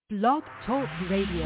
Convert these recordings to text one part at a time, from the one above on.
Blog Talk Radio.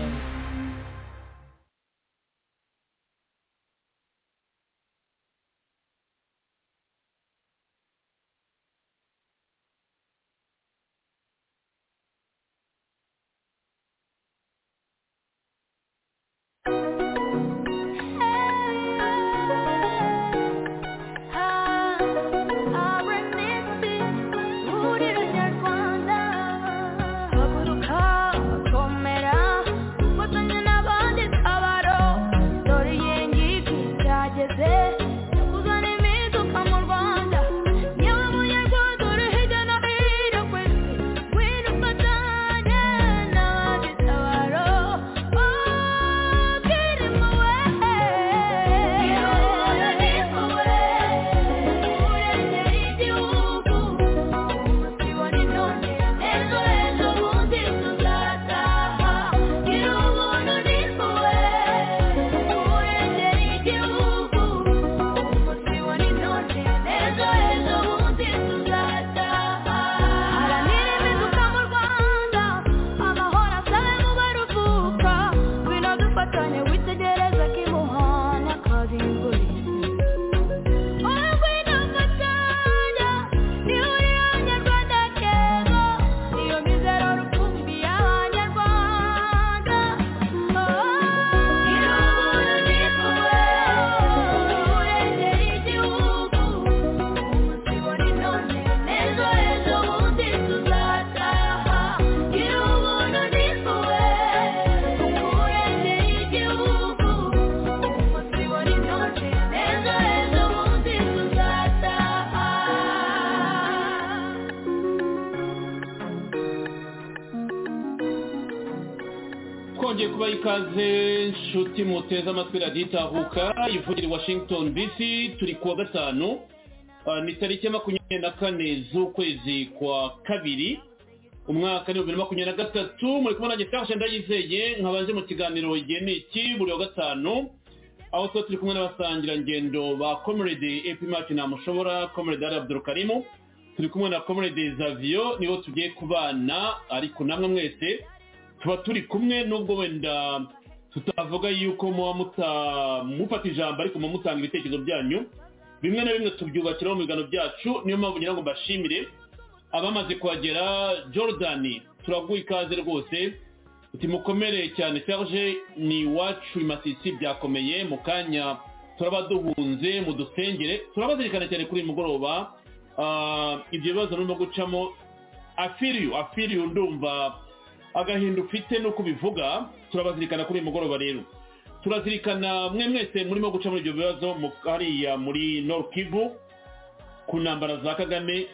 twongeye kubaha ikaze nshuti muteze amatwi radiyo itahuka ivugira i washington dc turi kuwa gatanu Ah, ni tariki ya makumyabiri na kane z'ukwezi kwa kabiri umwaka ni bibiri na makumyabiri na gatatu muri kumwe nanjye tafashe ndayizeye nkabaje mu kiganiro igihe ni iki buri wa gatanu aho tuba turi kumwe n'abasangirangendo ba comrade epimaki ntamushobora comrade ari abdurukarimu turi kumwe na comrade zavio nibo tugiye kubana ariko namwe mwese tuba turi kumwe nubwo wenda tutavuga yuko muba muta- mufata ijambo ariko muba mutanga ibitekerezo byanyu bimwe na bimwe tubyubakiraho mu biganiro byacu niyo mpamvu ngira ngo mbashimire abamaze kuhagera jordan turaguha ikaze rwose uti mukomere cyane serge ni iwacu imasisi byakomeye mu kanya turaba duhunze mudusengere turabazirikana cyane kuri uyu mugoroba Ah, ibyo bibazo nurimo gucamo afiriyu afiriyu ndumva agahinda ufite nuko ubivuga turabazirikana kuri uyu mugoroba rero turazirikana mwe mwese murimo guca muri ibyo bibazo mu- hariya muri Nord Kivu ku ntambara za kagame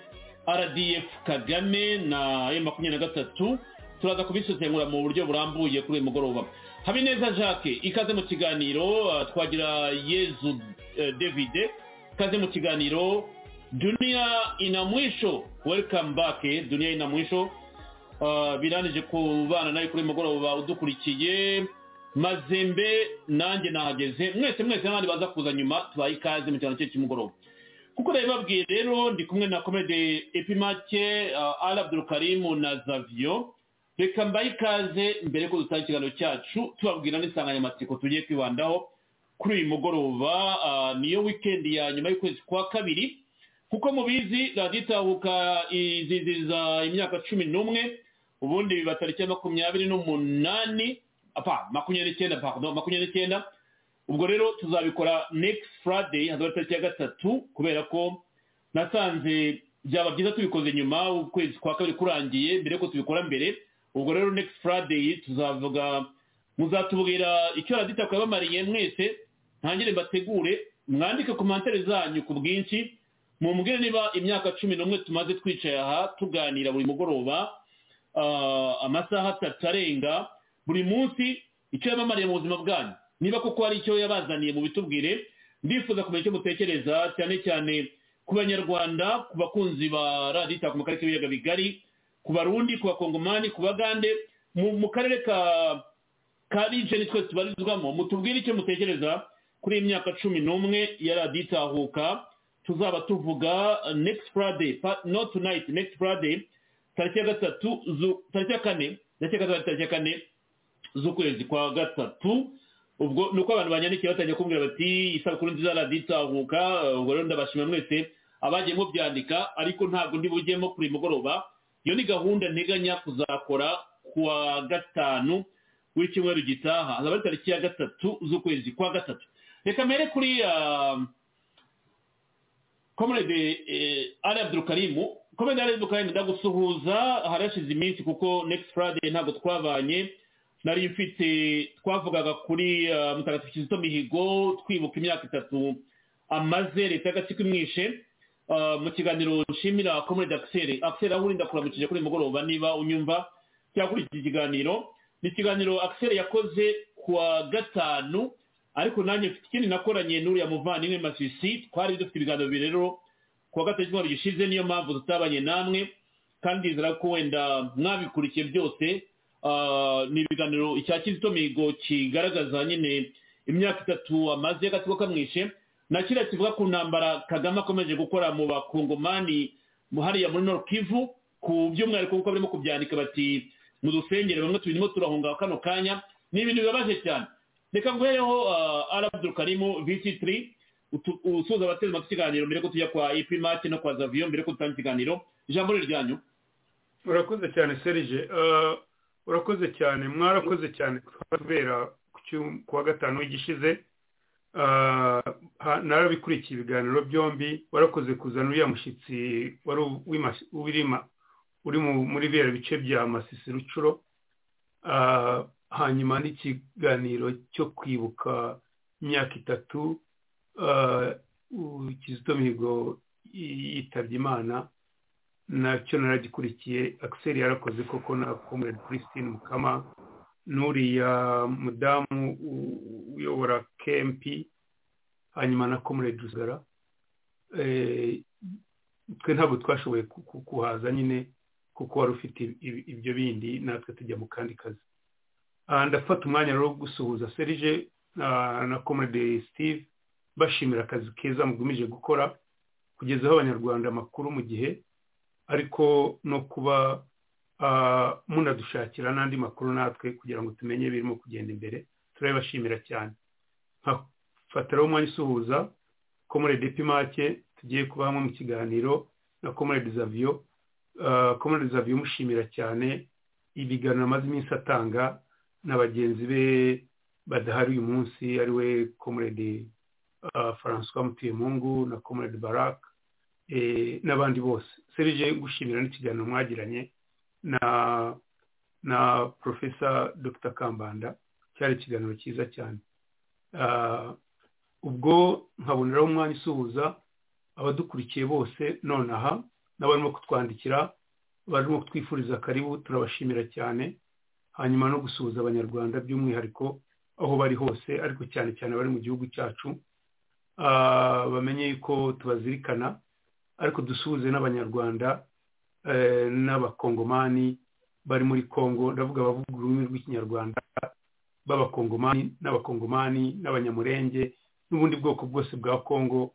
rdf kagame na m makumyabiri na gatatu turaza kubisesengura mu buryo burambuye kuri uyu mugoroba habineza jacques ikaze mu kiganiro uh, twagira yezu uh, david ikaze mu kiganiro dunia ina mwisho welcome back dunia ina mwisho Uh, biranije kubana nawe kuri uyu mugoroba udukurikiye mazembe nanjye nahageze mwese mwese n'abandi baza kuza nyuma tubaye ikaze mu cyaro cye cy'umugoroba kuko ndabibabwiye rero ndi kumwe na komede epimake uh, al abdurukarimu na zavio reka mbaye ikaze mbere ko dutanga ikiganiro cyacu tubabwira n'insanganyamatsiko tugiye kwibandaho kuri uyu mugoroba uh, niyo wikendi ya nyuma y'ukwezi kwa kabiri kuko mubizi radiyo itahuka iziziza imyaka cumi n'umwe ubundi biba tariki ya makumyabiri n'umunani apa makumyabiri n'icyenda pardon makumyabiri n'icyenda ubwo rero tuzabikora next friday hazaba ari tariki ya gatatu kubera ko nasanze byaba byiza tubikoze nyuma ukwezi kwa kabiri kurangiye mbere ko tubikora mbere ubwo rero next friday tuzavuga muzatubwira icyo radiyo itahuka yabamariye mwese ntangire mbategure mwandike komantere zanyu ku bwinshi mumbwire niba imyaka cumi n'umwe tumaze twicaye aha tuganira buri mugoroba ah, amasaha atatu arenga buri munsi icyo yamamariye mu buzima bwanyu niba koko hari icyo yabazaniye mu bitubwire ndifuza kumenya icyo mutekereza cyane cyane ku banyarwanda ku bakunzi ba radiyo itaka mu karere k'ibiyaga bigari ku barundi ku bakongomani ku bagande mu- mu karere ka ka rigeni twese tubarizwamo mutubwire icyo mutekereza kuri iyi myaka cumi n'umwe ya radiyo itahuka tuzaba tuvuga uh, next friday pa- not tonight next friday tariki ya gatatu zu- tariki ya kane ndetse kazaba tariki ya kane z'ukwezi kwa gatatu ubwo ni uko abantu banyandikiye batangiye kumbwira bati isabukuru nziza radiyo itahuka ubwo rero ndabashima mwese abagiye mubyandika ariko ntabwo ndi bujyemo kuri uyu mugoroba iyo ni gahunda nteganya kuzakora ku wa gatanu w'icyumweru gitaha azaba ari tariki ya gatatu z'ukwezi kwa gatatu reka mbere kuri komerede ari abdurukarimu komerede ari abdurukarimu ndagusuhuza harashize iminsi kuko next friday ntabwo twabanye nari mfite twavugaga kuri mutagatifu kizito mihigo twibuka imyaka itatu amaze leta y'agatsiko imwishe mu kiganiro nshimira komerede akiseri akiseri aho uri ndakuramukije kuri mugoroba niba unyumva cyangwa kuri iki kiganiro ni ikiganiro akiseri yakoze ku wa gatanu ariko nanjye mfite ikindi nakoranye n'uriya muvandimwe masisi twari dufite ibiganiro bibiri rero ku wa gatatu cy'icyumweru gishize niyo mpamvu tutabanye namwe kandi nzira ko wenda mwabikurikiye byose ni ibiganiro icya kizito mihigo kigaragaza nyine imyaka itatu amaze y'agatsiko kamwishe na kiriya kivuga ku ntambara kagame akomeje gukora mu bakongomani hariya muri nord kivu ku by'umwihariko kuko barimo kubyandika bati mu dusengere bamwe turimo turahunga kano kanya ni ibintu bibabaje cyane reka nguhereho arabu karimu visi tiri usuhuza abateze amatwi ikiganiro mbere ko tujya kwa ipimati no kwa zaviyo mbere ko dutanga ikiganiro ijambo ryanyu urakoze cyane serije urakoze cyane mwarakoze cyane kubera ku wa gatanu w'igishize narabikurikiye ibiganiro byombi warakoze kuzana uriya mushyitsi wari uri muri biriya bice bya masisi rucuro hanyuma n'ikiganiro cyo kwibuka imyaka itatu kizito mihigo yitabye imana nacyo naragikurikiye akiseri yarakoze koko na komerede christine mukama n'uriya mudamu uyobora kempi hanyuma na komerede ruzigara twe ntabwo twashoboye kuhaza nyine kuko wari ufite ibyo bindi natwe tujya mu kandi kazi ndafata umwanya rero wo gusuhuza serije na komedi steve bashimira akazi keza mugamije gukora kugezaho abanyarwanda amakuru mu gihe ariko no kuba munadushakira n'andi makuru natwe kugira ngo tumenye birimo kugenda imbere turabibashimira cyane nkafata rero umwanya usuhuza komedi pimake tugiye kuba hamwe mu kiganiro na komedi zaviyo komedi zaviyo umushimira cyane ibiganiro amaze iminsi atanga na bagenzi be badahari uyu munsi ari we komerede francois mutuyemungu na komerede barak n'abandi bose serije gushimira n'ikiganiro mwagiranye na na porofesa dr kambanda cyari ikiganiro cyiza cyane ubwo nkaboneraho umwanya usuhuza abadukurikiye bose nonaha n'abarimo kutwandikira barimo kutwifuriza karibu turabashimira cyane hanyuma no gusuhuza abanyarwanda by'umwihariko aho bari hose ariko cyane cyane bari mu gihugu cyacu bamenye ko tubazirikana ariko dusuhuze n'abanyarwanda n'abakongomani bari muri congo ndavuga abavuga ururimi rw'ikinyarwanda b'abakongomani n'abakongomani n'abanyamurenge n'ubundi bwoko bwose bwa congo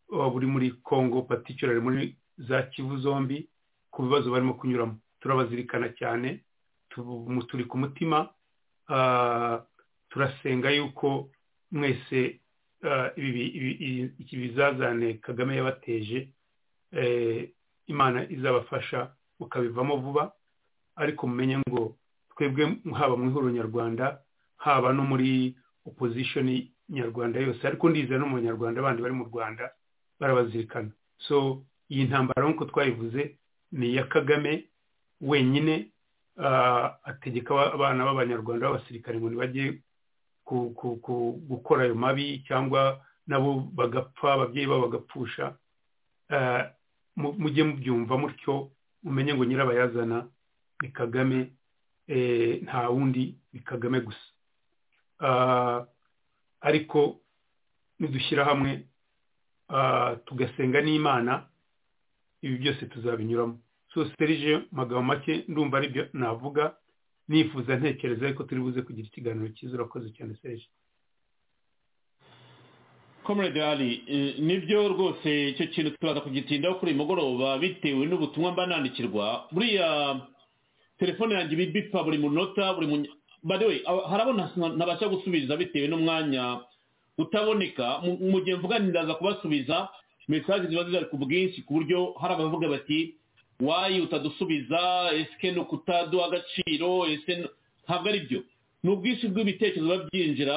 buri muri congo paticyurari muri za kivu zombi ku bibazo barimo kunyuramo turabazirikana cyane turi ku mutima turasenga yuko mwese iki bizazane kagame yabateje imana izabafasha mukabivamo vuba ariko mumenye ngo twebwe haba mu ihuriro nyarwanda haba no muri opposition nyarwanda yose ariko ndiza no mu banyarwanda bandi bari mu rwanda barabazirikana so iyi ntambara nk'uko twayivuze ni iya kagame wenyine ategeka abana b'abanyarwanda b'abasirikare ngo ntibajye gukora ayo mabi cyangwa nabo bagapfa ababyeyi babo bagapfusha mujye mubyumva mutyo mumenye ngo nyirabayazana ni kagame nta wundi ni kagame gusa ariko nidushyira hamwe tugasenga n'imana ibi byose tuzabinyuramo serije magambo make ndumva aribyo navuga nifuza ntekereza ariko turi buze kugira ikiganiro cyiza urakoze cyane serije komeredari nibyo rwose icyo kintu turaza kugitindaho kuri uyu mugoroba bitewe n'ubutumwa mba nandikirwa buriya telefone yanjye iba ibipfa buri munota buri munya bariwe harabona ntabasha gusubiza bitewe n'umwanya utaboneka mu- mu gihe mvugana ndaza kubasubiza mesaje ziba ziri ku bwinshi ku buryo hari abavuga bati wayi utadusubiza ese ni ukutaduha agaciro ese n- ntabwo ari byo ni ubwinshi bw'ibitekerezo biba byinjira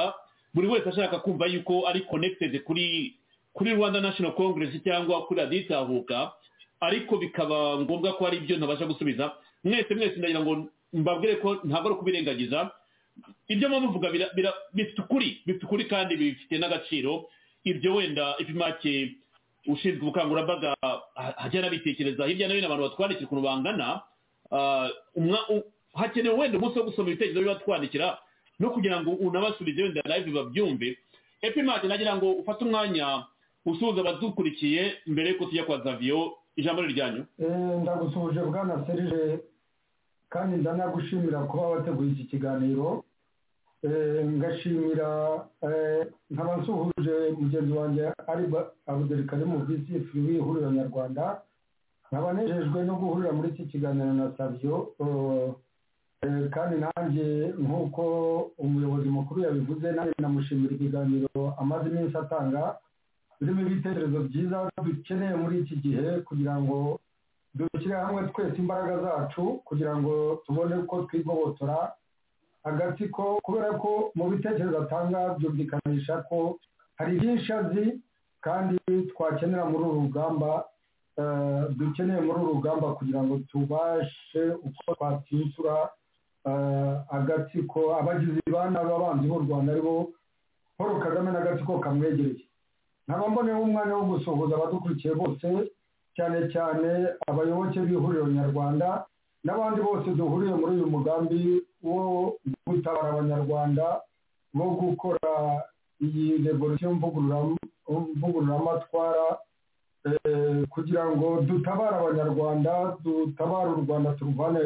buri wese ashaka kumva yuko ari connected kuri kuri rwanda national congress cyangwa kuri radiyo itahuka ariko bikaba ngombwa ko hari ibyo ntabasha gusubiza mwese mwese ndagira ngo mbabwire ko ntabwo ari ukubirengagiza ibyo muba muvuga bira- bira- bifite ukuri bifite ukuri kandi bifite n'agaciro ibyo wenda ipimake ushinzwe ubukangurambaga ah, ajya anabitekereza hirya no hino abantu batwandikira ukuntu bangana ah, umwa- u- hakenewe wenda umunsi wo gusoma ibitekerezo bibatwandikira no kugira ngo unabasubize wenda live babyumve epimake nagira ngo ufate umwanya usuhuza abadukurikiye mbere yuko tujya kwa xaviyo ijambo ni ryanyu Eh, ndagusuhuje bwana serije kandi ndanagushimira kuba wateguye iki kiganiro Eh, ngashimira eh, nkaba nsuhuje mugenzi wanjye ari abuderikari mu visi firiwi ihuriro nyarwanda nkaba nejejwe no guhurira muri iki kiganiro na savyo eh, eh, kandi nanjye nk'uko umuyobozi mukuru yabivuze nanjye namushimira ikiganiro amaze iminsi atanga birimo ibitekerezo byiza dukeneye muri iki gihe kugira ngo dushyire hamwe twese imbaraga zacu kugira ngo tubone uko twigobotora agatsiko kubera ko mu bitekerezo atanga byumvikanisha ko hari byinshi azi kandi twakenera muri uru rugamba eh, dukeneye muri uru rugamba kugira ngo tubashe uko twatsinsura eh, agatsiko abagizi ba nabi abanzi b'u rwanda aribo paul kagame n'agatsiko kamwegereye nkaba mboneyeho umwanya wo gusuhuza abadukurikiye bose cyane cyane abayoboke b'ihuriro nyarwanda n'abandi bose duhuriye muri uyu mugambi wo gutabara abanyarwanda bo gukora iyi revolisiyo mvugurura- mvugururamatwara eh, kugira ngo dutabare abanyarwanda dutabare u rwanda turuvane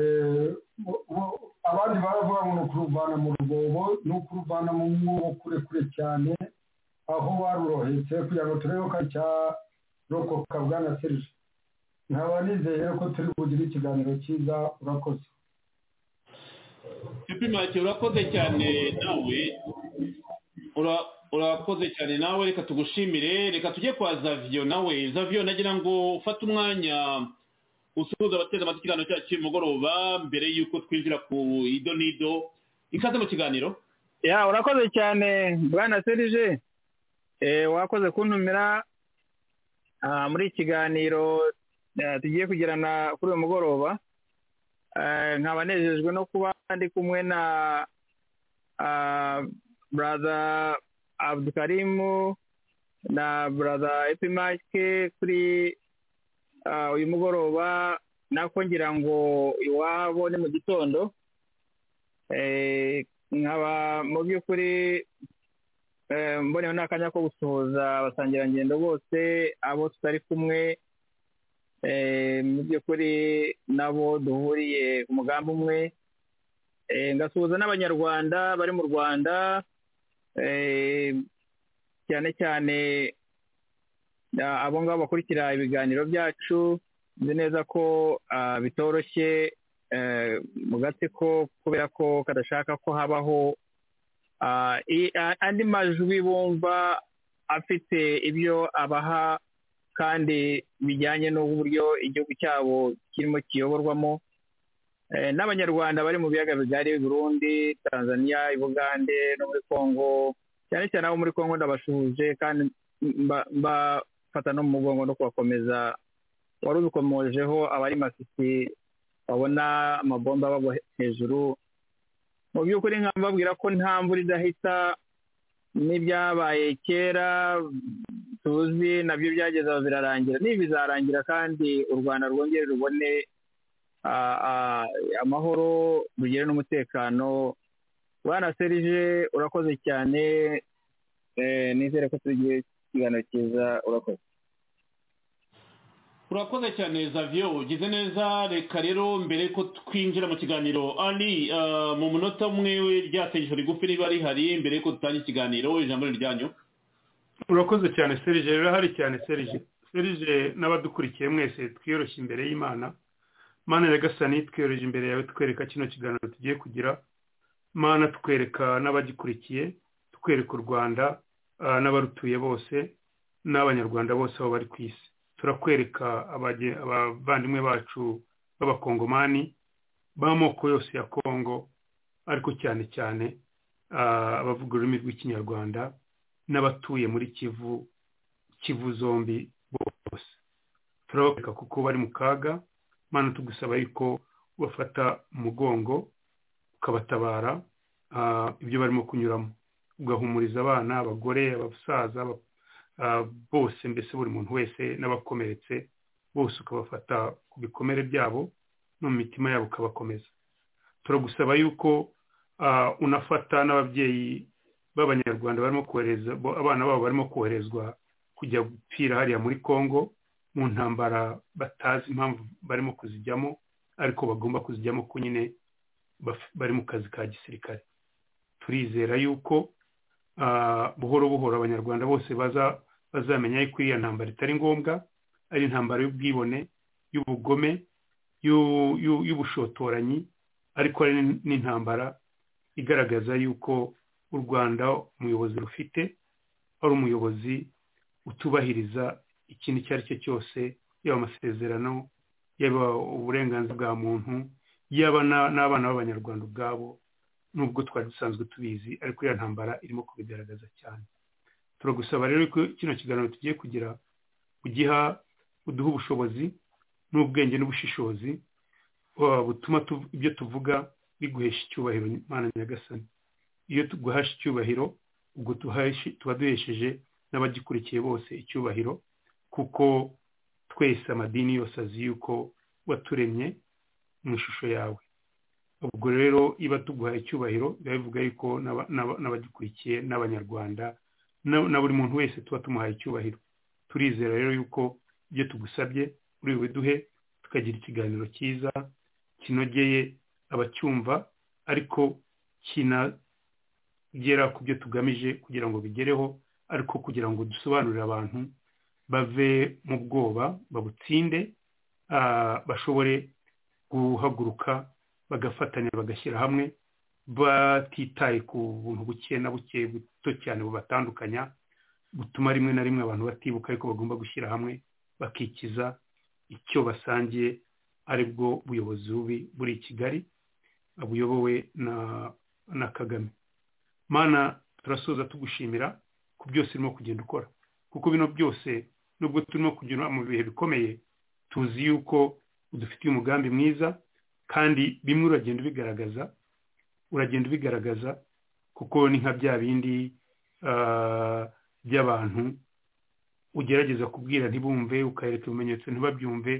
eh, mu- mu- abandi baravuga ngo ni ukuruvana mu rwobo ni ukuruvana mu mwobo kure kure cyane aho barurohetse kugira ngo turebe ko ari cya- rokoka bwana serije nkaba nizeye ko turi bugire ikiganiro cyiza urakoze ipimake urakoze cyane nawe Ura- urakoze cyane nawe reka tugushimire reka tujye kwa zaviyo nawe zaviyo nagira ngo ufate umwanya usuhuza abateze amatwi ikiganiro cyacu cy'uyu mugoroba mbere y'uko twinjira ku ido n'ido ikaze mu kiganiro ya urakoze cyane bwana serije Eh, wakoze kuntumira ah, muri iki kiganiro eh, tugiye kugirana kuri uyu mugoroba Eh, nkaba nejejwe no kuba ndi kumwe na ah, brother abdukarimu na brother epimake kuri ah, uyu mugoroba nako ngira ngo iwabo ni mu gitondo Eh, nkaba mu by'ukuri eh, mboneyeho n'akanya ko gusuhuza abasangirangendo bose abo tutari kumwe eh, mu by'ukuri nabo duhuriye ku mugambi umwe Eh, ngasuhuza n'abanyarwanda bari mu rwanda eh, cyane cyane ah, abo ngabo bakurikira ibiganiro byacu nzi neza ko ah, bitoroshye eh, mu gatsiko kubera ko kadashaka ko habaho ah, i- a- andi majwi bumva afite ibyo abaha kandi bijyanye n'uburyo igihugu cyabo kirimo kiyoborwamo Eh, n'abanyarwanda bari mu biyaga bigari burundi tanzania ibugande no muri kongo cyane cyane abo muri kongo ndabashuhuje kandi mba- mbafata no mu mugongo no kubakomeza wari ubikomojeho abari masisi babona amabomba bagwa hejuru mu by'ukuri nkababwira ko nta mvura idahita n'ibyabaye kera tuzi nabyo byageze aho birarangira n'ibi bizarangira kandi u rwanda rwongere rubone ah, ah, amahoro rugire n'umutekano bwana serije urakoze cyane Eh, nizere ko tugiye ikiganiro cyiza urakoze urakoze cyane zaviyo ugize neza reka rero mbere ko twinjira mu kiganiro ari ah, mu munota umwe ryategeko rigufi riba rihari mbere yuko dutanga ikiganiro ijambo ni ryanyu urakoze cyane serije rurahari cyane serije serije n'abadukurikiye mwese twiyoroshye imbere y'imana mana nyagasani twiyohereje imbere yawe twereka kino kiganiro tugiye kugira mana twereka n'abagikurikiye twereka u rwanda n'abarutuye bose n'abanyarwanda bose aho bari ku isi turakwereka abavandimwe bacu b'abakongomani b'amoko yose ya kongo ariko cyane cyane abavuga ururimi rw'ikinyarwanda n'abatuye muri kivu kivu zombi bose turabakoreka kuko bari mu kaga mpano tugusaba yuko bafata umugongo ukabatabara ibyo barimo kunyuramo ugahumuriza abana abagore abasaza bose mbese buri muntu wese n'abakomeretse bose ukabafata ku bikomere byabo no mu mitima yabo ukabakomeza turagusaba yuko unafata n'ababyeyi b'abanyarwanda barimo kohereza abana babo barimo koherezwa kujya gupfira hariya muri congo mu ntambara batazi impamvu barimo kuzijyamo ariko bagomba kuzijyamo ko nyine bari mu kazi ka gisirikare turizera yuko buhoro buhoro abanyarwanda bose bazamenya yuko iriya ntambara itari ngombwa ari intambara y'ubwibone y'ubugome y'ubushotoranyi ariko ari n'intambara igaragaza yuko u rwanda umuyobozi rufite ari umuyobozi utubahiriza ikintu icyo ari cyo cyose yaba amasezerano yaba uburenganzira bwa muntu yaba n'abana b'abanyarwanda ubwabo nubwo twari dusanzwe tubizi ariko iyo ntambara irimo kubigaragaza cyane turagusaba rero ko kino kiganiro tugiye kugira ugiha uduha ubushobozi n'ubwenge n'ubushishozi butuma ibyo tuvuga biguhesha icyubahiro imana nyagasani iyo tuguhasha icyubahiro ubwo tuba duhesheje n'abagikurikiye bose icyubahiro kuko twese amadini yose azi yuko waturemye mu ishusho yawe ubwo rero iba tuguhaye icyubahiro biba bivuga yuko n'abagikurikiye n'abanyarwanda na buri muntu wese tuba tumuhaye icyubahiro turizera rero yuko ibyo tugusabye uri bubiduhe tukagira ikiganiro cyiza kinogeye abacyumva ariko kinagera ku byo tugamije kugira ngo bigereho ariko kugira ngo dusobanurire abantu bave mu bwoba babutsinde bashobore guhaguruka bagafatanya bagashyira hamwe batitaye ku buntu buke na buke buto cyane bubatandukanya butuma rimwe na rimwe abantu batibuka ariko bagomba gushyira hamwe bakikiza icyo basangiye ari bwo buyobozi bubi buri i kigali buyobowe na kagame mana turasoza tugushimira ku byose urimo kugenda ukora kuko bino byose nubwo turimo kugira mu bihe bikomeye tuzi yuko udufitiye umugambi mwiza kandi bimwe uragenda ubigaragaza uragenda ubigaragaza kuko ni nka bya bindi by'abantu ugerageza kubwira ntibumve ukareka ibimenyetso ntibabyumve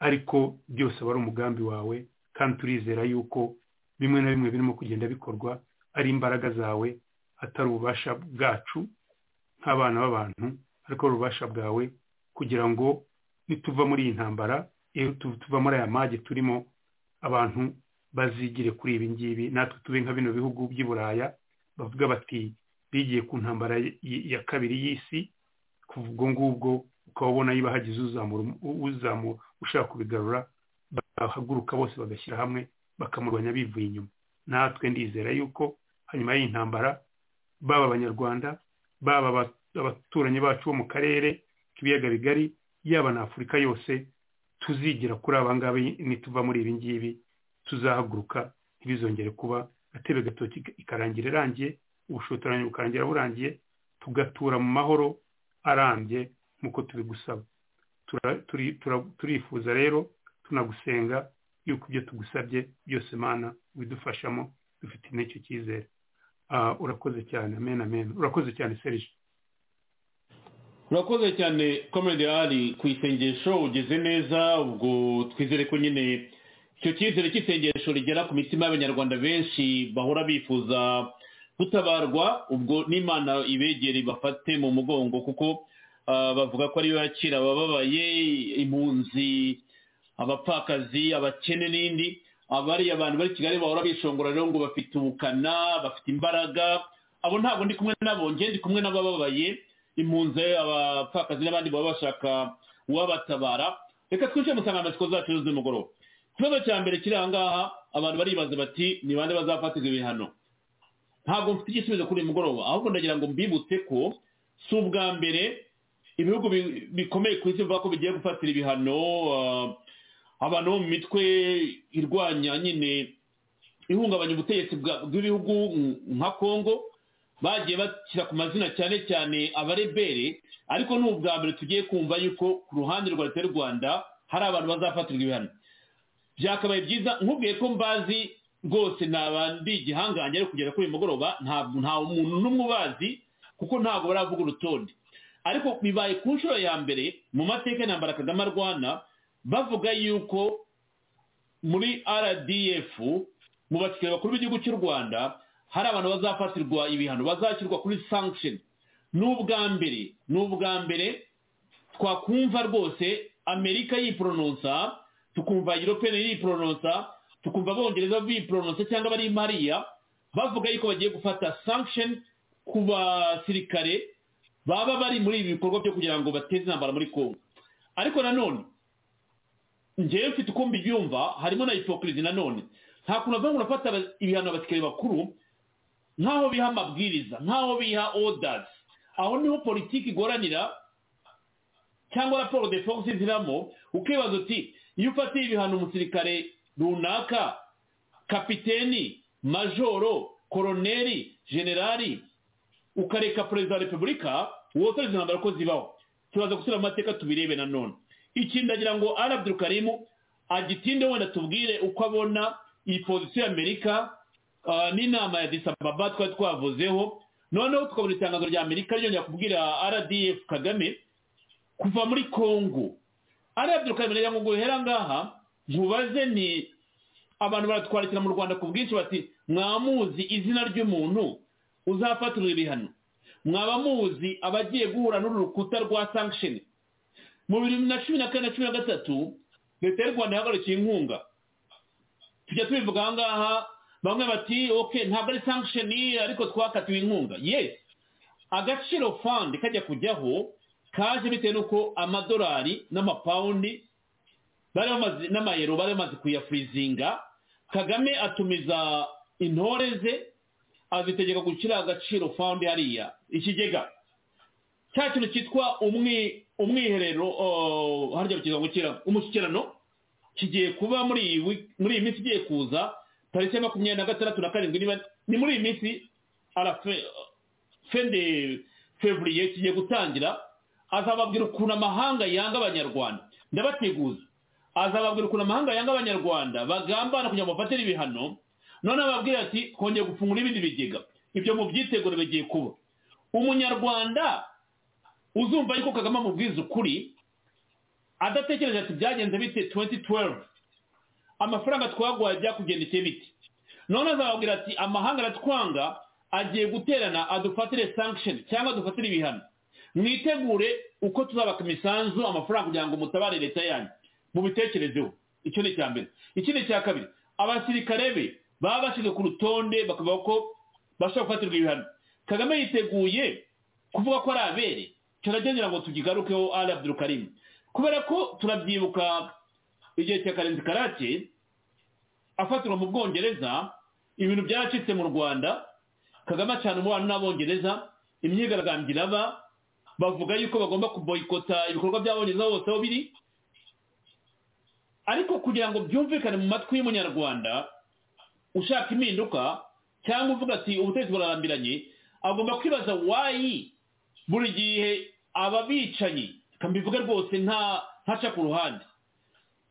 ariko byose aba ari umugambi wawe kandi turizera yuko bimwe na bimwe birimo kugenda bikorwa ari imbaraga zawe atari ububasha bwacu nk'abana b'abantu ariko ari ububasha bwawe kugira ngo nituva muri iyi ntambara iyo tuva muri aya mage turimo abantu bazigire kuri ibi ngibi natwe tube nka bino bihugu by'i buraya bavuga bati bigiye ku ntambara ya kabiri y'isi kuva ubwo ngubwo ukaba ubona niba hagize uzamura ushaka kubigarura bahaguruka bose bagashyira hamwe bakamurwanya bivuye inyuma natwe ndizera yuko hanyuma y'iyi ntambara baba abanyarwanda baba abaturanyi bacu bo mu karere k'ibiyaga bigari yaba na afurika yose tuzigira kuri aba ngaba nituva muri ibi ngibi tuzahaguruka ntibizongere kuba atebe gatoki ikarangira irangiye ubushotoranyi bukarangira burangiye tugatura mu mahoro arambye nk'uko tubigusaba turifuza rero tunagusenga yuko ibyo tugusabye byose mana bidufashamo dufite n'icyo cyizere urakoze cyane amen amen urakoze cyane serije urakoze cyane komedi ari ku isengesho ugeze neza ubwo twizere ko nyine icyo cyizere cy'isengesho rigera ku mitima y'abanyarwanda benshi bahora bifuza gutabarwa ubwo n'imana ibegere bafate mu mugongo kuko bavuga ko ariyo yakira abababaye impunzi abapfakazi abakene n'indi abari abantu bari kigali bahora bishongora rero ngo bafite ubukana bafite imbaraga abo ntabwo ndi kumwe nabo nge ndi kumwe n'abababaye impunzi abapfakazi n'abandi baba bashaka uwabatabara reka twishyure insanganyamatsiko zacu z'umugoroba ikibazo cya mbere kiri aha ngaha abantu baribaza bati ni bande bazafatirwa ibihano ntabwo mfite igisubizo kuri uyu mugoroba ahubwo ndagira ngo mbibutse ko si ubwa mbere ibihugu bi- bikomeye ku isi bivuga ko bigiye gufatira ibihano ah, abantu bo mu mitwe irwanya nyine ihungabanya ubutegetsi bwa- bw'ibihugu mm, nka kongo bagiye bashyira ku mazina cyane cyane abarebere ariko ni ubwa mbere tugiye kumva yuko ku ruhande rwa leta y'u rwanda hari abantu bazafatirwa ibihano byakabaye byiza nkubwiye ko mbazi rwose naba ndi igihangange ariko kugera kuri uyu mugoroba ntabwo nta muntu n'umwe ubazi kuko ntabwo baravuga urutonde ariko bibaye ku nshuro ya mbere mu mateka y'intambara kagame arwana bavuga yuko muri rdf mu basirikare bakuru b'igihugu cy'u rwanda hari abantu bazafatirwa ibihano bazashyirwa kuri sanction ni ubwa mbere ni ubwa mbere twakumva rwose amerika yiporononsa tukumva europene yiporononsa tukumva abongereza biporononsa cyangwa abari mariya bavuga yuko bagiye gufata sanction ku basirikare baba bari muri ibi bikorwa byo kugira ngo bateze intambara muri kongo ariko nanone ngewe mfite uko mbibyumva harimo na hipokirizi nanone nta kuntu bava ngo urafata aba- ibihano abasirikare bakuru nk'aho biha amabwiriza nk'aho biha orders aho niho politiki igoranira cyangwa raporo de force iziramo ukibaza uti iyo ufatiye ibihano umusirikare runaka kapiteni majoro koroneri generali ukareka perezida wa repubulika wotoreza intambara ko zibaho turaza gusubira mu mateka tubirebe nanone ikindi ndagira ngo arabdul karimu agitinde wenda tubwire uko abona iyi pozisiyo y'amerika ah, n'inama ya disababa twari twavuzeho noneho tukabona itangazo rya amerika ryongera kubwira rdf kagame kuva muri kongo ariya byukabimenera ngo guhera ngaha nkubaze ni abantu baratwandikira mu rwanda ku bwinshi bati mwamuzi izina ry'umuntu uzafatirwa ibihano mwaba muzi abagiye guhura n'uru rukuta rwa sanction mu bibiri na cumi na kane na cumi na gatatu leta y'u rwanda yahagarikiye inkunga tujya tubivuga aha ngaha bamwe bati ok ntabwo ari sanction ariko twakatiwe inkunga yes agaciro fund kajya kujyaho kaje bitewe nuko amadolari n'amapawundi bari bamaze n'amayero bari bamaze kuyafurizinga kagame atumiza intore ze azitegeka gushyira agaciro fund hariya ikigega cya kintu cyitwa umwi umwiherero oh, harya mu kigango kira umushyikirano kigiye kuba muri iyi wi- muri iyi minsi igiye kuza tariki ya makumyabiri na gatandatu na karindwi niba ni muri iyi minsi arafe fin de fevrier kigiye gutangira azababwira ukuntu amahanga yanga abanyarwanda ndabateguza azababwira ukuntu amahanga yanga abanyarwanda bagambana kugira ngo bafatire ibihano noneho ababwira ati kongera gufungura ibindi bigega ibyo mu byiteguro bigiye kuba umunyarwanda uzumva yuko kagame amubwiza ukuri adatekereje ati byagenze bite 2012 amafaranga twaguhaye byakugendekeye bite none azababwira ati amahanga aratwanga agiye guterana adufatire sanction cyangwa adufatire ibihano mwitegure uko tuzabaka imisanzu amafaranga kugira ngo mutabare leta yanyu mubitekerezeho icyo ni icya mbere ikindi cya kabiri abasirikare be baba bashyizwe ku rutonde bakavuga ko bashobora gufatirwa ibihano kagame yiteguye kuvuga ko ari abere turagendera ngo tugigarukeho ari abdul karim kubera ko turabyibuka igihe cya karenzi karake afatirwa mu bwongereza ibintu byaracitse mu rwanda kagame acana umubano n'abongereza imyigaragambyo iraba bavuga yuko bagomba kuboyikota ibikorwa by'abongereza hose aho biri ariko kugira ngo byumvikane mu matwi y'umunyarwanda ushaka impinduka cyangwa uvuga ati ubutegetsi burarambiranye agomba kwibaza wayi buri gihe ababicanyi kambivuge rwose nta ntaca ku ruhande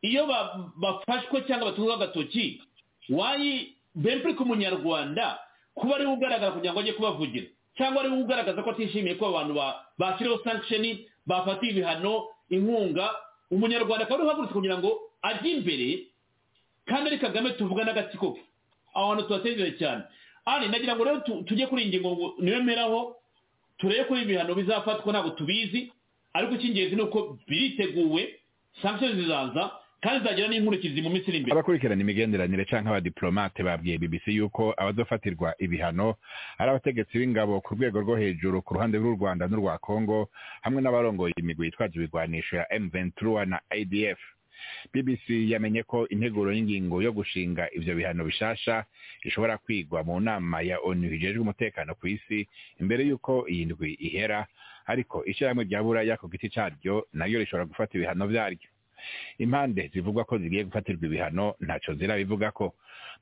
iyo ba- bafashwe cyangwa batungwa agatoki wayi bempuri ku munyarwanda kuba ariwe ugaragara kugira ngo ajye kubavugira cyangwa ariwe ugaragaza ko atishimiye ko abantu ba- bashyiriweho sanction bafatiye ibihano inkunga umunyarwanda akaba ariwe uhagurutse kugira ngo ajye imbere kandi ari kagame tuvuga n'agatsiko ke aho hantu tuhatezere cyane ari nagira ngo rero tu- tujye kuri iyi ngingo ngo niyo mperaho turebe ko ibihano bizafatwa ntabwo tubizi ariko icy'ingenzi ni uko biriteguwe sanctions zizaza kandi zizagira n'inkurikizi mu minsi iri imbere abakurikirana imigenderanire cyangwa abadiplomate babwiye bbc yuko abazofatirwa ibihano ari abategetsi b'ingabo ku rwego rwo hejuru ku ruhande rw'u rwanda n'urwa congo hamwe n'abarongoye imigwi yitwaje ibigwanisho ya m ventura na adf bbc yamenye ko integuro y'ingingo yo gushinga ivyo bihano bishasha ishobora kwigwa mu nama ya onu hijejwe umutekano ku isi imbere y'uko iyi ndwi ihera ariko ishirahamwe rya buraya ku giti caryo naryo rishobora gufata ibihano vyaryo impande zivugwa ko zigiye gufatirwa ibihano ntaco zirabivugako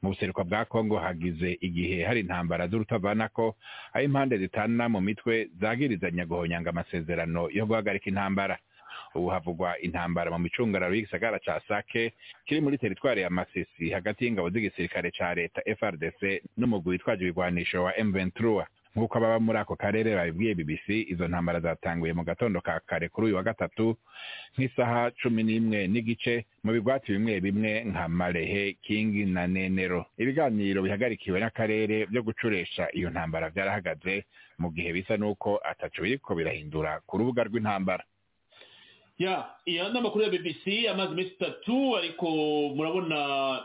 mu buseruko bwa kongo hagize igihe hari intambara z'urutavanako aho impande zitana mu mitwe zagirizanya guhonyanga amasezerano yo guhagarika intambara ubu havugwa intambara mu micungararo y'igisagara ca sake kiri muri teritwari ya masisi hagati y'ingabo z'igisirikare ca leta frdc n'umugwi witwaje ibigwanisho wa m23 nk'uko ababa muri ako karere babibwiye bbc izo ntambara zatanguye mu gatondo ka kare kuri uyu wa gatatu nk'isaha cumi n'imwe n'igice mu bigwati bimwe bimwe nka marehe kingi na nenero ibiganiro bihagarikiwe n'akarere byo gucuresha iyo ntambara byarahagaze mu gihe bisa n'uko ataco biriko birahindura ku rubuga rw'intambara ya iyo ni amakuru ya bbc amaze iminsi itatu ariko murabona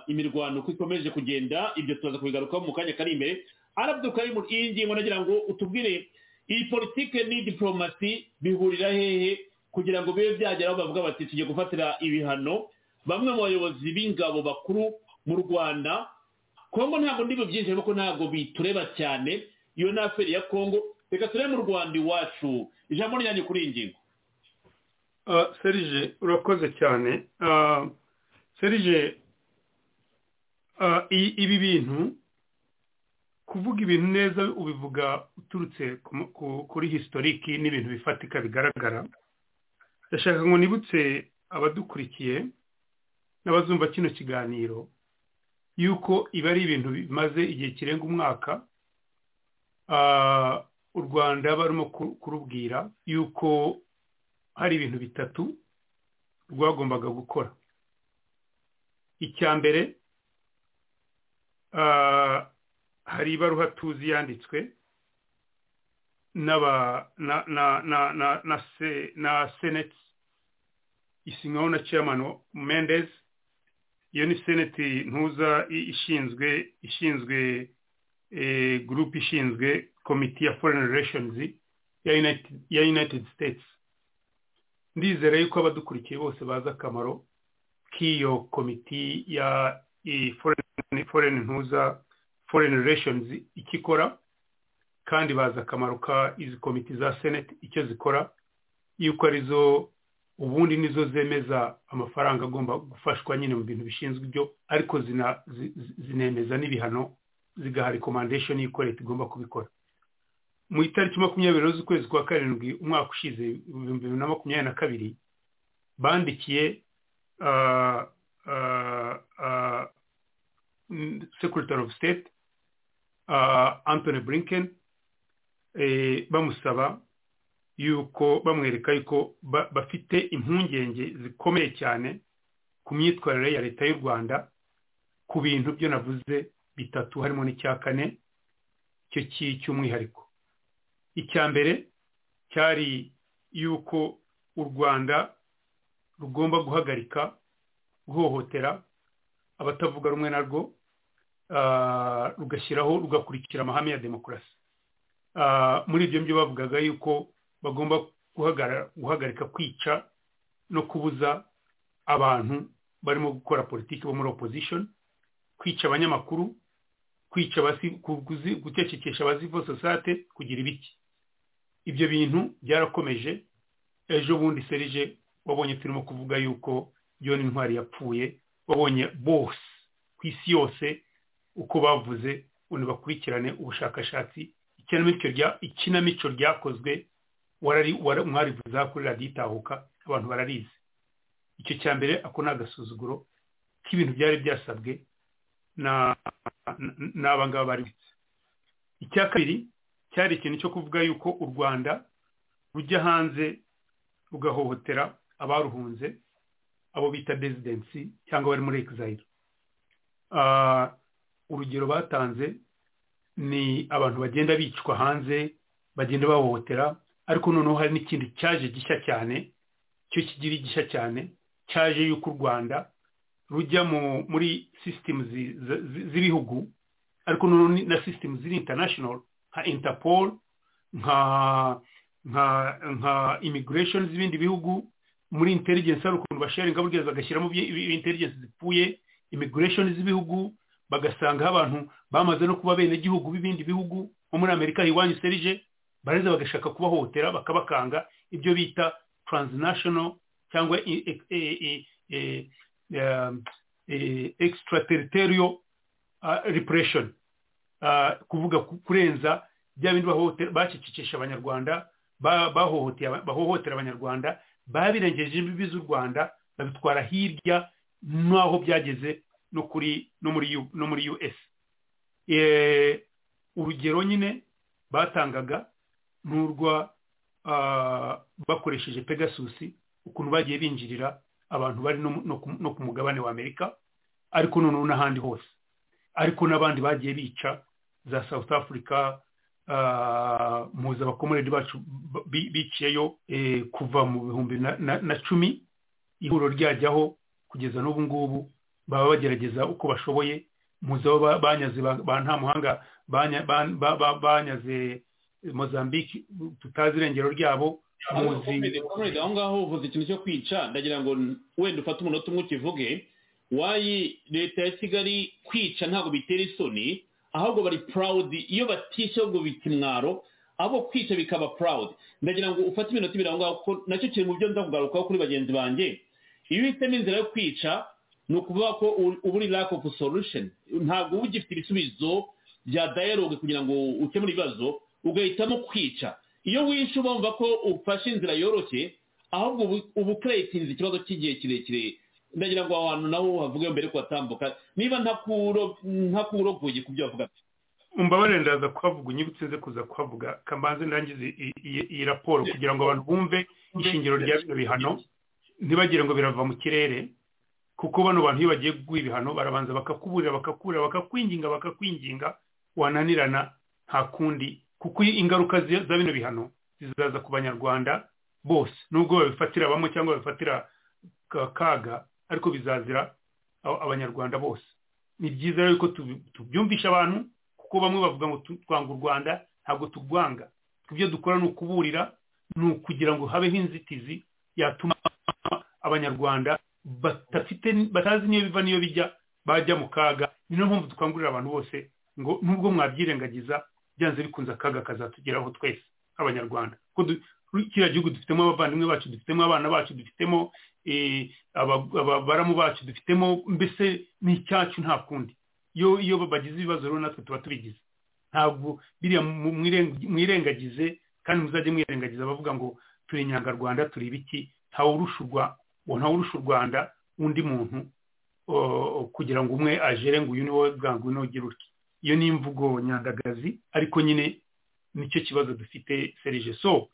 imirwano uko ikomeje kugenda ibyo tuzaza kubigarukaho mu kanya kari imbere arabduka ari mu- iyi ngingo nagira ngo utubwire iyi politike ni diplomasi bihurira hehe kugira ngo bibe byagera aho bavuga bati tugiye gufatira ibihano bamwe mu bayobozi b'ingabo bakuru mu rwanda kongo ntabwo ndibo byinshi kuko ntabwo bitureba cyane iyo ni aferi ya kongo reka turebe mu rwanda iwacu ijambo ryanjye kuri iyi ngingo Ah, serge urakoze cyane Ah, serge ah, i- ibi bintu kuvuga ibintu neza ubivuga uturutse ku mu- ku- kuri historiki n'ibintu bifatika bigaragara ndashaka ngo nibutse abadukurikiye n'abazumva kino kiganiro yuko ibi ari ibintu bimaze igihe kirenga umwaka Ah, u rwanda barimo ku- kurubwira yuko hari ibintu bitatu rwagombaga gukora icya mbere ah, hari ibaruha tuzi yanditswe n'aba- na na- na- na- na se- na seneti isinywaho na chairman mendez iyo ni seneti ntuza i- ishinzwe ishinzwe eh, group ishinzwe komite ya foreign relations ya united, ya united states ndizera yuko abadukurikiye bose bazi akamaro k'iyo komiti ya i- foreign foreign ntuza foreign relations icyo ikora kandi bazi akamaro ka izi komiti za senate icyo zikora yuko arizo ubundi nizo zemeza amafaranga agomba gufashwa nyine mu bintu bishinzwe ibyo ariko zina, zi- zi- zinemeza n'ibihano zigaha recommendation y'uko leta igomba kubikora mu itariki makumyabiri z'ukwezi kwa karindwi umwaka ushize ibihumbi bibiri na makumyabiri na kabiri bandikiye ah, ah, ah, mm, secretary of state ah, anthony blinken eh, bamusaba yuko bamwereka yuko ba- bafite impungenge zikomeye cyane ku myitwarire ya leta y'u rwanda ku bintu byo navuze bitatu harimo n'icya kane cyo ki- cy'umwihariko icya mbere cyari yuko u rwanda rugomba guhagarika guhohotera abatavuga rumwe narwo ah, rugashyiraho rugakurikira amahame ya demokarasi Ah, muri ibyo byo bavugaga yuko bagomba guhagara- guhagarika kwica no kubuza abantu barimo gukora politiki bo muri opposition kwica abanyamakuru kwica abasi- kuguzi- gucecekesha abazivo sosiyete kugira ibiki ibyo bintu byarakomeje ejo bundi serije wabonye turimo kuvuga yuko yona intwari yapfuye wabonye bose ku isi yose uko bavuze ngo bakurikirane ubushakashatsi ikinamico rya- ikinamico ryakozwe warari wara- mwarivuza kuri radiyo itahuka abantu bararizi icyo cya mbere ako ni agasuzuguro k'ibintu byari byasabwe na n- n'aba ngaba bari icya kabiri cyari ikintu cyo kuvuga yuko u rwanda rujya hanze rugahohotera abaruhunze abo bita desidensi cyangwa bari muri exile Ah, urugero batanze ni abantu bagenda bicwa hanze bagenda bahohotera ariko noneho hari n'ikindi cyaje gishya cyane cyo kigira igishya cyane cyaje yuko u rwanda rujya mu- muri sisitemu z'ibihugu ariko noneho ni- na sisitemu ziri international nka interpol nka nka nka immigration z'ibindi bihugu muri intelligence hari ukuntu basharinga burya bagashyiramo intelligence zipfuye immigration z'ibihugu bagasangaho abantu bamaze no kuba bene gihugu b'ibindi bihugu nko muri amerika iwanyu serije bareza bagashaka kubahohotera bakabakanga ibyo bita transnational cyangwa i- e- e- e- e- um, e- extraterritorial uh, repression Uh, kuvuga ku- kurenza bya bindi bahohotera- bacicikisha abanyarwanda ba- bahohoteye aba- bahohotera abanyarwanda babirengeje imbibi z'u rwanda babitwara hirya n'aho byageze no kuri no muri U- no muri us Eh, urugero nyine batangaga ni urwa ah, bakoresheje pegasus ukuntu bagiye binjirira abantu bari no mu- no ku- no ku mugabane wa amerika ariko noneho n'ahandi hose ariko n'abandi bagiye bica za south africa ah, muzi abakomoredi bacu bi- biciyeyo eh, kuva mu bihumbi na- na- na cumi ihuriro ryajyaho kugeza n'ubu ngubu baba bagerageza uko bashoboye muzi abo ba- banyaze ba ba ntamuhanga banya- ba- ba- ba- banyaze mozambique tutazi irengero ryabo muzi muzi aho ngaho uvuze ikintu cyo kwica ndagira ngo wenda ufate umunota umwe ukivuge wayi leta ya kigali kwica ntabwo bitera isoni ahubwo bari purawudi iyo batishe ahubwo bita imwaro abo kwica bikaba purawudi ndagira ngo ufate iminota ibiri aho ngaho kuko nacyo kiri mu byo nza kugarukaho kuri bagenzi banjye iyo uhisemo inzira yo kwica ni ukuvuga ko u- uba uri lack of solution ntabwo uba ugifite ibisubizo bya dialogue kugira ngo ukemure ibibazo ugahitamo kwica iyo wishe uba wumva ko ufashe inzira yoroshye ahubwo ubu- uba ukeretinze ikibazo cy'igihe kirekire ndagira ngo aho hantu naho havuge mbere ko hatambuka niba ntakuro- ntakurogoye ku byo bavuga umbabarire ndaza kuhavuga unyibutse nze kuza kuhavuga kamanze ndangize iyi- iyi- iyi raporo kugira ngo abantu bumve ishingiro rya bino bihano ntibagire ngo birava mu kirere kuko bano bantu iyo bagiye kuguha ibihano barabanza bakakuburira bakakurira bakakwinginga bakakwinginga wananirana nta kundi kuko ingaruka zi- za bino bihano zizaza ku banyarwanda bose nubwo babifatira bamwe cyangwa babifatira ka- kaga ariko bizazira a- abanyarwanda bose ni byiza rero ko tubi- tubyumvisha abantu kuko bamwe bavuga ngo tu- twanga u rwanda ntabwo turwanga ibyo dukora ni ukuburira ni ukugira ngo habeho inzitizi yatuma abanyarwanda badafite batazi n'iyo biva n'iyo bijya bajya mu kaga niyo mpamvu dukangurira abantu bose ngo nubwo mwabyirengagiza byanze bikunze akaga kazatugeraho twese abanyarwanda kuko du- kiriya gihugu dufitemo abavandimwe bacu dufitemo abana bacu dufitemo eh, aba- ababaramu bacu dufitemo mbese ni icyacu nta kundi iyo iyo bagize ibibazo rero natwe tuba tubigize ntabwo biriya mu- mwireng- mwirengagize kandi muzajye mwirengagiza bavuga ngo turi inyangarwanda turi ibiki ntawurusha u Rwa- ntawurusha u rwanda undi muntu o- kugira ngo umwe ajere ngo uyu ni wowe bwangu uyu ni wowe ugira utya iyo ni imvugo nyandagazi ariko nyine nicyo kibazo dufite serije so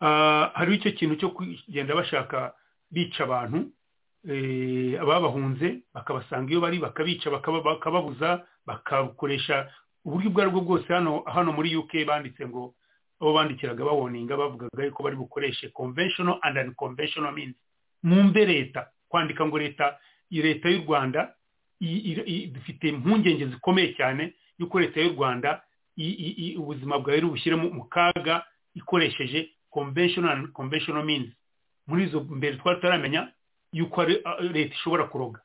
ah, hariho icyo kintu cyo kugenda bashaka bica abantu eh, ababahunze bakabasanga iyo bari bakabica bakaba- bakababuza bakakoresha uburyo ubwo ari bwo bwose hano hano muri uk banditse ngo abo bandikiraga bawoninga bavugaga yuko bari bukoreshe conventional and unconventional means mwumve leta kwandika ngo leta iyi leta y'u rwanda i- i- i- dufite impungenge zikomeye cyane y'uko leta y'u rwanda i- i- i- ubuzima bwawe rubushyire mu mu kaga ikoresheje conventional and conventional means muri izo mbere twari tutaramenya yuko ari- a- leta ishobora kuroga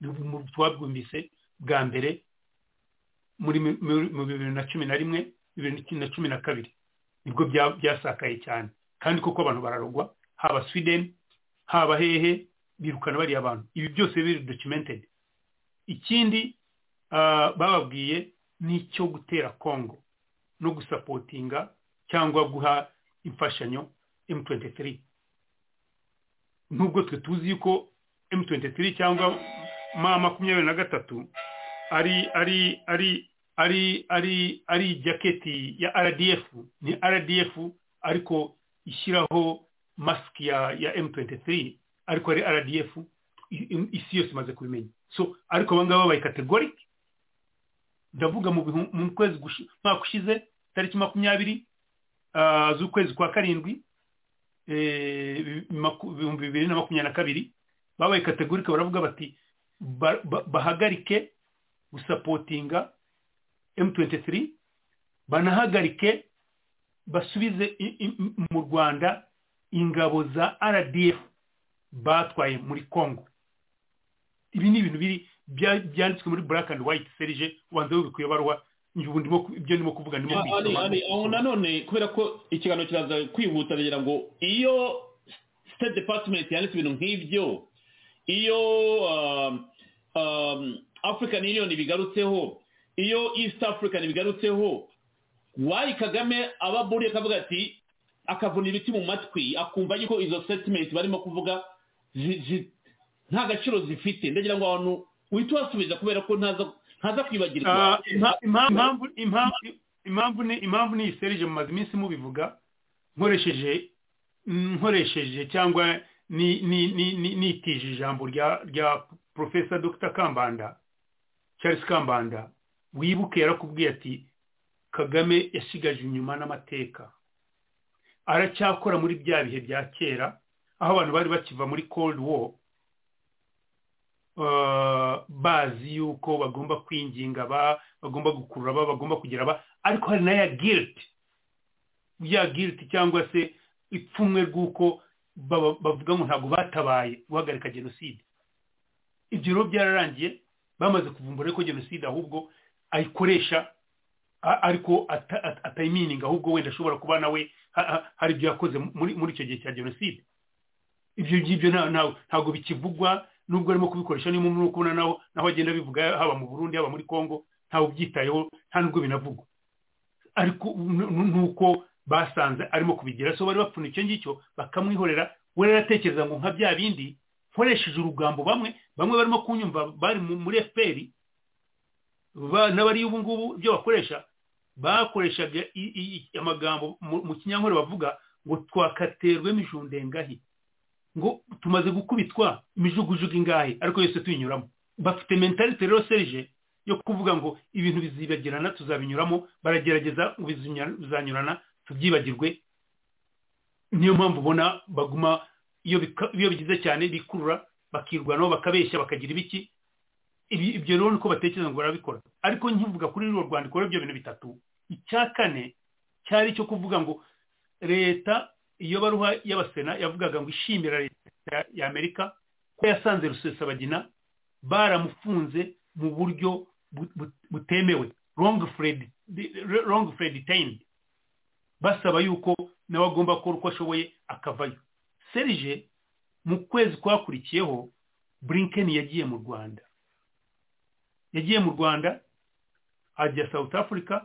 Mu- twabwumvise bwa mbere muri mi- muri- mu bibiri na cumi na rimwe bibiri na cumi na kabiri nibwo bya- byasakaye cyane kandi koko abantu bararogwa haba sweden haba hehe birukana bariya bantu ibi byose biri documented ikindi ah, bababwiye ni icyo gutera congo no gusapotinga cyangwa guha imfashanyo m23 nubwo twe tuzi yuko m23 cyangwa ma makumyabiri na gatatu ari ari ari ari ari ari jaketi ya rdf ni rdf ariko ishyiraho masiki ya ya m23 ariko ari rdf i- i- isi yose imaze kubimenya so ariko abangaba babaye kategorike ndavuga mu bihu- mu kwezi gushi- umwaka ushize tariki makumyabiri ah, z'ukwezi kwa karindwi eh, bi- maku- ibihumbi bibiri na makumyabiri na kabiri babaye kategorike baravuga bati ba- ba- bahagarike gusapotinga m23 banahagarike basubize i- i- mu rwanda ingabo za rdf batwaye muri congo ibi ni ibintu biri bya- byanditswe muri black and white serije ubanza wibikwiye barwa ubu ndimo ku- ibyo ndimo kuvuga ndimo Ah, ari- kubisoma. ari- aho nanone kubera ko ikiganiro kiraza kwihuta ndagira ngo iyo state department yanditse ibintu nk'ibyo iyo um, um, african union bigarutseho iyo east african bigarutseho wayi kagame aba aburiye akavuga ati akavuna ibiti mu matwi akumva yuko izo statement barimo kuvuga zi- zi- nta gaciro zifite ndagira ngo abantu uhita ubasubiza kubera ko ntaza ntaza Ah, kwibagirwa impa- impa- impamvu impamvu- impamvu ni impamvu ni iyi serije mumaze iminsi mubivuga nkoresheje nkoresheje cyangwa ni- ni- ni- ni- nitije ijambo rya rya profesa dr kambanda charles kambanda wibuke yarakubwiye ati kagame yasigaje inyuma n'amateka aracyakora muri bya bihe bya kera aho abantu bari bakiva muri cold war eh, bazi yuko bagomba kwinginga ba bagomba gukurura ba bagomba kugira ba ariko hari na ya guilt ya guilt cyangwa se ipfunwe rw'uko baba- bavuga ngo ntabwo batabaye guhagarika jenoside ibyo rero byararangiye bamaze kuvumbura ko jenoside ahubwo ayikoresha a- ariko ata- ata- atayimininga ahubwo wenda ashobora kuba nawe ha- ha- hari ibyo yakoze muri muri icyo gihe cya jenoside ibyo ngibyo nta- nta- ntabwo bikivugwa nubwo arimo kubikoresha niyo muntu uri kubona naho naho agenda abivuga haba mu burundi haba muri congo ntawe ubyitayeho nta nubwo binavugwa ariko nu- nu- nuko basanze arimo kubigira so bari bapfuna icyo ngicyo bakamwihorera we rero aratekereza ngo nka bya bindi nkoresheje urugambo bamwe bamwe barimo kunyumva bari mu- muri fpr ba- n'abariyo ubu ngubu ibyo bakoresha bakoreshaga i- i- i- amagambo mu mu kinyankore bavuga ngo twakaterwe mijundengahi ngo tumaze gukubitwa imijugujugu ingahe ariko yose tuyinyuramo bafite mentalite rero serije yo kuvuga ngo ibintu bizibagirana tuzabinyuramo baragerageza ngo bizinya- bizanyurana tubyibagirwe niyo mpamvu ubona baguma iyo bika- iyo bigize cyane bikurura bakirwanaho bakabeshya bakagira ibiki Ibi- ibyo rero niko batekereza ngo barabikora ariko nkivuga kuri ruriya rwandiko rero ibyo bintu bitatu icya kane cyari icyo kuvuga ngo leta iyo baruha y'abasena yavugaga ngo ishimira leta ya amerika ko yasanze rusesabagina baramufunze mu buryo bu- bu- butemewe wrong fred detained basaba yuko nawe agomba gukora uko ashoboye akavayo serije mu kwezi kwakurikiyeho blinken yagiye mu rwanda yagiye mu rwanda ajya south africa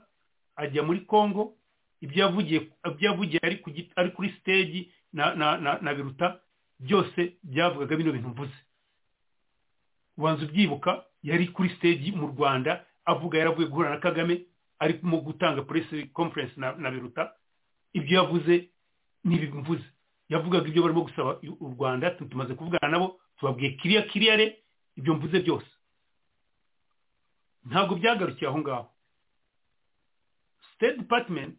ajya muri congo ibyo yavugiye ibyo yavugiye ari ku giti- ari kuri stage na na na, na biruta byose byavugaga bino bintu mvuze ubanza ubyibuka yari kuri stage mu rwanda avuga yaravuye guhura na kagame arimo gutanga press conference na, na biruta ibyo yavuze n'ibi mvuze yavugaga ibyo barimo gusaba u rwanda tu- tumaze kuvugana nabo tubabwiye kiriya kiriya re ibyo mvuze byose ntabwo byagarukiye aho ngaho state department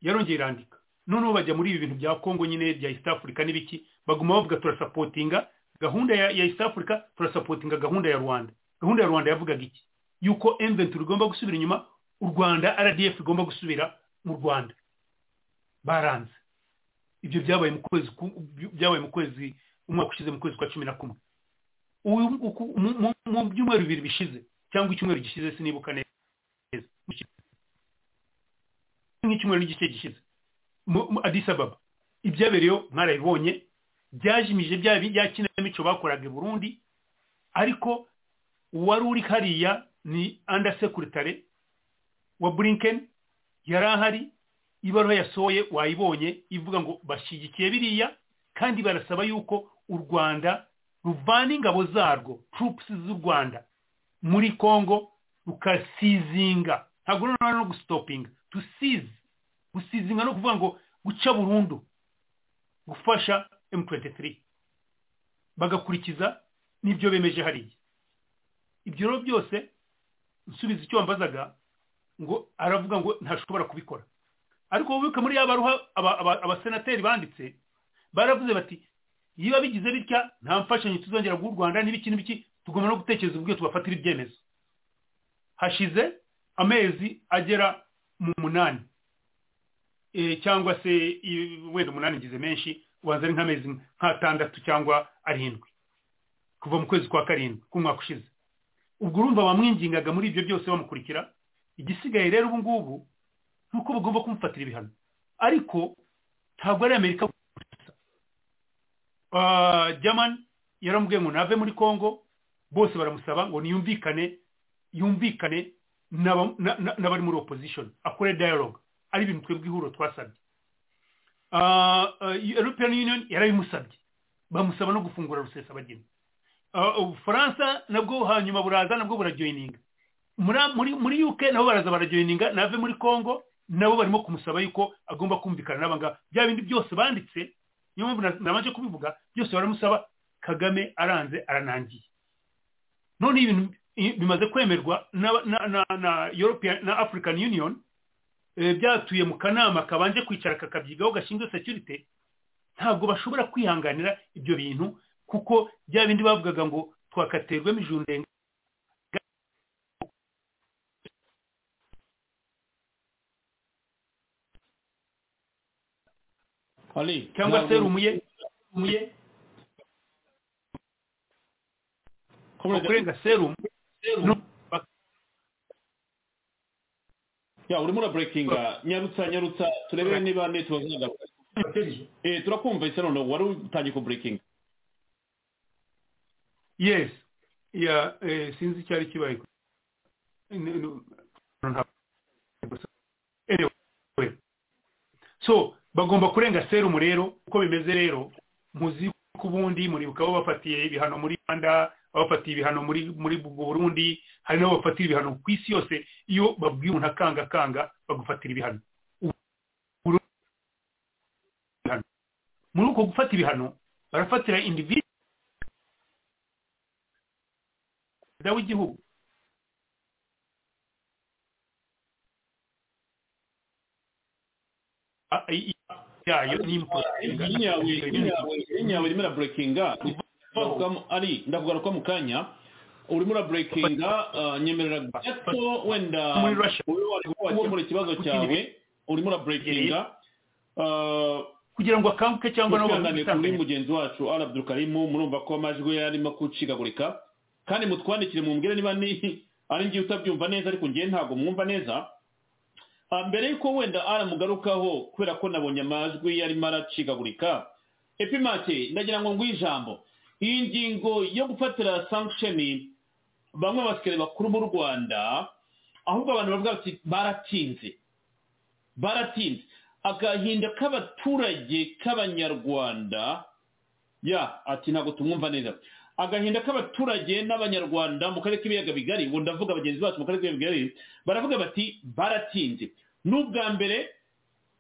yarongeye irandika noneho bajya muri ibi bintu bya congo nyine bya east africa n'ibiki baguma bavuga turasapotinga gahunda ya, ya east africa turasapotinga gahunda ya rwanda gahunda ya rwanda yavugaga iki yuko mventure igomba gusubira inyuma u rwanda rdf igomba gusubira mu rwanda baranze ibyo byabaye mu kwezi ku- byabaye mu kwezi umwaka ushize mu kwezi kwa cumi na kumwe uyu uku- mu- mu- mu byumweru bibiri bishize cyangwa icyumweru gishize sinibuka neza nk'icyumweru n'igice gishize mu- mu Addis Ababa ibyabereyeho mwarabibonye byajimije bya bi- bya kinamico bakoraga i Burundi ariko uwari uri hariya ni under secretary wa Blinken yari ahari ibaruwa yasohoye wayibonye ivuga ngo bashyigikiye biriya kandi barasaba yuko u Rwanda ruvana ingabo zarwo troops z'u Rwanda muri congo rukasizinga ntabwo noneho no gusitopinga to seize gusizinga no kuvuga ngo guca burundu gufasha m23 bagakurikiza n'ibyo bemeje hariya ibyo rero byose nsubiza icyo wambazaga ngo aravuga ngo ntashobora kubikora ariko wibuke muri ya baruha aba- aba- abasenateri banditse baravuze bati niba bigize bitya nta mfashanyo tuzongera guha u rwanda n'ibiki n'ibiki tugomba no gutekereza uburyo tubafatira ibyemezo hashize amezi agera mu munani Eh, cyangwa se i- wenda umunani ngize menshi ubanza ari nk'amezi nk'atandatu cyangwa arindwi kuva mu kwezi kwa karindwi k'umwaka ushize ubwo urumva bamwingingaga muri ibyo byose bamukurikira igisigaye rero ubu ngubu ni uko bagomba kumufatira ibihano ariko ntabwo ari amerika jamani yaramubwiye ngo nave muri congo bose baramusaba ngo niyumvikane yumvikane n'abari muri opposition akore dialogue ari ibintu twebwe ihuriro twasabye european union yarabimusabye bamusaba no gufungura rusesabagina ubufaransa nabwo hanyuma buraza nabwo burajoyininga muri uk nabo baraza barajoyininga nave muri congo nabo barimo kumusaba yuko agomba kumvikana n'abangaba bya bindi byose banditse niyo mpamvu nabanje kubivuga byose baramusaba kagame aranze aranangiye none ibintu bimaze kwemerwa na african union byatuye mu kanama kabanje kwicara kakabyigaho gashinzwe security ntabwo bashobora kwihanganira ibyo bintu kuko bya bindi bavugaga ngo twakaterwa imijuru ndenga cyangwa se rumuye rumuye kurenga serumu ya urimo uraburekinga nyarutsa nyarutsa turebe niba netiwaka zagaruka turakumva ese noneho wari utangiye kuburekinga yes ya sinzi icyo ari kibaye so bagomba kurenga serumu rero uko bimeze rero muzi ku bundi muribuka abo bafatiye ibihano muri rwanda abafatiye ibihano muri muri burundi hari n'abo bafatira ibihano ku isi yose iyo babwiye umuntu akangakanga bagufatira ibihano muri uko gufata ibihano barafatira individu perezida w'igihugu yayo yawe urimo uraburekinga ari ndakugaruka mu kanya urimo uraburekinga nyemerera gato wenda wakemura ikibazo cyawe urimo uraburekinga kugira ngo akanguke cyangwa nabo kuri mugenzi wacu arabdukarimu murumva ko amajwi ye arimo gucikagurika kandi mutwandikire mumbwire niba ari ngiye utabyumva neza ariko ngiye ntabwo mwumva neza mbere y'uko wenda aramugarukaho kubera ko nabonye amajwi yarimo aracikagurika epimate ndagira ngo nguhe ijambo iyi ngingo yo gufatira sankisheni bamwe basikare bakuru b'u rwanda ahubwo abantu bavuga bati baratinze baratinze agahinda k'abaturage k'abanyarwanda ya ati ntabwo tumwumva neza agahinda k'abaturage n'abanyarwanda mu karere k'ibiyaga bigari ubu ndavuga bagenzi bacu mu karere k'ibiyaga bigari baravuga bati baratinze n'ubwa mbere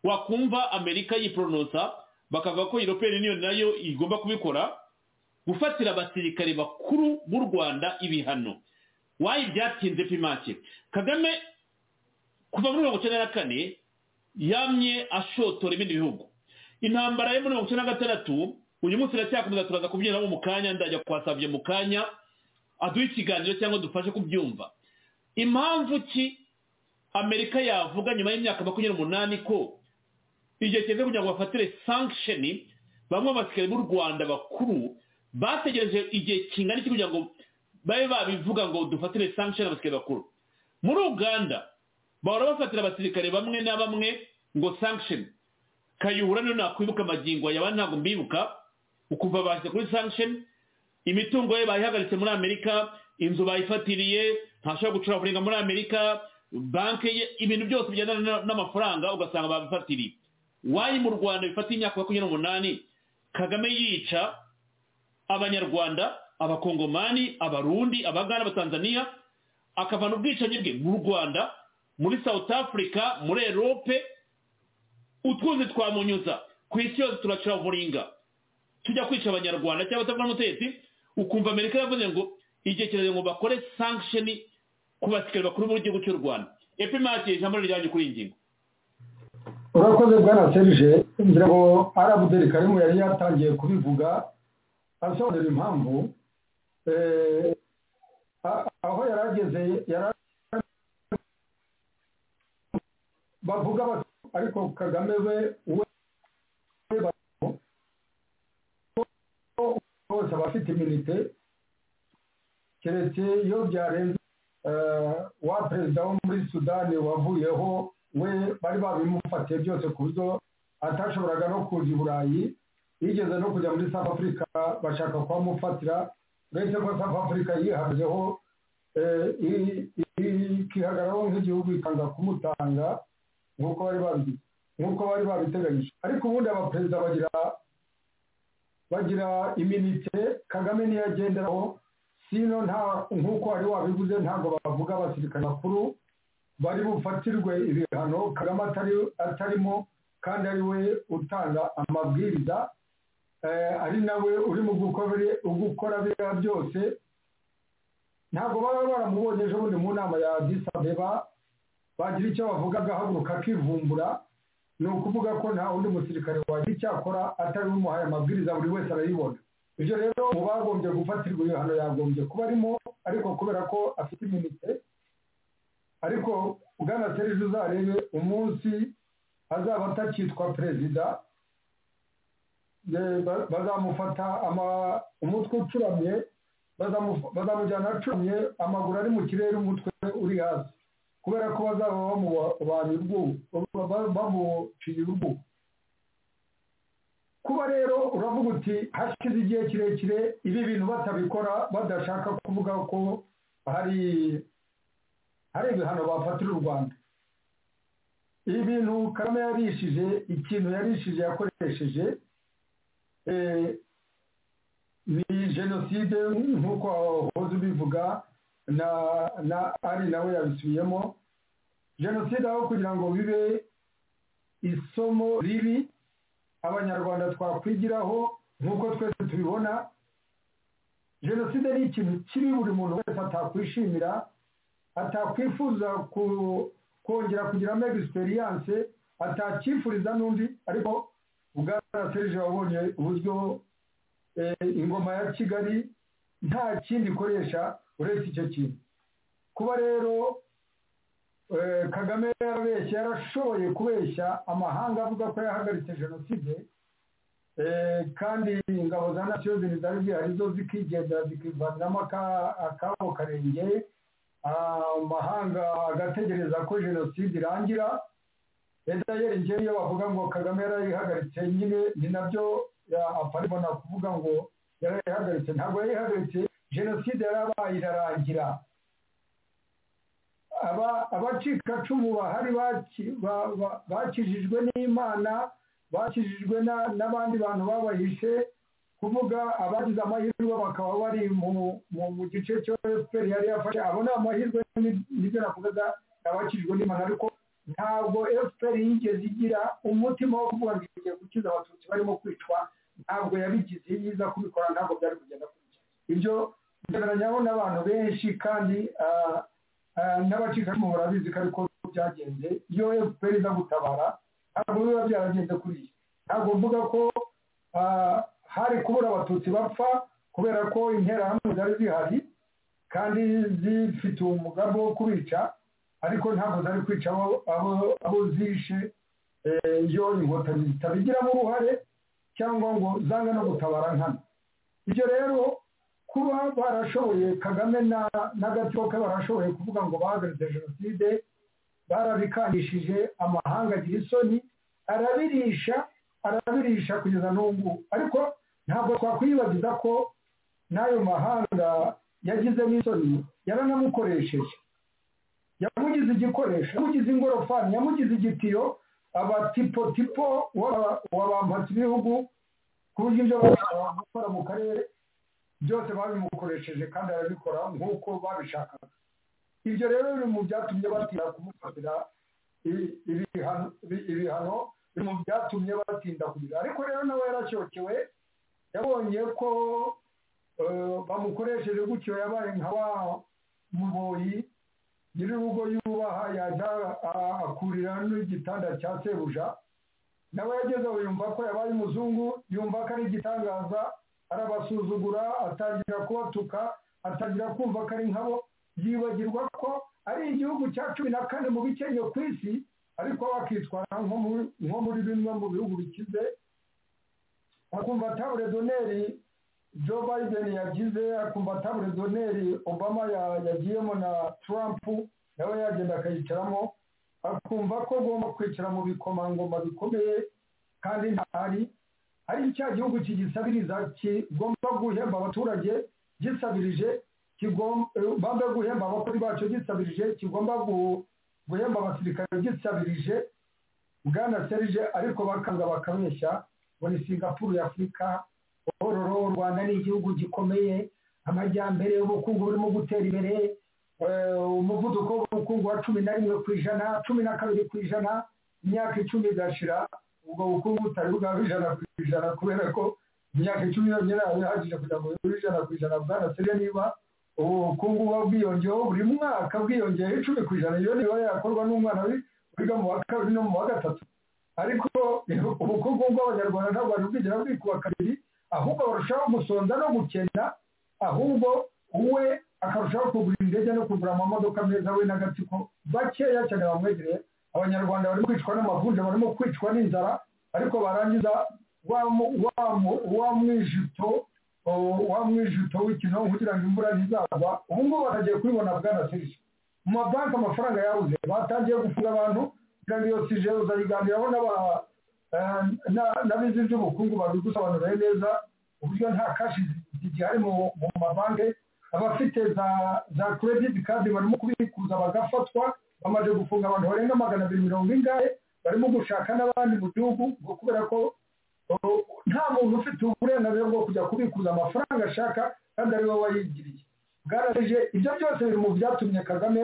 wakumva amerika yiporonosa bakavuga ko european union nayo igomba kubikora gufatira abasirikare bakuru b'u rwanda ibihano wayi byatinze pimake kagame kuva muri mirongo icyenda na kane yamye ashotora ibindi bihugu intambara yo muri mirongo icyenda na gatandatu uyu munsi iracyakomeza turaza kubyinamo mu kanya ndajya kwasabye mu kanya aduha ikiganiro cyangwa dufashe kubyumva impamvu ki amerika yavuga nyuma y'imyaka makumyabiri n'umunani ko igihe kigeze kugira ngo bafatire sankisheni bamwe basikari b'u rwanda bakuru bategereje igihe kingana iki kugira ngo babe babivuga ngo dufatire sankisheni abasikari bakuru muri uganda bahora bafatira abasirikare bamwe na bamwe ngo sankisheni kayihura niyo nakwibuka amagingo yaba ntabwo mbibuka ukuva bahise kuri sanction imitungo ye bayihagaritse muri amerika inzu bayifatiriye ntashobora gucuravuringa muri amerika banki ye ibintu byose bigendana n'amafaranga ugasanga babifatiriye wayi mu rwanda bifatiye imyaka makumyabiri n'umunani kagame yica abanyarwanda abakongomani abarundi abagana abatanzaniya akavana ubwicanyi bwe mu rwanda muri south africa muri erope utwuzi twamunyuza ku isi yose turacuravuringa tujya kwica abanyarwanda cyangwa atavuga n'umutetsi ukumva amerika yavuze ngo igihe kirageze ngo bakore sankisheni ku basikari bakuru b'igihugu cy'u rwanda epimati ijambo riryanjye kuri iyi ngingo urakoze bwana serije ngira ngo arabuderi karimu yari yatangiye kubivuga asobanura impamvu aho yari ageze yari bavuga bati ariko kagame we we abafite iminite keretse iyo byarenze wa perezida wo muri sudani wavuyeho we bari babimufatiye byose ku buryo atashoboraga no kuza i burayi yigeze no kujya muri south africa bashaka kuhamufatira uretse ko south africa yihazeho ikihagararaho nk'igihugu ikanga kumutanga nk'uko bari babigize nk'uko bari babiteganyije ariko ubundi abaperezida bagira bagira iminite kagame niyo agenderaho sino nta nk'uko wari wabivuze ntabwo bavuga abasirikare bakuru bari bufatirwe ibihano kagame atarimo kandi ari we utanga amabwiriza ari nawe uri mu gukora biriya byose ntabwo baba baramubonye ejo bundi mu nama ya disabeba bagira icyo bavuga agahaguruka akivumbura ni ukuvuga ko nta wundi musirikare wagira icyo akora atari umuhaye amabwiriza buri wese arayibona ibyo rero mu bagombye gufatirwa ibihano yagombye kuba arimo ariko kubera ko afite iminite ariko bwana serije uzarebe umunsi azaba atakitwa perezida bazamufata umutwe ucuramye bazamujyana acuramye amaguru ari mu kirere umutwe uri hasi kubera ko bazaba bamubanye bamuciye urugo kuba rero uravuga uti hashize igihe kirekire ibi bintu batabikora badashaka kuvuga ko hari hari ibihano bafatira u rwanda ibi bintu kagame yarishije ikintu yarishije yakoresheje ni jenoside nk'uko wahoze ubivuga na na ari nawe yabisubiyemo jenoside aho kugira ngo bibe isomo ribi abanyarwanda twakwigiraho nk'uko twese tubibona jenoside ni ikintu kibi buri muntu wese atakwishimira atakwifuza kongera kugira mega egisperiyanse atacyifuriza n'undi ariko bwana serije wabonye uburyo ingoma ya kigali nta kindi ikoresha uretse icyo kintu kuba rero kagame yarabeshya yarashoboye kubeshya amahanga avuga ko yahagaritse jenoside kandi ingabo za nasiyo ziri zari zihari zo zikigendera zikivanamo akabo karenge amahanga agategereza ko jenoside irangira leta yerekeye iyo bavuga ngo kagame yarayihagaritse nyine ni nabyo aparibona kuvuga ngo yarayihagaritse ntabwo yarayihagaritse jenoside yarabaye irarangira abacikacumu bahari bakijijwe n'imana bakijijwe n'abandi bantu babahishe kuvuga abagize amahirwe bakaba bari mu gice cyo efuperi yari yafashe abo ni amahirwe nibyo navugaga abakijijwe n'imana ariko ntabwo efuperi yigeze igira umutima wo kuvuga ngo igiye gukiza abatutsi barimo kwicwa ntabwo yabigize iyo iza kubikora ntabwo byari kugenda kurya ibyo byemeranyamo n'abantu benshi kandi n'abacikacumu barabizi ko ariko byagenze iyo efuperi iza gutabara ntabwo biba byaragenze kuri iyi ntabwo mvuga ko hari kubura abatutsi bapfa kubera ko interahamwe zari zihari kandi zifite umugambi wo kubica ariko ntabwo zari kwica abo zishe iyo inkotanyi zitabigiramo uruhare cyangwa ngo zanga no gutabara nkana ibyo rero kuba barashoboye kagame n'agatsiko ke barashoboye kuvuga ngo bahagaritse jenoside barabikangishije amahanga agira isoni arabirisha arabirisha kugeza n'ubu ariko ntabwo twakwibagiza ko n'ayo mahanga yagize n'isoni yaranamukoresheje yamugize igikoresho yamugize ingorofani yamugize igitiyo abatipotipo wabambatse ibihugu ku buryo ibyo bashobora gukora mu karere byose babimukoresheje kandi arabikora nk'uko babishakaga ibyo rero biri mu byatumye batira kumufatira ibihano biri mu byatumye batinda kugira ariko rero nawe yaracyokewe yabonye ko bamukoresheje gutyo yabaye nka wa muboyi nyir'urugo yubaha yajya akurira n'igitanda cya sebuja nawe yagezeho yumva ko yabaye umuzungu yumva ko ari igitangaza arabasuzugura atangira kubatuka atangira kumva ko ari nkabo yibagirwa ko ari igihugu cya cumi na kane mu bikenye ku isi ariko bakitwara nko muri bimwe mu bihugu bikize bakumva tabure doneri joe biden yagize akumva atabure doneri obama ya- yagiyemo na trump nawe yagenda akayicaramo akumva ko agomba kwicara mu bikomangoma bikomeye kandi ntahari ari cya gihugu kigisabiriza kigomba guhemba abaturage gisabirije kigomba eh, guhemba abakozi bacyo gisabirije kigomba gu- guhemba abasirikare gisabirije bwana serije ariko bakanga bakabeshya ngo ni singapuru y'afurika ororo u rwanda ni igihugu gikomeye amajyambere ubukungu burimo gutera imbere eh, umuvuduko w'ubukungu wa cumi na rimwe ku ijana cumi na kabiri ku ijana imyaka icumi igashira ubwo bukungu butari bwaba ijana ku ijana kubera ko imyaka icumi yonyine yaba ihagije kugira ngo bube ijana ku ijana bwana serije niba ubukungu buba bwiyongeyeho buri mwaka bwiyongeyeho icumi ku ijana iyo niba yakorwa n'umwana wi- wiga mu wa kabiri no mu wa gatatu ariko ubukungu bw'abanyarwanda ntabwo bari bwigera bwikuba kabiri ahubwo barushaho gusonza no gukena ahubwo uwe akarushaho kugura indege no kugura amamodoka meza we n'agatsiko bakeya cyane bamwegereye abanyarwanda barimo kwicwa n'amavunja barimo kwicwa n'inzara ariko barangiza wa mu- wa mu- wa mwijito o- wa mwijito w'ikinogo kugira ngo imvura ntizagwa ubu ngubu bakagiye kubibona bwana serije mu mabanki amafaranga yabuze batangiye gufunga abantu kugira ngo iyo sije uzayiganiraho n'aba- eh, na- n'abizi iby'ubukungu babigusobanuriye neza uburyo nta kashi zigihari mu mu mabanki abafite za za credit card barimo kubikuza bagafatwa bamaze gufunga abantu barenga magana abiri mirongo ingahe barimo gushaka n'abandi mu gihugu ngo kubera ko o- nta muntu ufite uburenganzira bwo kujya kubikuza amafaranga ashaka kandi ari we wayigiriye bwaraje ibyo byose biri mu byatumye kagame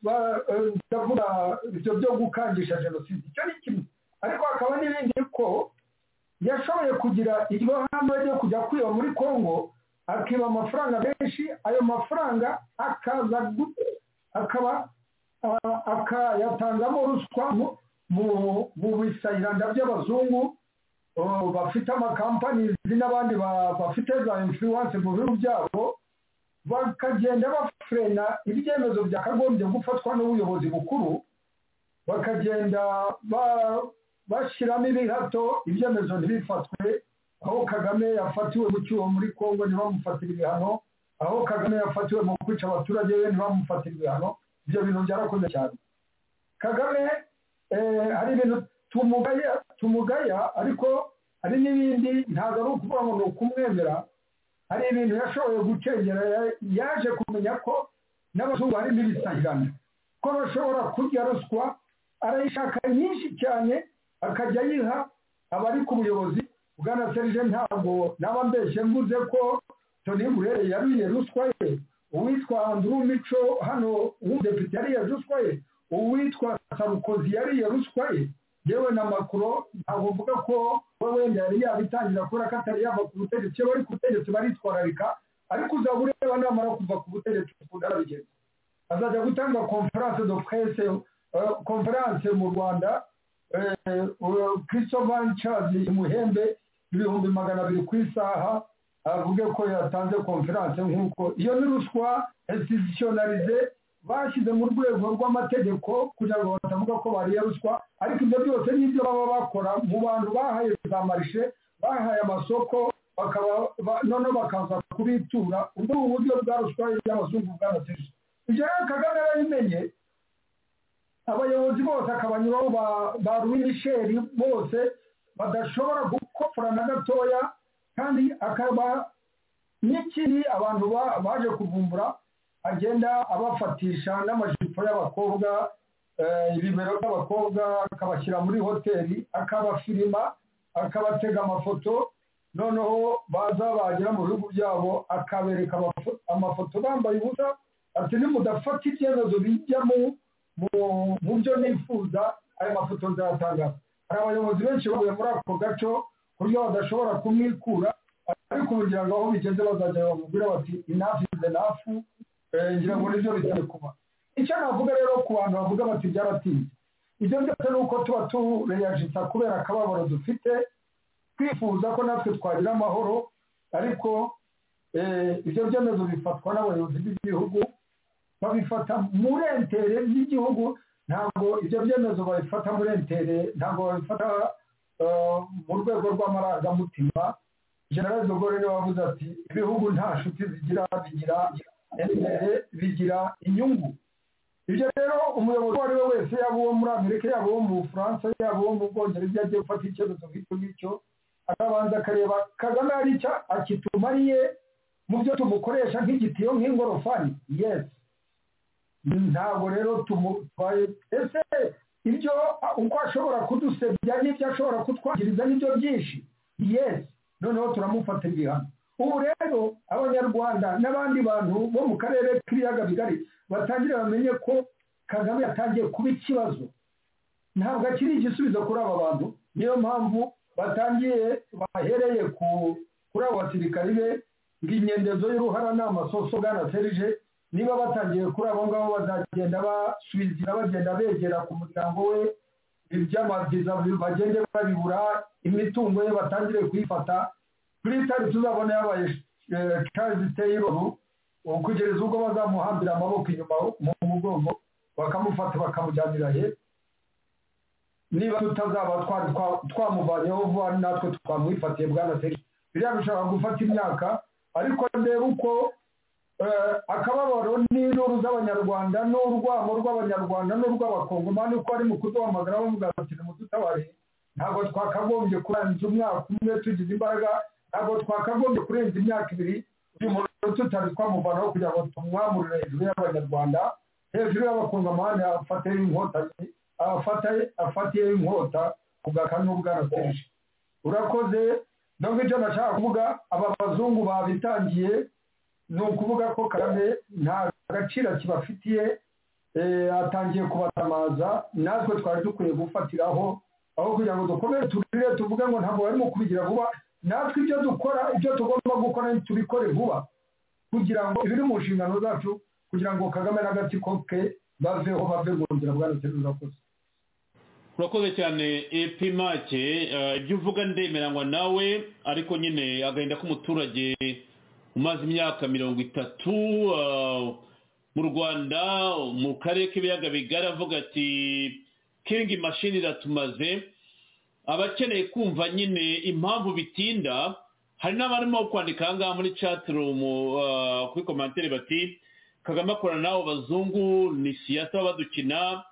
ba- eh, ndavuga ibyo byo gukangisha jenoside icyo ni kimwe ariko hakaba n'ibindi ko yashoboye kugira iryo hame ryo kujya kwiba muri congo akiba amafaranga menshi ayo mafaranga akaza gu- akaba a- akayatangamo ruswa mu- mu- mu bisayiranda by'abazungu oh, bafite amakampanizi n'abandi ba- bafite za influence mu bihugu byabo bakagenda bafrena ibyemezo byakagombye gufatwa n'ubuyobozi bukuru bakagenda ba- bashyiramo ibihato ibyemezo ntibifatwe aho kagame yafatiwe mu cyuho muri congo ntibamufatire ibihano aho kagame yafatiwe mu kwica abaturage be ntibamufatire ibihano ibyo bintu byarakoze cyane kagame eh, hari ibintu tumugaya tumugaya ariko hari n'ibindi ntabwo ari ukuvuga ngo ni ukumwemera hari ibintu yashoboye gucengera ya- yaje kumenya ko n'abazungu harimo ibisahirana ko bashobora kurya ruswa arayishaka nyinshi cyane akajya ayiha abari ku buyobozi bwana serije ntabwo naba mbeshye mvuze ko toni burere yariye ruswa ye uwitwa anduru mico hano w'umudepite yariye ruswa ye uwitwa sarukozi yariye ruswa ye yewe na makuro ntabwo mvuga ko we wenda yari yabitangira kubera ko atari yava ku butegetsi iyo bari ku butegetsi baritwararika ariko uzaba ureba namara kuva ku butegetsi ukunda arabigenza azajya gutanga conference de presse eh, conference mu rwanda eh, eh, christopher charles muhembe ibihumbi magana abiri ku isaha avuge ko yatanze conference nk'uko iyo ni ruswa institutionalize bashyize mu rwego rw'amategeko kugira ngo batavuga ko bariye ruswa ariko ibyo byose n'ibyo baba bakora mu bantu bahaye za marishe bahaye amasoko bakaba ba- noneho bakaza kubitura ubwo ni uburyo bwa ruswa y'abazungu bwarateje ibyo rero kagame babimenye abayobozi bose akabanyuraho ba- ba Louis Michel bose badashobora gukopfora na gatoya kandi akaba n'ikindi abantu ba- baje kuvumbura agenda abafatisha n'amajipo y'abakobwa eh, ibibero by'abakobwa akabashyira muri hoteli akabafirima akabatega amafoto noneho baza bagera mu bihugu byabo akabereka amafo- amafoto bambaye ubusa ati nimudafata ibyemezo bijya mu- mu- mu byo nifuza ayo mafoto nzayatangaza hari abayobozi benshi bavuye muri ako gaco ku buryo badashobora kumwikura ariko kugira ngo aho bigeze bazajya bamubwira bati inafu ize nafu ngira ngo nibyo bigiye kuba icyo navuga rero ku bantu bavuga bati byaratinze ibyo byose ni uko tuba tureyajitsa kubera akababaro dufite twifuza ko natwe twagira amahoro ariko eh, ibyo byemezo bifatwa n'abayobozi b'igihugu babifata muri entere z'igihugu ntabwo ibyo byemezo babifata muri entere ntabwo babifata eh, mu rwego rw'amarangamutima general dogore niwe wavuze ati ibihugu nta nshuti zigira bigira imbere bigira inyungu ibyo rero umuyobozi uwo ari we wese yaba uwo muri amerika yaba uwo mu bufaransa yaba uwo mu bwongereza iyo agiye gufata icyemezo nk'icyo ngicyo arabanza akareba kagame hari icyo akitumariye mu byo tumukoresha nk'igitiyo nk'ingorofani yesi ntabwo rero tumutwaye ese ibyo uko ashobora kudusebya n'ibyo ashobora kutwangiriza n'ibyo byinshi yesi noneho turamufata igihano ubu rero abanyarwanda n'abandi bantu bo mu karere k'ibiyaga bigari batangire bamenye ko kagame yatangiye kuba ikibazo ntabwo akiri igisubizo kuri aba bantu niyo mpamvu batangiye bahereye kuri abo basirikari be ngo inyendezo y'uruhara ni amasoso bwana serije niba batangiye kuri abo ngabo bazagenda basubiza bagenda begera ku muryango we iby'amabyiza bagende babibura imitungo ye batangire kuyifata kuri tari tuzabona yabaye Charles Taylor kugeza ubwo bazamuhambira amaboko inyuma mu mugongo bakamufata bakamujyanira he niba tutazaba twamuvanyeho vuba natwe twamwifatiye bwana seri biriya bishobora gufata imyaka ariko ndebe uko akababaro n'induru z'abanyarwanda n'urwamo rw'abanyarwanda n'urw'abakongomani uko ari mu kuduhamagara bavuga bati nimudutabare ntabwo twakagombye kurangiza umwaka umwe tugize imbaraga ntabwo twakagombye kurenza imyaka ibiri uyu muntu tutari twamuvanaho kugira ngo tumwamurire hejuru y'abanyarwanda hejuru y'abakongomani afate inkotanyi afatiye inkota ku gakanu bwarateje urakoze nubwo ibyo nashaka kuvuga aba bazungu babitangiye ni ukuvuga ko kagame nta gaciro kibafitiye atangiye kubatamaza natwe twari dukwiye gufatiraho aho kugira ngo dukomere turire tuvuge ngo ntabwo barimo kubigira vuba natwe ibyo dukora ibyo tugomba gukora tubikore vuba kugira ngo ibiri mu nshingano zacu kugira ngo kagame n'agatsiko ke baveho bave mu nzira bwa ndetse n'urakoze urakoze cyane epimake ibyo uvuga ndemeranywa nawe ariko nyine agahinda k'umuturage umaze imyaka mirongo itatu mu rwanda mu karere k'ibiyaga bigari avuga ati kingi mashini iratumaze abakeneye kumva nyine impamvu bitinda hari n'abarimo kwandika aha ngaha muri catirumu kuri komantere bati kagame akorana n'abo bazungu ni siyasa badukina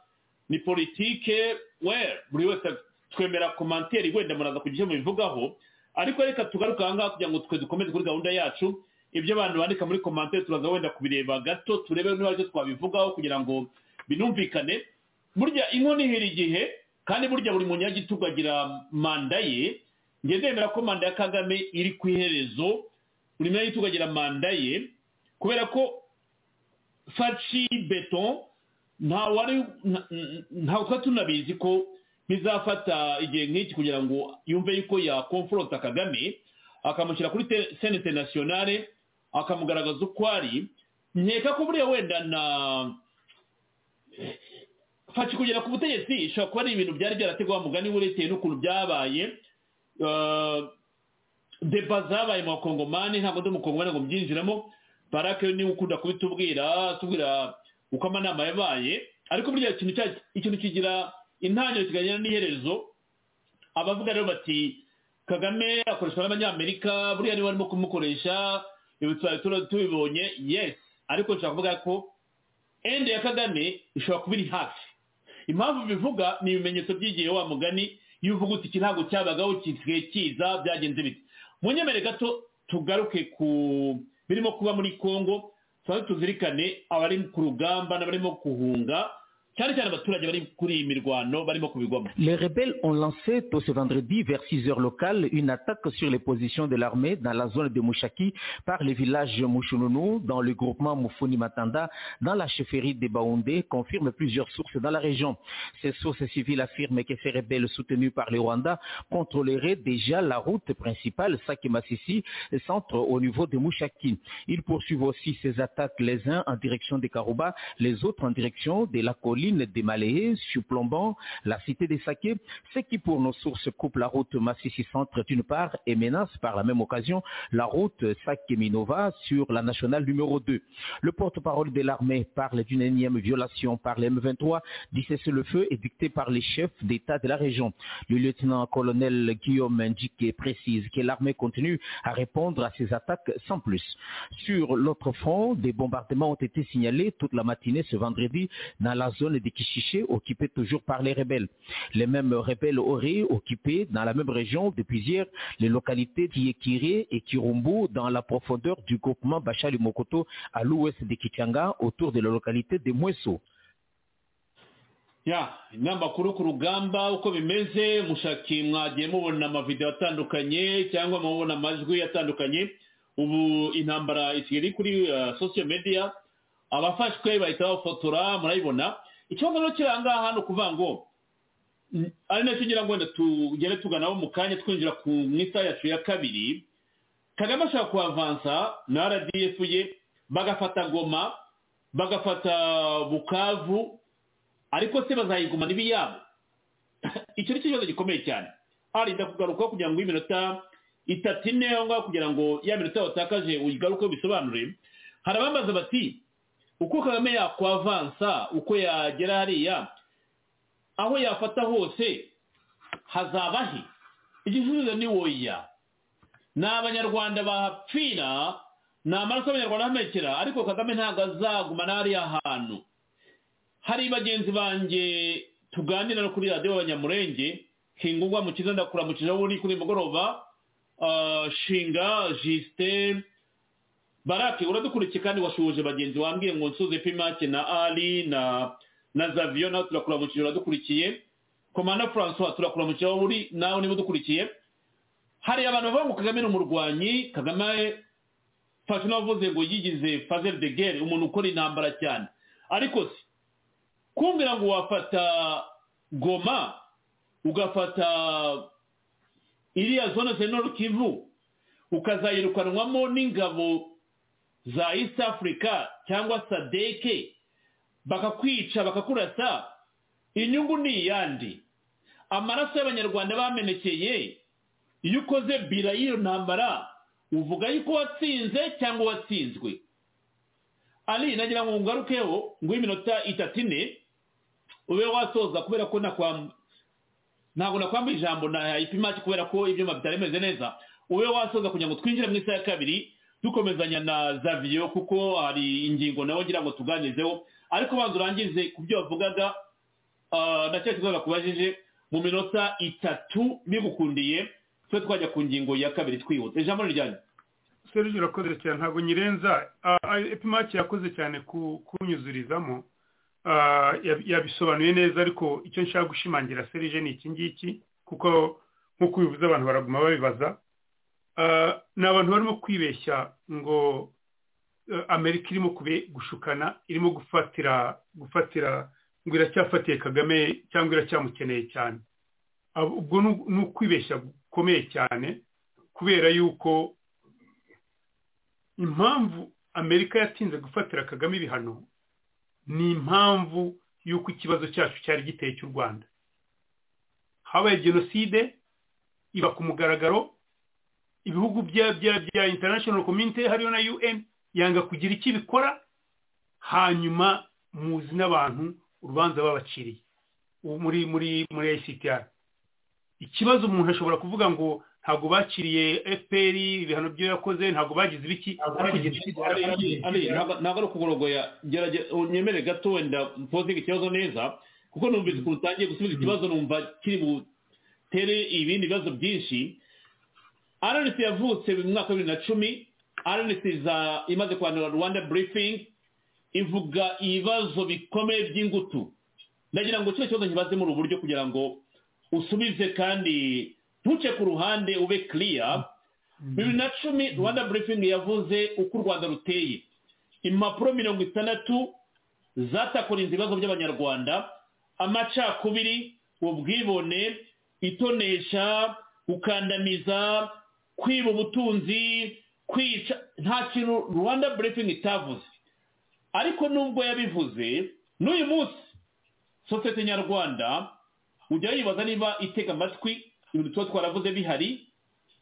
ni politike we buri wese twemera komantere wenda muraza kugira icyo mubivugaho ariko reka tugaruke aha ngaha kugira ngo twe dukomeze kuri gahunda yacu ibyo abantu bandika muri komantere turaza wenda kubireba gato turebe niba aricyo twabivugaho kugira ngo binumvikane burya inkono ihera igihe kandi burya buri munyagitugu agira manda ye njye ndemera ko manda ya kagame iri ku iherezo buri munyagitugu agira manda ye kubera ko faci beto ntawe twa tunabizi ko bizafata igihe nk'iki kugira ngo yumve yuko yakomforota kagame akamushyira kuri senete nasiyonare akamugaragaza uko ari nkeka ko buriya wenda na faci kugera ku butegetsi ishobora kuba ari ibintu byari byarateguwe mugani urebye n'ukuntu byabaye deba zabaye mu bakongomani ntabwo ndi umukongomani ngo mbyinjiramo barake niba ukunda kubitubwira tubwira uko amanama yabaye ariko burya ikintu kigira intangiriro kiganira n'iherezo abavuga rero bati kagame akoreshwa n'abanyamerika buriya niba barimo kumukoresha ibitwara tubibonye yes ariko nshobora kuvuga ko ende ya kagame ishobora kuba iri hafi impamvu bivuga ni ibimenyetso by'igihe wa mugani iyo uvuga uti iki ntabwo cyabagaho gisigaye kiza byagenze bite munyemere gato tugaruke ku birimo kuba muri congo tuba tuzirikane abari ku rugamba n'abarimo guhunga Les rebelles ont lancé tôt ce vendredi vers 6 heures locales une attaque sur les positions de l'armée dans la zone de Mouchaki par le village Mouchounou dans le groupement Moufoni Matanda dans la chefferie de Baoundé, confirment plusieurs sources dans la région. Ces sources civiles affirment que ces rebelles soutenus par le Rwanda contrôleraient déjà la route principale Sakimasisi, centre au niveau de Mouchaki. Ils poursuivent aussi ces attaques les uns en direction de Karouba, les autres en direction de la Colis origine des Malayais, surplombant la cité des Saké, ce qui pour nos sources coupe la route Massissi-Centre d'une part et menace par la même occasion la route Saké-Minova sur la nationale numéro 2. Le porte-parole de l'armée parle d'une énième violation par les M23 du cessez-le-feu édicté par les chefs d'État de la région. Le lieutenant-colonel Guillaume Ndiké précise que l'armée continue à répondre à ces attaques sans plus. Sur l'autre front, des bombardements ont été signalés toute la matinée ce vendredi dans la zone de Kishiché, occupée toujours par les rebelles. Les mêmes rebelles auraient occupé dans la même région depuis hier les localités d'Iekiré et Kirumbu dans la profondeur du groupement Bachali Mokoto à l'ouest de Kichanga autour de la localité de Mweso. ya inama makuru ku rugamba uko bimeze mushaki mwagiye mubona amavidewo atandukanye cyangwa mubona amajwi atandukanye ubu intambara isigaye iri kuri uh, social media abafashwe bahita bafotora murayibona ikibazo rero kiri ahangaha ni ukuvuga ngo mm, ari nacyo ngira ngo wenda tugere tuganaho mu kanya twinjira ku mu isaha yacu ya kabiri kagame ashaka kuhavansa na rdf ye bagafata goma bagafata bukavu ariko se bazayigumana ibiyabo icyo ni cyo kibazo gikomeye cyane arinda kugaruka kugira ngo iminota itatu ine aho ngaho kugira ngo ya minota watakaje uyigaruke bisobanure hari abambaza bati uko kagame yakwavansa uko yagera hariya aho yafata hose hazaba he igisubizo ni woya ni abanyarwanda bahapfira ni amaraso y'abanyarwanda ahamenekera ariko kagame ntabwo azagumana hariya hantu hari bagenzi banjye tuganira no kuri radiyo abanyamurenge hingugwa mu kiza ndakuramukije aho uri kuri mugoroba ah, shinga jisite barake uradukurikiye kandi washoje bagenzi wambwiye ngo nsuze pimake na ali na na zaviyo nawe turakuramukije uradukurikiye komanda francois turakuramukije aho uri nawe niba udukurikiye hari abantu bavuga ngo kagame ni umurwanyi kagame fashe n'abavuze ngo yigize fazel de guerre umuntu ukora intambara cyane ariko se kumbwira ngo wafata goma ugafata iriya zone zenoro kivu ukazayirukanwamo n'ingabo za east africa cyangwa sadeke bakakwica bakakurasa inyungu ni iyandi amaraso y'abanyarwanda bamenekeye iyo ukoze bira y'iyo ntambara uvuga yuko watsinze cyangwa watsinzwe ari nagira ngo ngarukeho ngo iminota itatu ine ube wasoza kubera ko nakwa ntabwo nakwambaye ijambo na ipimaki kubera ko ibyuma bitaremeze neza ube wasoza kugira ngo twinjire mu isaha ya kabiri dukomezanya na zaviyo kuko hari ingingo nawe ngira ngo tuganizeho ariko banza urangize ku byo wavugaga ah, na cya kibazo bakubajije mu minota itatu bigukundiye twe twajya ku ngingo ya kabiri twihuta ijambo ni ryanyu serge urakoze cyane ntabwo nyirenza epimaki yakoze cyane ku- kunyuzurizamo Ah, yab- yabisobanuye neza ariko icyo nshaka gushimangira serge ni iki ngiki kuko nk'uko ubivuze abantu baraguma babibaza Ah, ni abantu barimo kwibeshya ngo eh, amerika irimo kube- gushukana irimo gufatira gufatira ngo iracyafatiye kagame cyangwa iracyamukeneye cyane Abo- ubwo ni- ni ukwibeshya gukomeye cyane kubera yuko impamvu amerika yatinze gufatira kagame ibihano ni impamvu y'uko ikibazo cyacu cyari giteye cy'u rwanda habaye jenoside iba ku mugaragaro ibihugu bya bya bya international community hariyo na un yanga kugira icyo ibikora hanyuma muzi n'abantu urubanza babaciriye ubu muri muri muri ictr ikibazo umuntu ashobora kuvuga ngo ntabwo baciriye fpr ibihano byo yakoze ntabgo bagize ibiki ariko jenoside yarabaye. ari ntabwo ari ukugurogoya gerageza unyemere gato wenda mpozinga ikibazo neza kuko numvise ukuntu utangiye gusubiza ikibazo numva kiri butere ibindi bibazo byinshi rnc yavutse mu mwaka wa bibiri na cumi rnc za imaze kwandura rwanda briefing ivuga ibibazo bikomeye by'ingutu ndagira ngo kino kibazo nkibaze muri ubu buryo kugira ngo usubize kandi ntuce ku ruhande ube kiriya bibiri na cumi rwanda briefing yavuze uko u rwanda ruteye impapuro mirongo itandatu zatakorinze ibibazo by'abanyarwanda amacakubiri ubwibone itonesha gukandamiza kwiba ubutunzi kwica nta kintu rwanda briefing itavuze ariko nubwo yabivuze n'uyu munsi sosiyete nyarwanda ujya yibaza niba itega amatwi ibintu tuba twaravuze bihari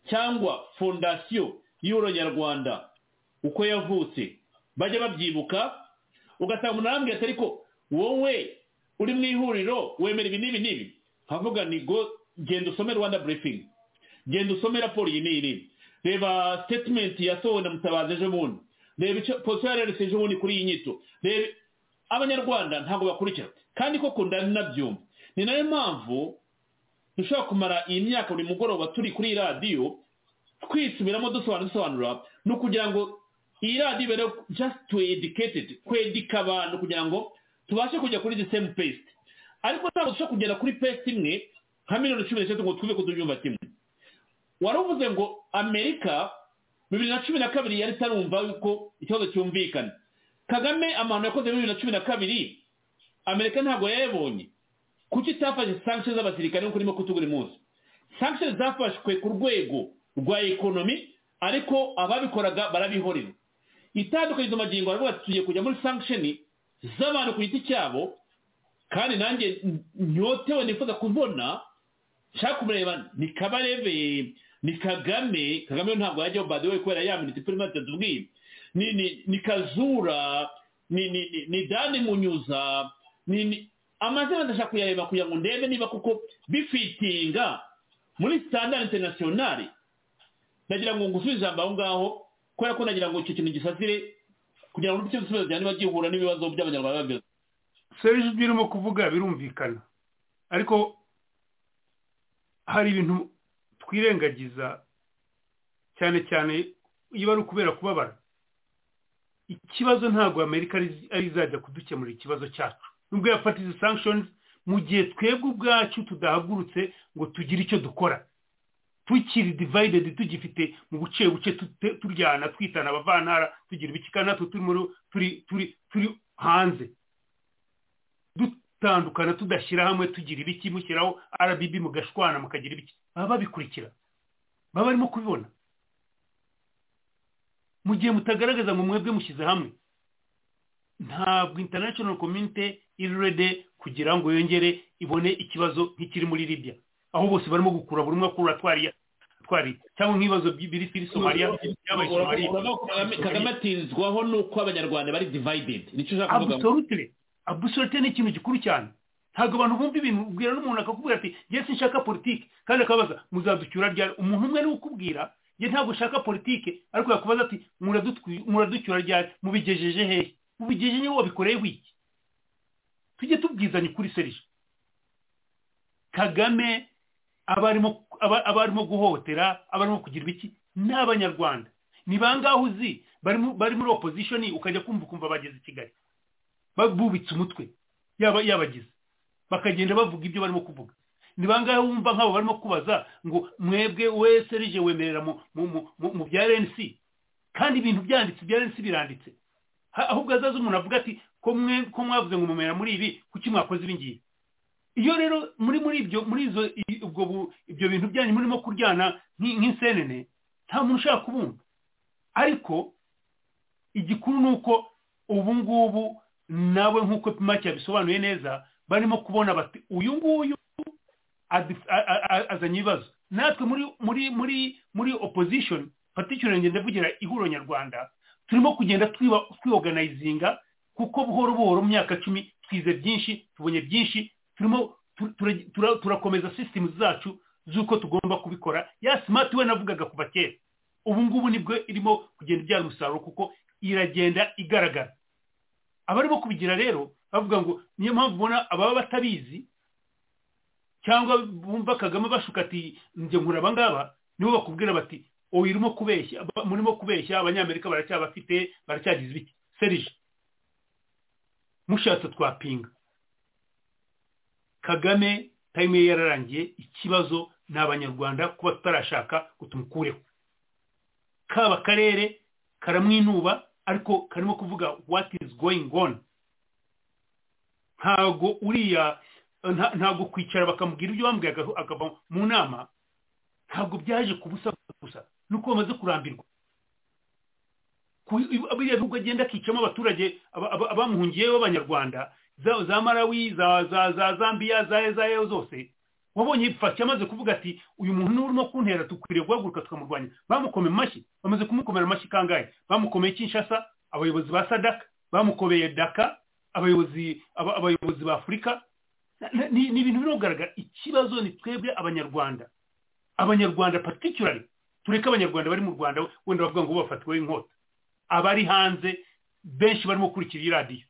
cyangwa fondasiyo y'uro nyarwanda uko yavutse bajya babyibuka ugasanga umuntu arambwira ati ariko wowe uri mu ihuriro wemera ibi n'ibi n'ibi havuga ni go genda usome rwanda burifingi genda usome raporo iyi n'iyi n'iyi reba sitetimenti yasohowe na mutabazi ejo bundi reba icyo polisi yareretse ejo bundi kuri iyi nyito reba abanyarwanda ntabwo bakurikira kandi koko ndani nabyumva ni nayo mpamvu dushobora kumara iyi myaka buri mugoroba turi kuri iyi radiyo twisubiramo dusobanura dusobanura ni ukugira ngo iyi radiyo ibere just to educated kwedika abantu kugira ngo tubashe kujya kuri the same paste ariko ntabwo dushobora kugera kuri paste imwe nka miliyoni cumi n'eshatu ngo twibe kutubyumva kimwe wari uvuze ngo amerika bibiri na cumi na kabiri yari itarumva yuko ikibazo cyumvikana kagame amahano yakoze bibiri na cumi na kabiri amerika ntabwo yayabonye kuki itafashe sankisho z'abasirikare nk'uko urimo kutugura munsi sankisho zafashwe ku rwego rwa ekonomi ariko ababikoraga barabihorera itandukanye izo magingo baravuga ati tugiye kujya muri sankishoni z'abantu ku giti cyabo kandi nanjye nyotewe nifuza kubona nshaka kumureba ni kabarebe ni kagame kagame we ntabwo yajyaho badewe kubera yaminitse kuri mati tubwiye ni kazura ni dani munyuza amazina ndashaka kuyareba kugira ngo ndebe niba kuko bifitinga muri standard internationale nagira ngo ngusubize ijambo aho ngaho kubera ko nagira ngo icyo kintu gisasire kugira ngo n'icyo gisubizo cyane niba gihura n'ibibazo by'abanyarwanda byose serivisi ibyo urimo kuvuga birumvikana ariko hari ibintu twirengagiza cyane cyane iyo ari ukubera kubabara ikibazo ntabwo amerika ari izajya kudukemurira ikibazo cyacu nubwo yafata izi sankishoni mu gihe twebwe ubwacu tudahagurutse ngo tugire icyo dukora tukiri divayidedi tugifite mu buce buce turyana twitana abavantara tugira ibikika natwe turi hanze dutandukana tudashyira hamwe tugira ibiki mushyiraho rbb mugashwana mukagira ibiki baba babikurikira baba barimo kubibona mu gihe mutagaragaza ngo mwebwe mushyize hamwe ntabwo international community irurede kugira ngo yongere ibone ikibazo nk'ikiri muri libya aho bose barimo gukura buri umwe akura atwari cyangwa nk'ibibazo biri kuri somaliya kagame atinzwaho ni uko abanyarwanda bari divayidedi nicyo ushaka kuvuga abusorutire abusorutire ni ikintu gikuru cyane ntabwo abantu bumva ibintu ubwira n'umuntu akakubwira ati njye sinshaka politiki kandi akabaza muzaducyura ryari umuntu umwe ni ukubwira njye ntabwo ushaka politiki ariko yakubaza ati muraducyura ryari mubigejeje hehe ubigejeje niba wabikoreye wiki tujye tubwizanye ukuri serije kagame aba arimo guhohotera aba arimo kugira ibiki ni abanyarwanda ni bangahe uzi bari muri opozishoni ukajya kumva ukumva bageze i kigali bubitse umutwe yaba yabagize bakagenda bavuga ibyo barimo kuvuga ni bangahe wumva nk'abo barimo kubaza ngo mwebwe we serije wemerera mu bya rnc kandi ibintu byanditse bya rnc biranditse ahubwo azaza umuntu avuga ati ko mwavuze ngo mumera muri ibi kuki mwakoze ibi ngibi iyo rero muri muri ibyo muri izo ibyo bintu byanyu murimo kuryana nk'insenene nta muntu ushaka kubumva ariko igikuru ni uko ubu ngubu nawe nk'uko pimake yabisobanuye neza barimo kubona bati uyu nguyu azanye ibibazo natwe muri muri muri muri opozishoni particularly ngenda ndavugira ihuriro nyarwanda turimo kugenda twiorganizinga kuko buhoro buhoro mu myaka cumi twize byinshi tubonye byinshi turimo turakomeza sisitemu zacu z'uko tugomba kubikora ya simati we navugaga kuva kera ubu ngubu nibwo irimo kugenda ibyara umusaruro kuko iragenda igaragara abarimo kubigira rero bavuga ngo niyo mpamvu ubona ababa batabizi cyangwa bumva kagame bashuka ati njye nkura abangaba nibo bakubwira bati ubu irimo kubeshya murimo kubeshya abanyamerika baracyabafite baracyagize ibiki serije mushatse twapinga kagame tayime ye yararangiye ikibazo ni abanyarwanda kuba tutarashaka tumukureho kaba akarere karamwinuba ariko karimo kuvuga what is going on ntago uriya ntago kwicara bakamubwira ibyo bambwiye akava mu nama ntabwo byaje kubusa gusa nuko bamaze kurambirwa biriya bihugu agenda akicamo abaturage abamuhungiyeho b'abanyarwanda za za marawi za za za zambiya za ezayo zose wabonye yifashe amaze kuvuga ati uyu muntu urimo kuntera dukwiriye guhaguruka tukamurwanya bamukome amashyi bamaze kumukomera amashyi kangahe bamukomeye kinshasa abayobozi ba sadaka bamukomeye daka abayobozi aba- abayobozi ba afurika Na- na- ni ni ibintu biri kugaragara ikibazo ni twebwe abanyarwanda abanyarwanda particularly tureke abanyarwanda bari mu rwanda wenda bavuga ngo bafatiwe inkota abari hanze benshi barimo gukurikira iyi radiyo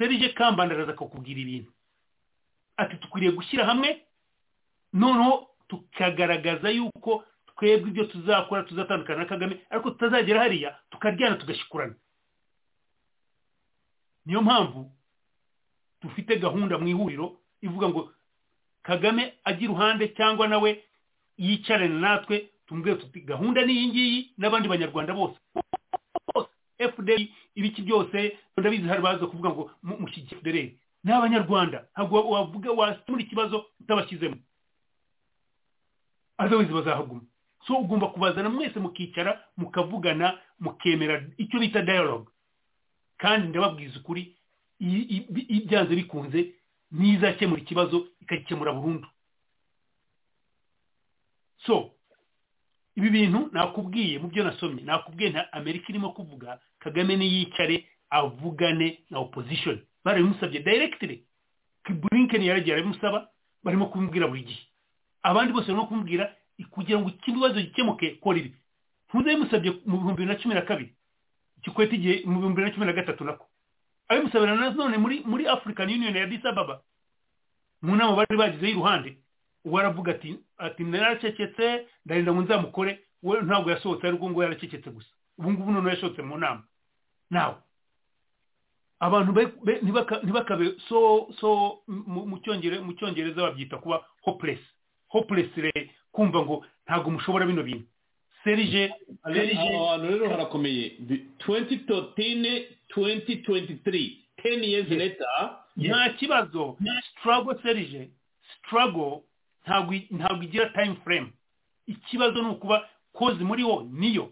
serije kambanda araza akakubwira ibintu ati dukwiriye gushyira hamwe noneho tukagaragaza yuko twebwe ibyo tuzakora tuzatandukana na kagame ariko tutazagera hariya tukaryana tugashikurana niyo mpamvu dufite gahunda mu ihuriro ivuga ngo kagame ajye iruhande cyangwa nawe yicarane natwe tumubwire tuti gahunda ni iyi ngiyi n'abandi banyarwanda bose fda ibiki byose ndabizi hari baza kuvuga ngo mu- mushyigikire fda ni abanyarwanda ntabwo wa- wavuga wasemura ikibazo utabashyizemo azawizi bazahaguma so ugomba kubazana mwese mukicara mukavugana mukemera icyo bita dialogue kandi ndababwiza ukuri i- i- bi- i- byanze bikunze n'izakemura ikibazo ikagikemura burundu so ibi bintu nakubwiye mu byo nasomye nakubwiye nta amerika irimo kuvuga kagame niyicare avugane na opposition barabimusabye directly blinken yaragiye arabimusaba barimo kumubwira buri gihe abandi bose barimo kumubwira kugira ngo ikibazo gikemuke kora ibi ntuze bimusabye mu bihumbi bibiri na cumi na kabiri ikikwete igihe mu bihumbi bibiri na cumi na gatatu nako abimusabira na none muri muri african union ya addis ababa mu nama bari bagizeho iruhande uwo aravuga ati ati naracecetse ndarinda ngo nzamukore we ntabwo yasohotse ariko ngo yaracecetse gusa ubu ngubu noneho yasohotse mu nama nawe abantu be- be- ntibaka- ntibakabe so so mu- mu cyongere- mu cyongereza babyita kuba hopeless hopeless re- kumva ngo ntabwo mushobora bino bintu serije ahantu rero harakomeye Bi- 2013 2023 10 years later nta kibazo struggle serije struggle ntabwo i- ntabwo igira time frame ikibazo ni ukuba kozi muri wo niyo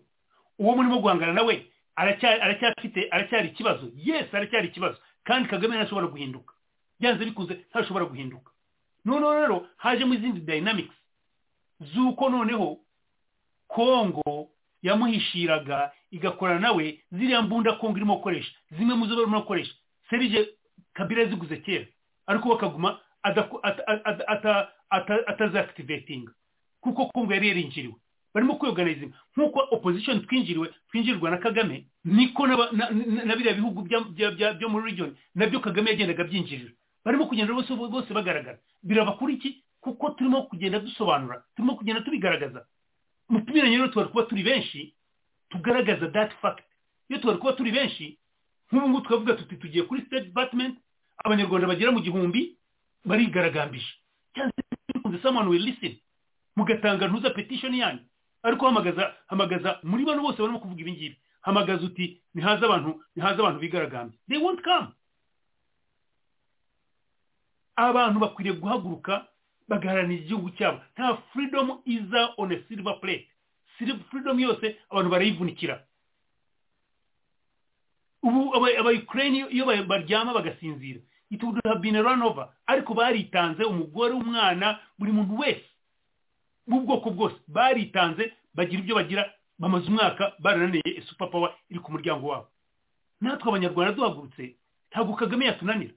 uwo murimo guhangana nawe aracya- aracyafite aracyari ikibazo yes aracyari ikibazo kandi kagame ntashobora guhinduka byanze bikunze ntashobora guhinduka noneho rero hajemo izindi dynamics z'uko noneho kongo yamuhishiraga igakorana nawe ziriya mbunda kongo irimo gukoresha zimwe mu zo barimo gukoresha serije kabila yaziguze kera ariko bakaguma adaku- ata- ata- ata- ata- atazaakitivetinga kuko kongo yari yarinjiriwe barimo kwiyoganiza nk'uko opposition twinjiriwe twinjirirwa na kagame niko n'aba- na- na na biriya bihugu bya- bya- bya- byo muri region nabyo kagame yagendaga byinjirira barimo kugenda bose bose bagaragara biraba kuri iki kuko turimo kugenda dusobanura turimo kugenda tubigaragaza mu tumiranye rero tuba kuba turi benshi tugaragaza that fact iyo tuba kuba turi benshi nk'ubu ngubu twavuga tuti tugiye kuri state department abanyarwanda bagera mu gihumbi barigaragambije cyangwa se someone will listen mugatanga ntuza petition yanyu ariko hamagaza hamagaza muri bano bose barimo kuvuga ibi ngibi hamagaza uti nihaze abantu nihaze abantu bigaragambye they won't come abantu bakwiriye guhaguruka bagaharanira igihugu cyabo nta freedom iza on a silver plate Silver- freedom yose abantu barayivunikira ubu aba- abayukureyini iyo ba- baryama bagasinzira it would have been a runover ariko baritanze umugore umwana buri muntu wese b'ubwoko bwose baritanze bagira ibyo bagira bamaze umwaka barananiye super power iri ku muryango wabo natwe abanyarwanda duhagurutse ntabwo kagame yatunanira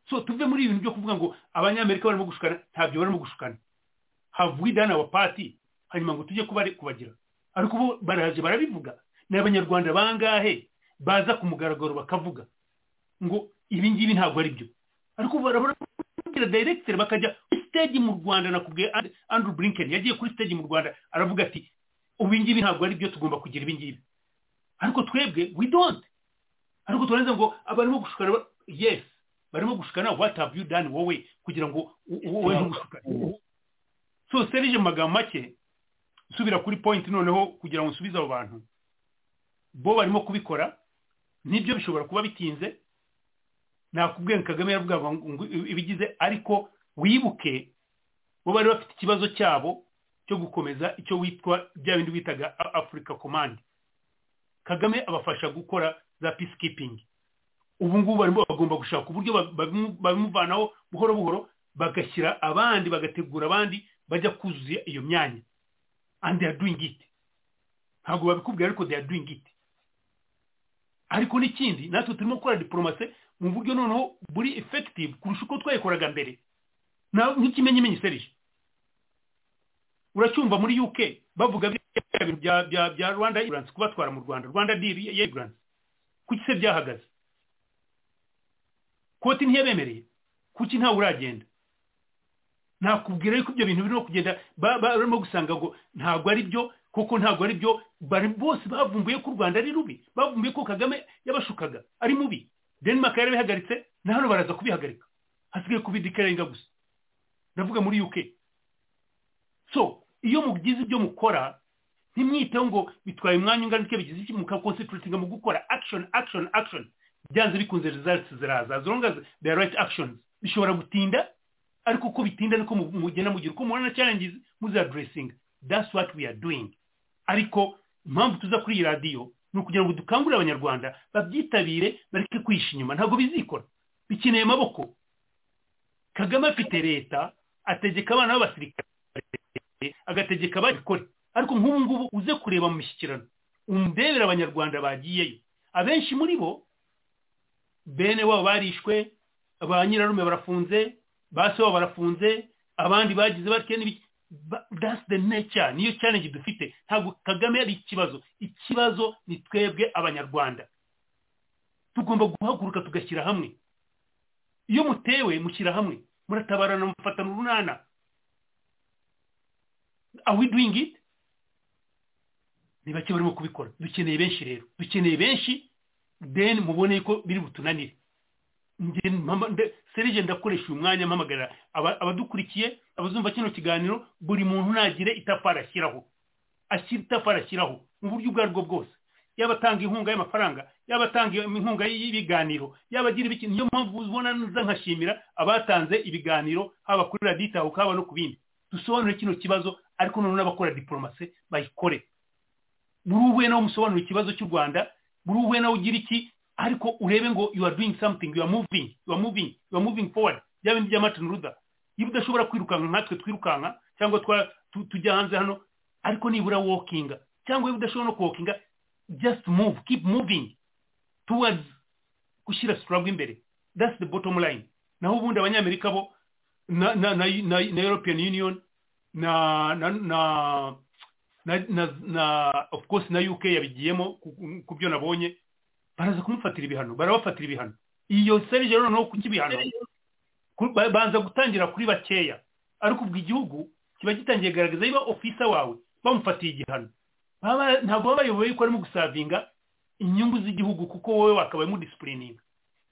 so tuve muri ibi bintu byo kuvuga ngo abanyamerika barimo gushukana ntabyo barimo gushukana havuwe idana wa pati hanyuma ngo tujye kubare- kubagira ariko bo baraje barabivuga ni abanyarwanda bangahe baza ku mugaragaro bakavuga ngo ibi ngibi ntabwo ari byo ariko barababwira directeur bakajya kuri stage mu rwanda nakubwiye And- andrew blinken yagiye kuri stage mu rwanda aravuga ati ubu ngibi ntabwo ari byo tugomba kugira ibi ngibi ariko twebwe we don't ariko turangiza ngo abarimo gushukana ba- yes barimo gushukana what have you done wowe kugira ngo u- u- wowe ntugushukane so serije mu magambo make nsubira kuri point noneho kugira ngo nsubize abo bantu bo barimo kubikora nibyo bishobora kuba bitinze nakubwiye ngo kagame yaravugaga ngo ngo ibigize ariko wibuke bo bari bafite ikibazo cyabo cyo gukomeza icyo witwa bya bindi bitaga A- africa command kagame abafasha gukora za peacekeeping ubu ngubu barimo bagomba gushaka uburyo babimuvanaho buhoro buhoro bagashyira abandi bagategura abandi bajya kuzuza iyo myanya and they are doing it ntabwo babikubwira ariko they are doing it ariko n'ikindi natwe turimo gukora diporomasi mu buryo noneho buri effective kurusha uko twayikoraga mbere nk'ikimenyimenyi serije uracyumva muri uk bavuga bya rwanda iransi kubatwara mu rwanda rwanda diri ya iransi kuki se byahagaze koti ntiyabemereye kuki ntawe uragenda nakubwira yuko ibyo bintu birimo kugenda barimo gusanga ngo ntabwo ari byo kuko ntabwo ari byo bose bavumbuye ko u rwanda ari rubi bavumbuye ko kagame yabashukaga ari mubi denmark yarabihagaritse na hano baraza kubihagarika hasigaye kubidikarenga gusa ndavuga muri uk so iyo mugize ibyo mukora ntimwiteho ngo bitwaye umwanya ungana utyo bigize iki mukakonsitiritinga mu gukora action action action byanze bikunze results ziraza zonga the right actions bishobora gutinda ariko uko bitinda niko mugenda mugira uko mubona challenges muzaduresinga that's what we are doing ariko impamvu tuza kuri iyi radiyo ni ukugira ngo dukangurire abanyarwanda babyitabire bareke kwihisha inyuma ntabwo bizikora bikeneye amaboko kagame afite leta ategeka abana b'abasirikare agategeka ababikore ariko nk'ubu ngubu uze kureba mu mishyikirano umubebera abanyarwanda bagiyeyo abenshi muri bo bene wabo barishwe ba nyirarume barafunze ba se wabo barafunze abandi bagize batyo n'ibiki that's the nature niyo challenge dufite ntabwo kagame ari ikibazo ikibazo ni twebwe abanyarwanda tugomba guhaguruka tugashyira hamwe iyo mutewe mushyira hamwe muratabarana mufatana urunana are we doing it ni bake barimo kubikora dukeneye benshi rero dukeneye benshi then mubone ko biri butunanire serije ndakoresha uyu mwanya mpamagara abadukurikiye abazumva kino kiganiro buri muntu ntagire itafari ashyiraho ashyira itafari ashyiraho mu buryo ubwo aribwo bwose yaba atanga inkunga y'amafaranga yaba atanga inkunga y'ibiganiro yaba agira ibiki niyo mpamvu ubona nza nkashimira abatanze ibiganiro haba kuri raditaho haba no ku bindi dusobanure kino kibazo ariko noneho n'abakora diporomasi bayikore buri uwe nawe umusobanura ikibazo cy'u rwanda buri uwe nawe ugira iki ariko urebe ngo you are doing something you are moving you are moving you are moving forward bya bindi bya martin luther iyo udashobora kwirukanka nkatwe twirukanka cyangwa tujya hanze hano ariko nibura walkinga cyangwa iyo udashobora no walkinga just move keep moving towards gushyira struggle imbere that's the bottom line naho ubundi abanyamerika bo na na na, na, na european union na na na na, na, na of course na uk yabigiyemo ku byo nabonye baraza kumufatira ibihano barabafatira ibihano iyo serije rero noneho kuki ibihano banza gutangira kuri bakeya ariko ubwo igihugu kiba gitangiye garagaza niba ofisa wawe bamufatiye igihano ntabwo baba bayoboye yuko arimo gusavinga inyungu z'igihugu kuko wowe wakabaye mudisipurininga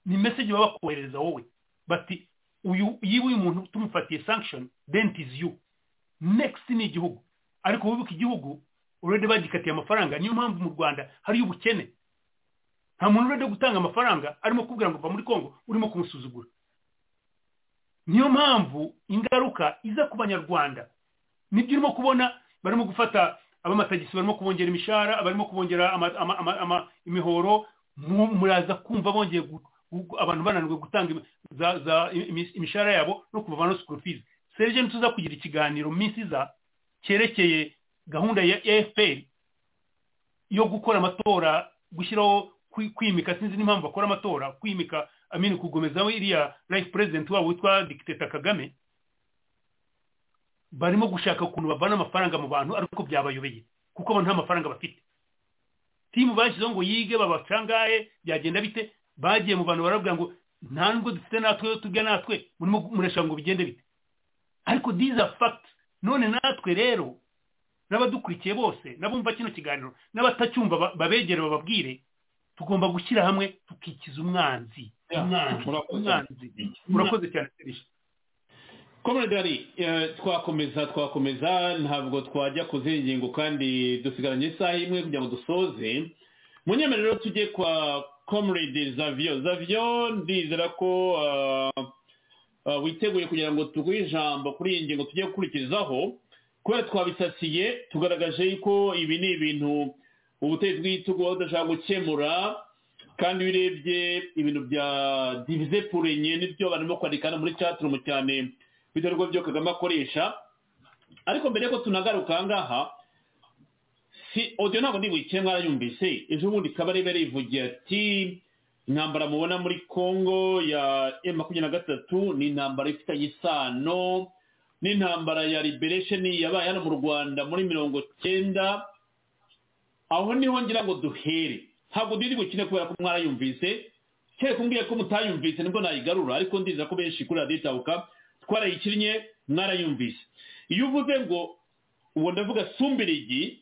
ni meseji baba bakoherereza wowe bati uyu yiba uyu muntu tumufatiye sanction dent is you next ni igihugu ariko wibuka igihugu urede bagikatiye amafaranga niyo mpamvu mu rwanda hariyo ubukene nta muntu urajya gutanga amafaranga arimo kubwira ngo va muri congo urimo kumusuzugura niyo mpamvu ingaruka iza ku banyarwanda nibyo urimo kubona barimo gufata ab'amatagisi barimo kubongera imishahara barimo kubongera imihoro muraza kumva bongeye abantu bananiwe gutanga imishahara yabo no kubavana no sikuru fizi serije ntituza kugira ikiganiro mu minsi iza cyerekeye gahunda ya efuperi yo gukora amatora gushyiraho kwimika sinzi n'impamvu bakora amatora kwimika amini kugomeza iriya life president wabo witwa dikiteta kagame barimo gushaka ukuntu bavana amafaranga mu bantu ariko byabayobeye kuko abantu nta mafaranga bafite timu bashyizeho ngo yige babacangaye byagenda bite bagiye mu bantu barabwira ngo nta nubwo dufite natwe tujya natwe murimo murashaka ngo bigende bite ariko these are facts none natwe rero n'abadukurikiye bose n'abumva kino kiganiro n'abatacyumva babegere bababwire tugomba gushyira hamwe tukikiza umwanzi umwanzi murakoze cyane serije komodari twakomeza twakomeza ntabwo twajya ku zindi ngingo kandi dusigaranye isaha imwe kugira ngo dusoze munyemerere rero tujye kwa komurede zaviyo zaviyo ndizera ko witeguye kugira ngo tuguhe ijambo kuri iyi ngingo tujye gukurikizaho kubera twabisasiye tugaragaje yuko ibi ni ibintu ubutegetsi bw'igitugu budashaka gukemura kandi iyo urebye ibintu bya divize purenye n'ibyo barimo kwandikana muri caturumu cyane bitorwa byo kagame akoresha ariko mbere y'uko tunagaruka aha ngaha si odiyo ntabwo ndi bukire mwarayumvise ejo bundi kabarebe yivugiye ati intambara mubona muri congo ya emu makumyabiri na gatatu ni intambara ifitanye isano n'intambara ya liberation yabaye hano mu rwanda muri mirongo cyenda aho niho ngira ngo duhere ntabwo ndi bukine kubera ko mwarayumvise kere kumbwiye ko mutayumvise nibwo nayigarura ariko ndiza ko benshi kuri radiyo itabuka twarayikinnye mwarayumvise iyo uvuze ngo ubu ndavuga sumbirigi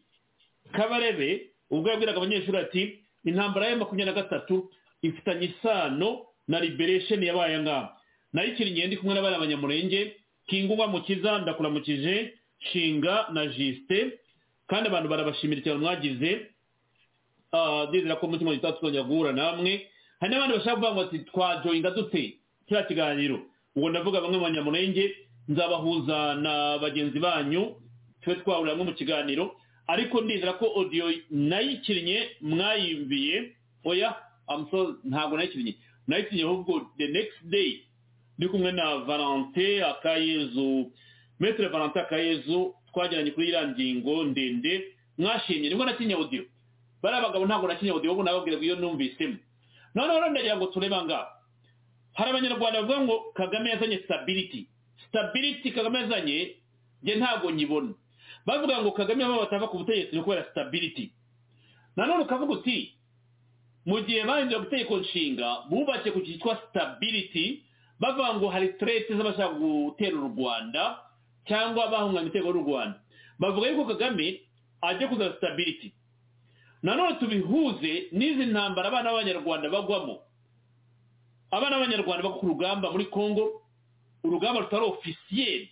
kabarebe ubwo yabwiraga abanyeshuri ati intambara ya makumyabiri na gatatu ifitanye isano na liberation yabaye ngaha nayikinnye ndi kumwe n'abana banyamurenge kingungwa mukiza ndakuramukije shinga na jisite kandi abantu barabashimira cyane mwagize ndizera ko umutima gitaha tuzongera guhura namwe hari n'abandi bashaka kuvuga ngo ati twajoyinga dute kiriya kiganiro ubwo ndavuga bamwe mu banyamurenge nzabahuza na bagenzi banyu tube twahurira hamwe mu kiganiro ariko ndizera ko odiyo nayikinnye mwayimbiye oya ntabwo nayikinnye nayikinnye ahubwo the next day ndi kumwe na valente akayezu metero valente akayezu twagiranye kuri iriya ngingo ndende mwashimye nibwo nakinnye odiyo bariya bagabo ntabwo na kinyabudi wowe nababwira ngo iyo numvisemo noneho rero ndagira ngo turebe ngaha hari abanyarwanda bavuga ngo kagame yazanye sitabiriti sitabiriti kagame yazanye njye ntabwo nyibona bavuga ngo kagame aho batava ku butegetsi ni kubera sitabiriti nanone ukavuga uti mu gihe bahindura gutegeko nshinga bubatse ku cyitwa sitabiriti bavuga ngo hari sitereti z'abashaka gutera u rwanda cyangwa bahunganya ibitego y'u rwanda bavuga yuko kagame ajya kuzana sitabiriti nanone tubihuze n'izi ntambara abana b'abanyarwanda bagwamo abana b'abanyarwanda bagwa ku rugamba muri congo urugamba rutari ofisiyeri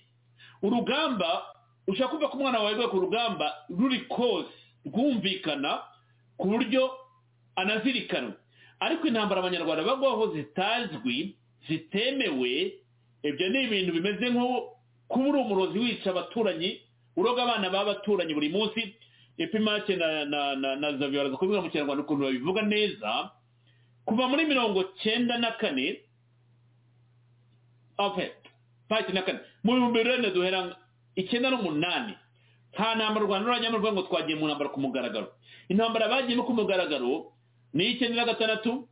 urugamba ushobora kumva ko umwana wawe ku rugamba ruri koze rwumvikana ku buryo anazirikanwa ariko intambara abanyarwanda bagwaho zitazwi zitemewe ibyo ni ibintu bimeze nko kuba uri umurozi wica abaturanyi uroga abana b'abaturanyi buri munsi epimake na na na na zavi baraza kubivuga mu kinyarwanda ukuntu babivuga neza kuva muri mirongo cyenda na kane pati na kane mu bihumbi bibiri na duhera icyenda n'umunani nta ntambara u rwanda rurajyamo rwego ngo twagiye mu ntambara ku mugaragaro intambara bagiyemo ku mugaragaro ni iy'icyenda na gatandatu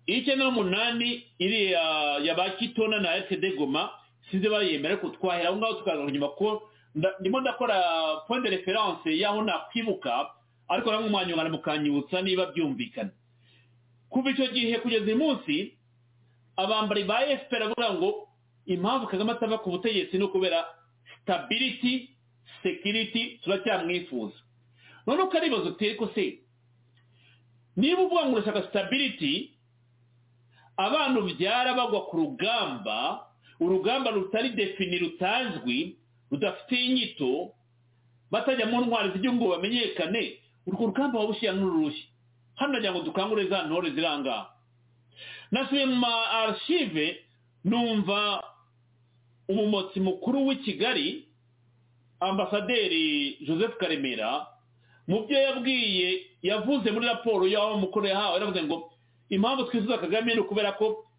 iy'icyenda n'umunani iriya ya ba kitona na etide goma sinzi bayemera ariko twahera aho ngaho tukaza inyuma ko ndimo ndakora point de reference y'aho nakwibuka ariko namwe mwanyungana mukanyibutsa niba byumvikana kuva icyo gihe kugeza uyu munsi abambari ba fpr bavuga ngo impamvu kagame atava ku butegetsi ni ukubera stability security turacyamwifuza none uko ari ibibazo uteye ko se niba uvuga ngo urashaka stability abantu byara bagwa ku rugamba urugamba rutari defini rutazwi rudafite inyito batajya mu ntwari z'igihugu ngo bamenyekane urwo rugamba wabushyira n'ururushyi hano nagira ngo dukangure za ntore zirangaha nasubiye mu ma archive numva umumotsi mukuru w'i kigali ambasaderi joseph karemera mu byo yabwiye yavuze muri raporo y'aho mukuru yahawe yaravuze ngo impamvu twifuza kagame ni ukubera ko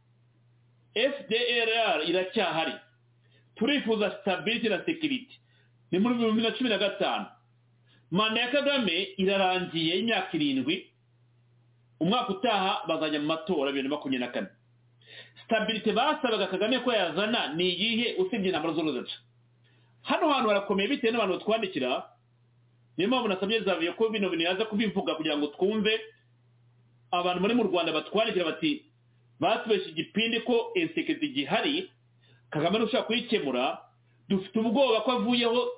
fdrr iracyahari turifuza sitabiriti na sekiriti ni muri bibiri na cumi na gatanu manda ya kagame irarangiye y'imyaka irindwi umwaka utaha bazajya mu matora bibiri na makumyabiri na kane sitabiriti basabaga kagame ko yazana ni iyihe usibye intambara z'uruzaca hano hantu harakomeye bitewe n'abantu batwandikira niyo mpamvu nasabye zavuye ko bino bintu yaza kubivuga kugira ngo twumve abantu bari mu rwanda batwandikira bati batubeshye igipindi ko insekiriti gihari kagame ntushobora kuyikemura dufite ubwoba ko avuyeho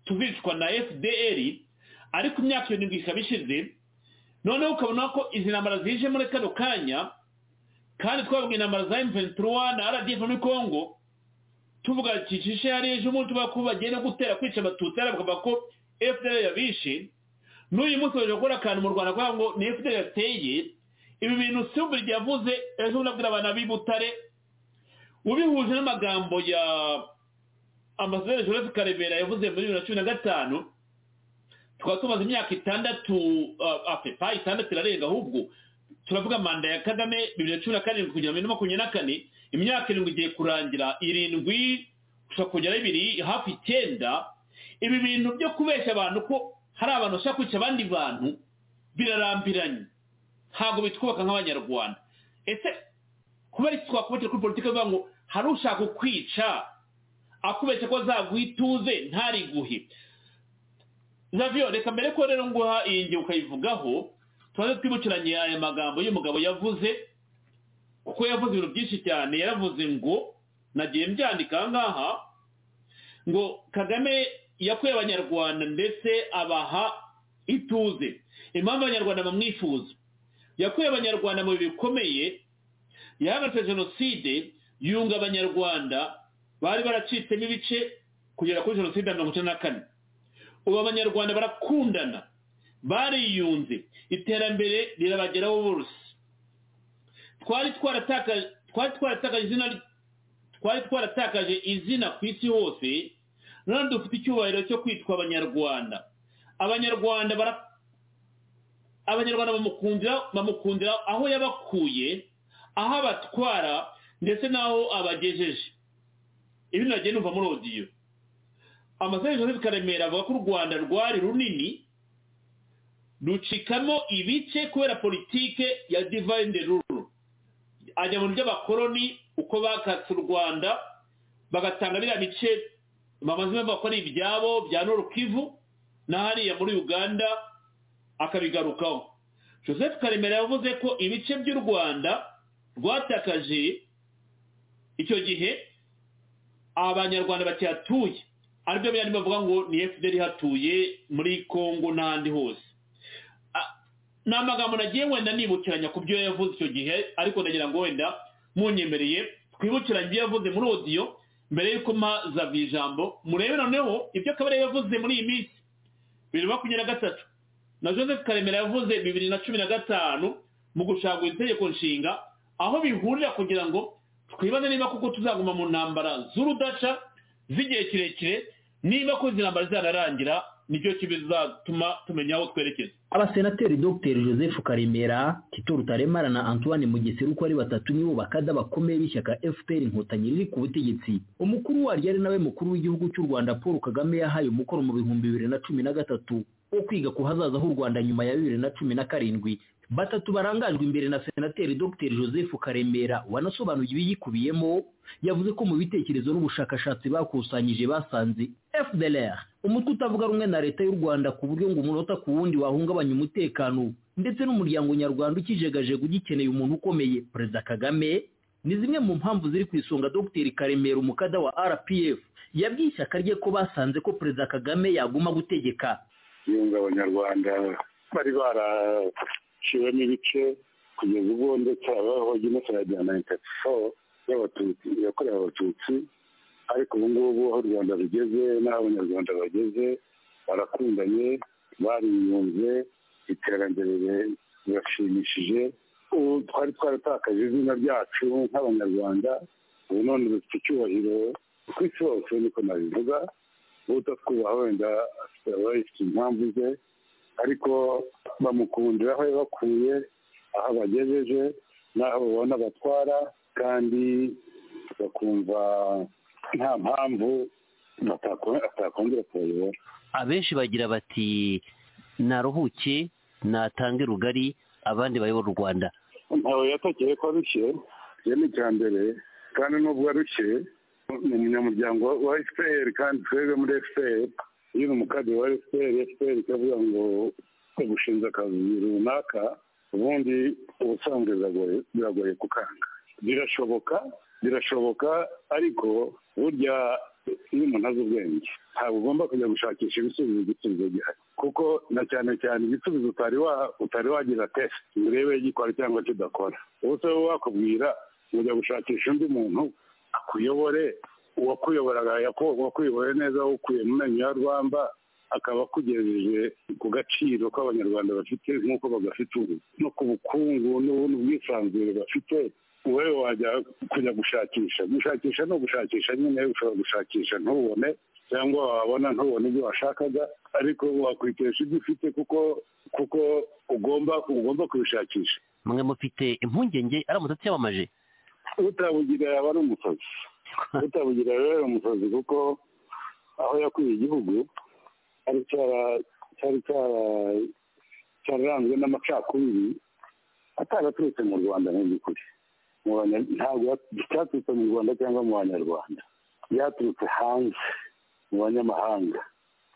tubicwa na fdr ariko imyaka irindwi ikaba ishize noneho ukabona ko izi ntambara zije muri kano kanya kandi twabwiye intambara za mventura na rdf muri congo tuvuga kicishe hari ejo umuntu tuvuga ko bagenda gutera kwica abatutsi hari bakavuga ko fdr yabishe n'uyu munsi baje gukora akantu mu rwanda kugira ngo ni fdr yateye ibi bintu si ubu yavuze ejo unabwira abantu b'i butare ubihuje n'amagambo ya ambasaderi joseph karemera yavuze muri bibiri na cumi na gatanu tukaba tumaze imyaka itandatu apepa itandatu irarenga ahubwo turavuga manda ya kagame bibiri na cumi na karindwi kugera muri makumyabiri na kane imyaka irindwi igiye kurangira irindwi gushobora kugera bibiri hafi icyenda ibi bintu byo kubeshya abantu ko hari abantu bashaka kwica abandi bantu birarambiranye ntabwo bitwubaka nk'abanyarwanda ese kubera iki twakubakira kuri politiki bivuga ngo hari ushaka kukwica akubeshya ko azaguha ituze ntariguhe zaviyo reka mbere ko rero nguha iyi ngiye ukayivugaho tubanze twibukiranye aya magambo y'umugabo yavuze kuko yavuze ibintu byinshi cyane yaravuze ngo nagiye mbyandika aha ngaha ngo kagame yakuye abanyarwanda ndetse abaha ituze impamvu abanyarwanda bamwifuza yakuye abanyarwanda mu bihe bikomeye yahagaritse jenoside yunga abanyarwanda bari baracitsemo ibice kugera kuri jenoside ya mirongo icyenda na kane ubu abanyarwanda barakundana bariyunze iterambere rirabageraho bose twari twaratakaje twari twaratakaje izina twari twaratakaje izina ku isi hose none dufite icyubahiro cyo kwitwa abanyarwanda abanyarwanda abanyarwanda bamukundira aho yabakuye aho abatwara ndetse n'aho abagejeje ibi nagiye numva muri odiyo amasaha joseph karemera avuga ko u rwanda rwari runini rucikamo ibice kubera politike ya divayinde ruru ajya mu by'abakoroni uko bakatse u rwanda bagatanga biriya bice bamaze bavuga ko ari ibyabo bya norukivu na hariya muri uganda akabigarukaho joseph karemera yavuze ko ibice by'u rwanda rwatakaje icyo gihe abanyarwanda bakihatuye aribyo biriya bavuga ngo ni fpr ihatuye muri congo n'ahandi hose ni amagambo nagiye wenda nibukiranya ku byo yavuze icyo gihe ariko ndagira ngo wenda munyemereye twibukiranye ibyo yavuze muri odiyo mbere y'uko mpaza ijambo murebe noneho ibyo akaba yavuze muri iyi minsi bibiri na makumyabiri na gatatu na joseph karemera yavuze bibiri na cumi na gatanu mu gushagura itegeko nshinga aho bihurira kugira ngo twibaze niba kuko tuzaguma mu ntambara z'urudaca z'igihe kirekire niba ko izi ntambara zararangira nicyo kibizatuma tumenya aho twerekeza abasenateri dr joseph karemera tito rutaremara na antoine mugesera uko ari batatu nibo bakada bakomeye b'ishyaka fpr inkotanyi riri ku butegetsi umukuru waryo ari nawe mukuru w'igihugu cy'u rwanda paul kagame yahaye umukoro mu bihumbi bibiri na cumi na gatatu wo kwiga ku hazaza h'u rwanda nyuma ya bibiri na cumi na karindwi batatu barangajwe imbere na senateri dr joseph karemera wanasobanuye ibiyikubiyemo yavuze ko mu bitekerezo n'ubushakashatsi bakusanyije basanze fdlr umutwe utavuga rumwe na leta y'u rwanda ku buryo ngo umunota ku wundi wahungabanya umutekano ndetse n'umuryango nyarwanda ukijegajega ugikeneye umuntu ukomeye perezida kagame ni zimwe mu mpamvu ziri ku isonga dr karemera umukada wa rpf yabwiye ishyaka rye ko basanze ko perezida kagame yaguma gutegeka yunga abanyarwanda bari barashyiramo ibice kugeza ubwo ndetse habaho jenoside ya nayiniti foru y'abatutsi yakorewe abatutsi ariko ubu ngubu aho u rwanda rugeze n'aho abanyarwanda bageze barakundanye bariyunze iterambere rirashimishije ubu twari twaratakaje izina ryacu nk'abanyarwanda ubu none dufite icyubahiro ku isi hose niko nabivuga utatwubaha wenda afite impamvu ze ariko bamukundira aho yabakuye aho abagejeje n'aho babona batwara kandi bakumva nta mpamvu atakongera kubayobora abenshi bagira bati naruhuke natange rugari abandi bayobora u rwanda ntawe yatakeye ko arushye iyo ni icya mbere kandi nubwo arushye ni umunyamuryango wa fpr kandi twebwe muri fpr iyo ni umukadiri wa fpr fpr ikavuga ngo gushinze akazi runaka ubundi ubusanzwe biragoye kukanga birashoboka birashoboka ariko burya iyo umuntu azi ubwenge ntabwo ugomba kujya gushakisha ibisubizo igisubizo gihari kuko na cyane cyane igisubizo utari wagira tesite ngo urebe gikora cyangwa kidakora ubu se wakubwira ujya gushakisha undi muntu akuyobore uwakuyoboraga wakuyoboye neza ukuye mu menyo ya rwamba akaba akugejeje ku gaciro k'abanyarwanda bafite nk'uko bagafite ubu no ku bukungu n'ubwisanzure bafite wowe wajya kujya gushakisha gushakisha no gushakisha nyine ushobora gushakisha ntubone cyangwa wabona ntubone ibyo washakaga ariko wakwitesha ibyo ufite kuko kuko ugomba ugomba kubishakisha mwe mufite impungenge aramutse atiyamamaje utabugira yaba ari umusazi utabugira rero umusazi kuko aho yakwiye igihugu cyari cyara- cyari cyara- cyararanzwe n'amacakubiri ataraturutse mu rwanda mu by'ukuri Mu Banya- ntabwo yat- cyaturutse mu rwanda cyangwa mu banyarwanda byaturutse hanze mu banyamahanga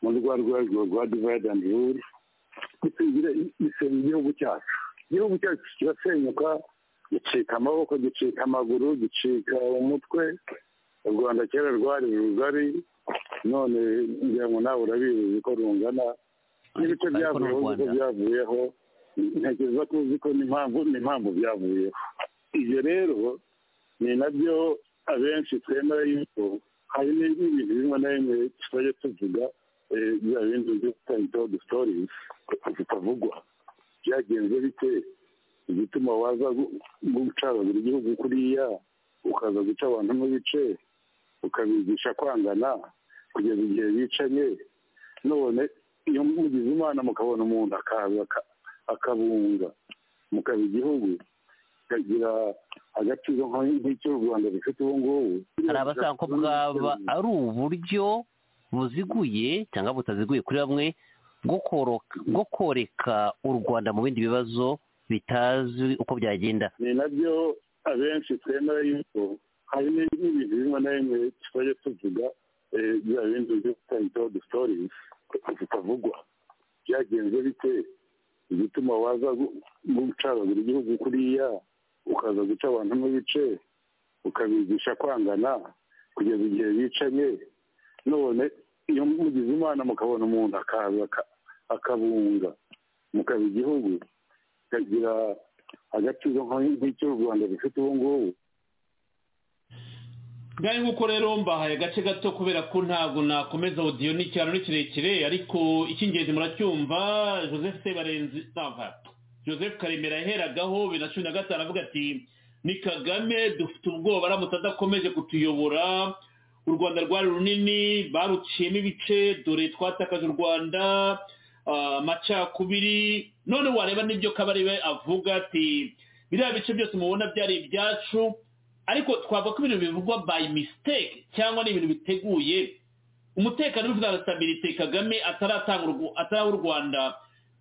muri rwa rwego rwa divide and rule gusigira isenya igihugu cyacu igihugu cyacu kirasenyuka gicika amaboko gicika amaguru gicika umutwe u rwanda kera rwari rugari none ngira ngo nawe urabizi ko rungana n'ibice Ariko- ariko ni u byavuyeho uko Rwanda. byavuyeho ntekereza ko uzi ko n'impamvu n'impamvu byavuyeho ibyo rero ni nabyo abenshi twemera yuko hari n'ibintu bimwe na bimwe tuzajya tuvuga eh, bya bindi byo twita stories zitavugwa byagenze bite igituma waza gu- gucagagura igihugu kuriya ukaza guca abantu mu bice ukabigisha kwangana kugeza igihe bicanye none iyo mugize imana mukabona umuntu akaza aka- akabunga mukaba igihugu kagira agaciro nko- nk'icyo u rwanda rufite ubu ngubu hari abasanga ko bwaba ari uburyo buziguye cyangwa butaziguye kuri bamwe bwo koroka- bwo koreka u rwanda mu bindi bibazo bitazwi uko byagenda ni nabyo abenshi twemera yuko hari n'ibintu bimwe na bimwe tuzajya tuvuga eh, bya bindi byo twita stories zitavugwa byagenze bite igituma waza gu- gucagagura igihugu kuriya ukaza guca abantu mu bice ukabigisha kwangana kugeza igihe bicanye none iyo mugize imana mukabona umuntu akaza aka- akabunga mukaba igihugu kagira agaciro nko- nk'icyo u rwanda rufite ubu ngubu ngari nk'uko rero mbahaye agace gato kubera ko ntabwo nakomeza odiyo ni icyaro ni kirekire ariko icy'ingenzi muracyumva joseph sebarenzi nava joseph karemera yaheragaho bibiri na cumi na gatanu avuga ati ni kagame dufite ubwoba aramutse adakomeje kutuyobora u rwanda rwari runini baruciyemo ibice dore twatakaje u rwanda ah, amacakubiri none wareba n'ibyo kabarebe avuga ati biriya bice byose mubona byari ibyacu ariko twavuga ko ibintu bivugwa by mistake cyangwa ni ibintu biteguye umutekano w'ivuga stabilite kagame ataratanga urwu- ataraha u rwanda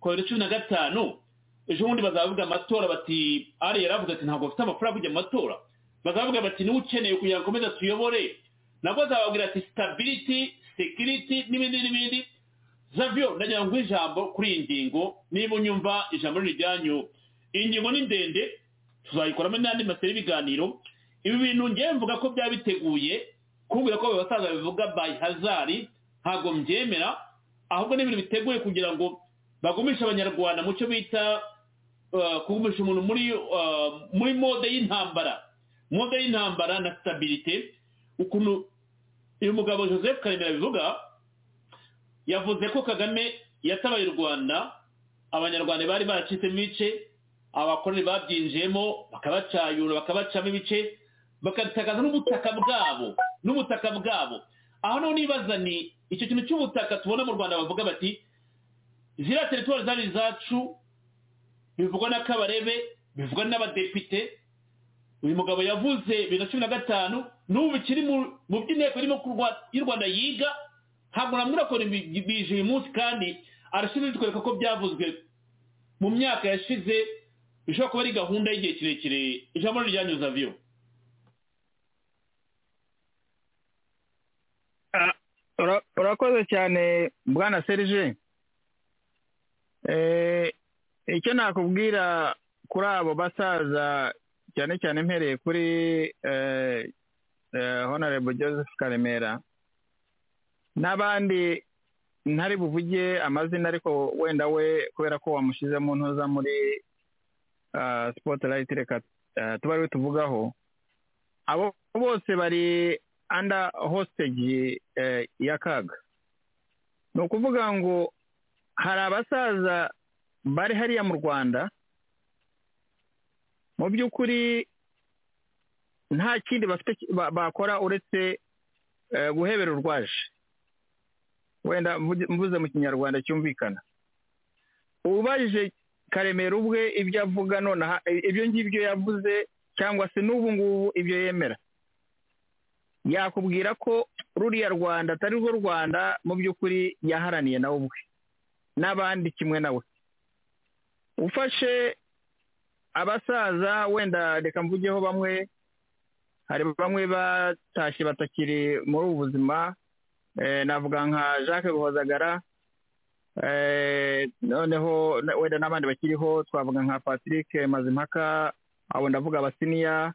covid cumi na gatanu ejo bundi bazavuga amatora bati ari yaravuze ati ntabwo bafite amafaranga yo kujya mu matora bazavuga bati niwe ukeneye kugira ngo akomeze atuyobore nabwo azababwira ati stability security n'ibindi n'ibindi zavyo ndagira ngo ijambo kuri iyi ngingo niba unyumva ijambo riri ryanyu iyi ngingo ni ndende tuzayikoramo n'andi maseri y'ibiganiro ibi bintu ngewe mvuga ko byaba biteguye kumbwira ko abo basaza bivuga by hazard ntabwo mbyemera ahubwo ni ibintu biteguye kugira ngo bagumishe abanyarwanda mu cyo bita uh, kugumisha umuntu muri uh, muri mode y'intambara mode y'intambara na stabilite ukuntu uyu mugabo joseph karemera bivuga yavuze ko kagame yatabaye u rwanda abanyarwanda bari baracitsemo ibice abakoroni babyinjiyemo bakabacayura bakabacamo ibice bagatakaza n'ubutaka bwabo n'ubutaka bwabo aho naho nibaza ni icyo kintu cy'ubutaka tubona mu rwanda bavuga bati ziriya teritwari zari izacu bivugwa na kabarebe bivugwa n'abadepite uyu mugabo yavuze bibiri na cumi na gatanu n'ubu bikiri mu- mu by'inteko irimo ku Rwa- y'u rwanda yiga ntabwo namubwira ko bi- bije uyu munsi kandi arashinzwe bitwereka ko byavuzwe mu myaka yashize bishobora kuba ari gahunda y'igihe kirekire ijambo ryanyuze aviyo Ah, ura- urakoze cyane bwana serije Eh, icyo nakubwira kuri abo basaza cyane cyane mpereye kuri eh, eh, honorable joseph karemera n'abandi ntari buvuge amazina ariko wenda we kubera ko wamushyize mu ntuza muri sipotirayiti reka eh, tuba ariwe tuvugaho abo bose bari anda hostage eh, y'akaga ni ukuvuga ngo hari abasaza bari hariya mu rwanda mu by'ukuri nta kindi bafite ki- ba- bakora uretse eh, guhebera urwaje wenda mvuge- mvuze mu kinyarwanda cyumvikana ubajije karemera ubwe ibyo avuga nonaha ibyo ngibyo yavuze cyangwa se n'ubu ngubu ibyo yemera yakubwira ko ruriya rwanda atari rwo rwanda mu by'ukuri yaharaniye nawe ubwe n'abandi kimwe nawe ufashe abasaza wenda reka mvugeho bamwe hari bamwe batashye batakiri muri ubu buzima navuga nka jacques guhozagara noneho wenda n'abandi bakiriho twavuga nka patrick mazimpaka abo ndavuga abasiniya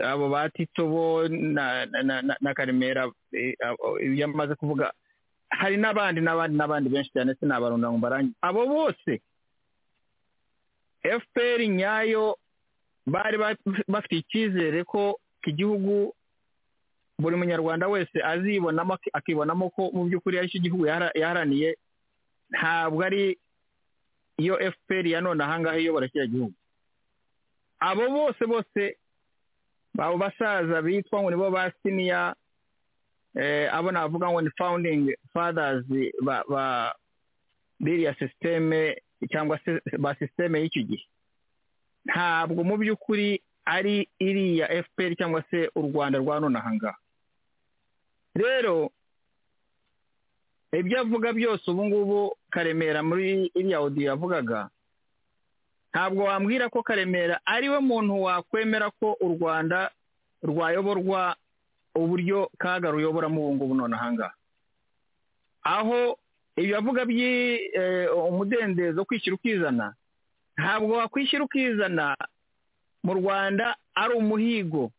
abo batito bo na karemera iyo amaze kuvuga hari n'abandi n'abandi n'abandi benshi cyane sinabarunda ngo mbarange abo bose fpr nyayo bari bafite icyizere ko igihugu buri munyarwanda wese azibonamo akibonamo ko mu by'ukuri ari cyo gihugu yaharaniye ntabwo ari iyo fpr ya none ahangaha iyobora kiriya gihugu abo bose bose abo basaza bitwa ngo nibo ba siniya abo navuga ngo ni founding fathers ba biriya sisiteme cyangwa se ba sisiteme y'icyo gihe ntabwo mu by'ukuri ari iriya fpr cyangwa se u rwanda rwa none ahangaha rero ibyo avuga byose ubu ngubu karemera muri iriya odiyo yavugaga ntabwo wambwira ko karemera ariwe muntu wakwemera ko u rwanda rwayoborwa uburyo kaga ruyoboramo ubu ngubu none ahangaha aho ibyo avuga umudendezo kwishyira ukizana ntabwo wakwishyira ukizana mu rwanda ari umuhigo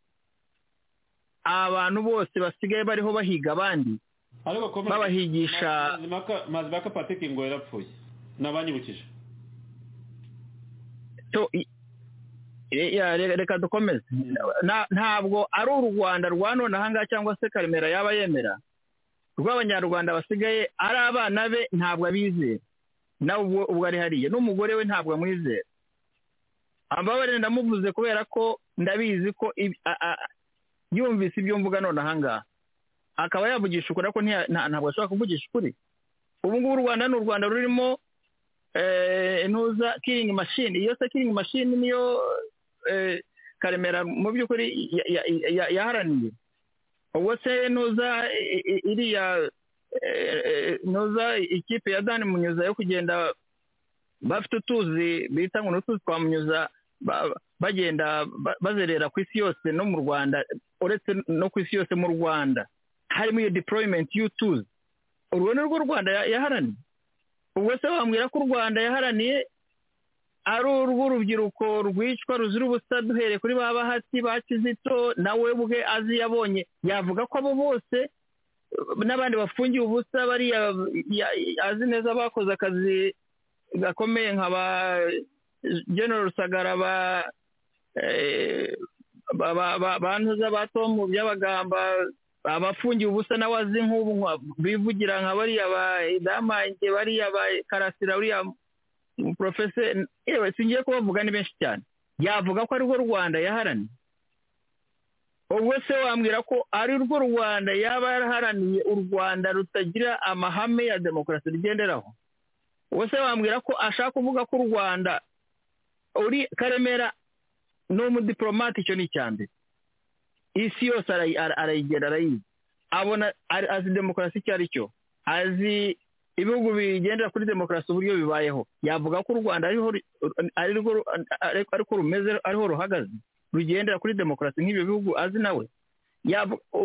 abantu bose basigaye bariho bahiga abandi babahigisha mazimaka patike ngo yarapfuye nabanyibukije reka dukomeze ntabwo ari u rwanda rwa none ahangaha cyangwa se karemera yaba yemera rw'abanyarwanda basigaye ari abana be ntabwo abizera nawe ubwo ari hariya n'umugore we ntabwo amwizera amababare ndamuvuze kubera ko ndabizi ko yumvise ibyo mvuga none ahangaha akaba yavugisha ukuri ariko ntabwo ashobora kuvugisha ukuri ubu ngubu u rwanda ni u rwanda rurimo ntuza kiringi mashini iyo se kiringi mashini niyo karemera mu by'ukuri yaharaniye ubwo se ntuza iriya ntuza ikipe ya dani munyuza yo kugenda bafite utuzi bita ngo n'utuzi twa munyuza bagenda bazerera ku isi yose no mu rwanda uretse no ku isi yose mu rwanda harimo iyo deployment y'utuzi urwo ni rwo rwanda yaharaniye ubwo se wambwira ko u rwanda yaharaniye ari urw'urubyiruko rwicwa ruzira ubusa duhereye kuri ba bahati ba kizito nawe bwe azi yabonye yavuga ko abo bose n'abandi bafungiye ubusa bariya azi neza bakoze akazi gakomeye nka ba general sagara ba ntuza ba tomu by'abagamba abafungiye ubusa nawe azi nk'ubu bivugira nka bariya ba damange bariya ba karasira buriya porofese yewe singiye kubavuga ni benshi cyane yavuga ko arirwo rwanda yaharaniye ubwo se wambwira ko ari rwo rwanda yaba yaraharaniye u rwanda rutagira amahame ya demokarasi rugenderaho ubwo se wambwira ko ashaka kuvuga ko u rwanda uri karemera ni umudiporomate icyo ni icya mbere isi yose arayigera arayizi abona azi demokarasi icyo ari cyo azi ibihugu bigendera kuri demokarasi uburyo bibayeho yavuga ko u rwanda ariko rumeze ariho ruhagaze rugendera kuri demokarasi nk'ibyo bihugu azi nawe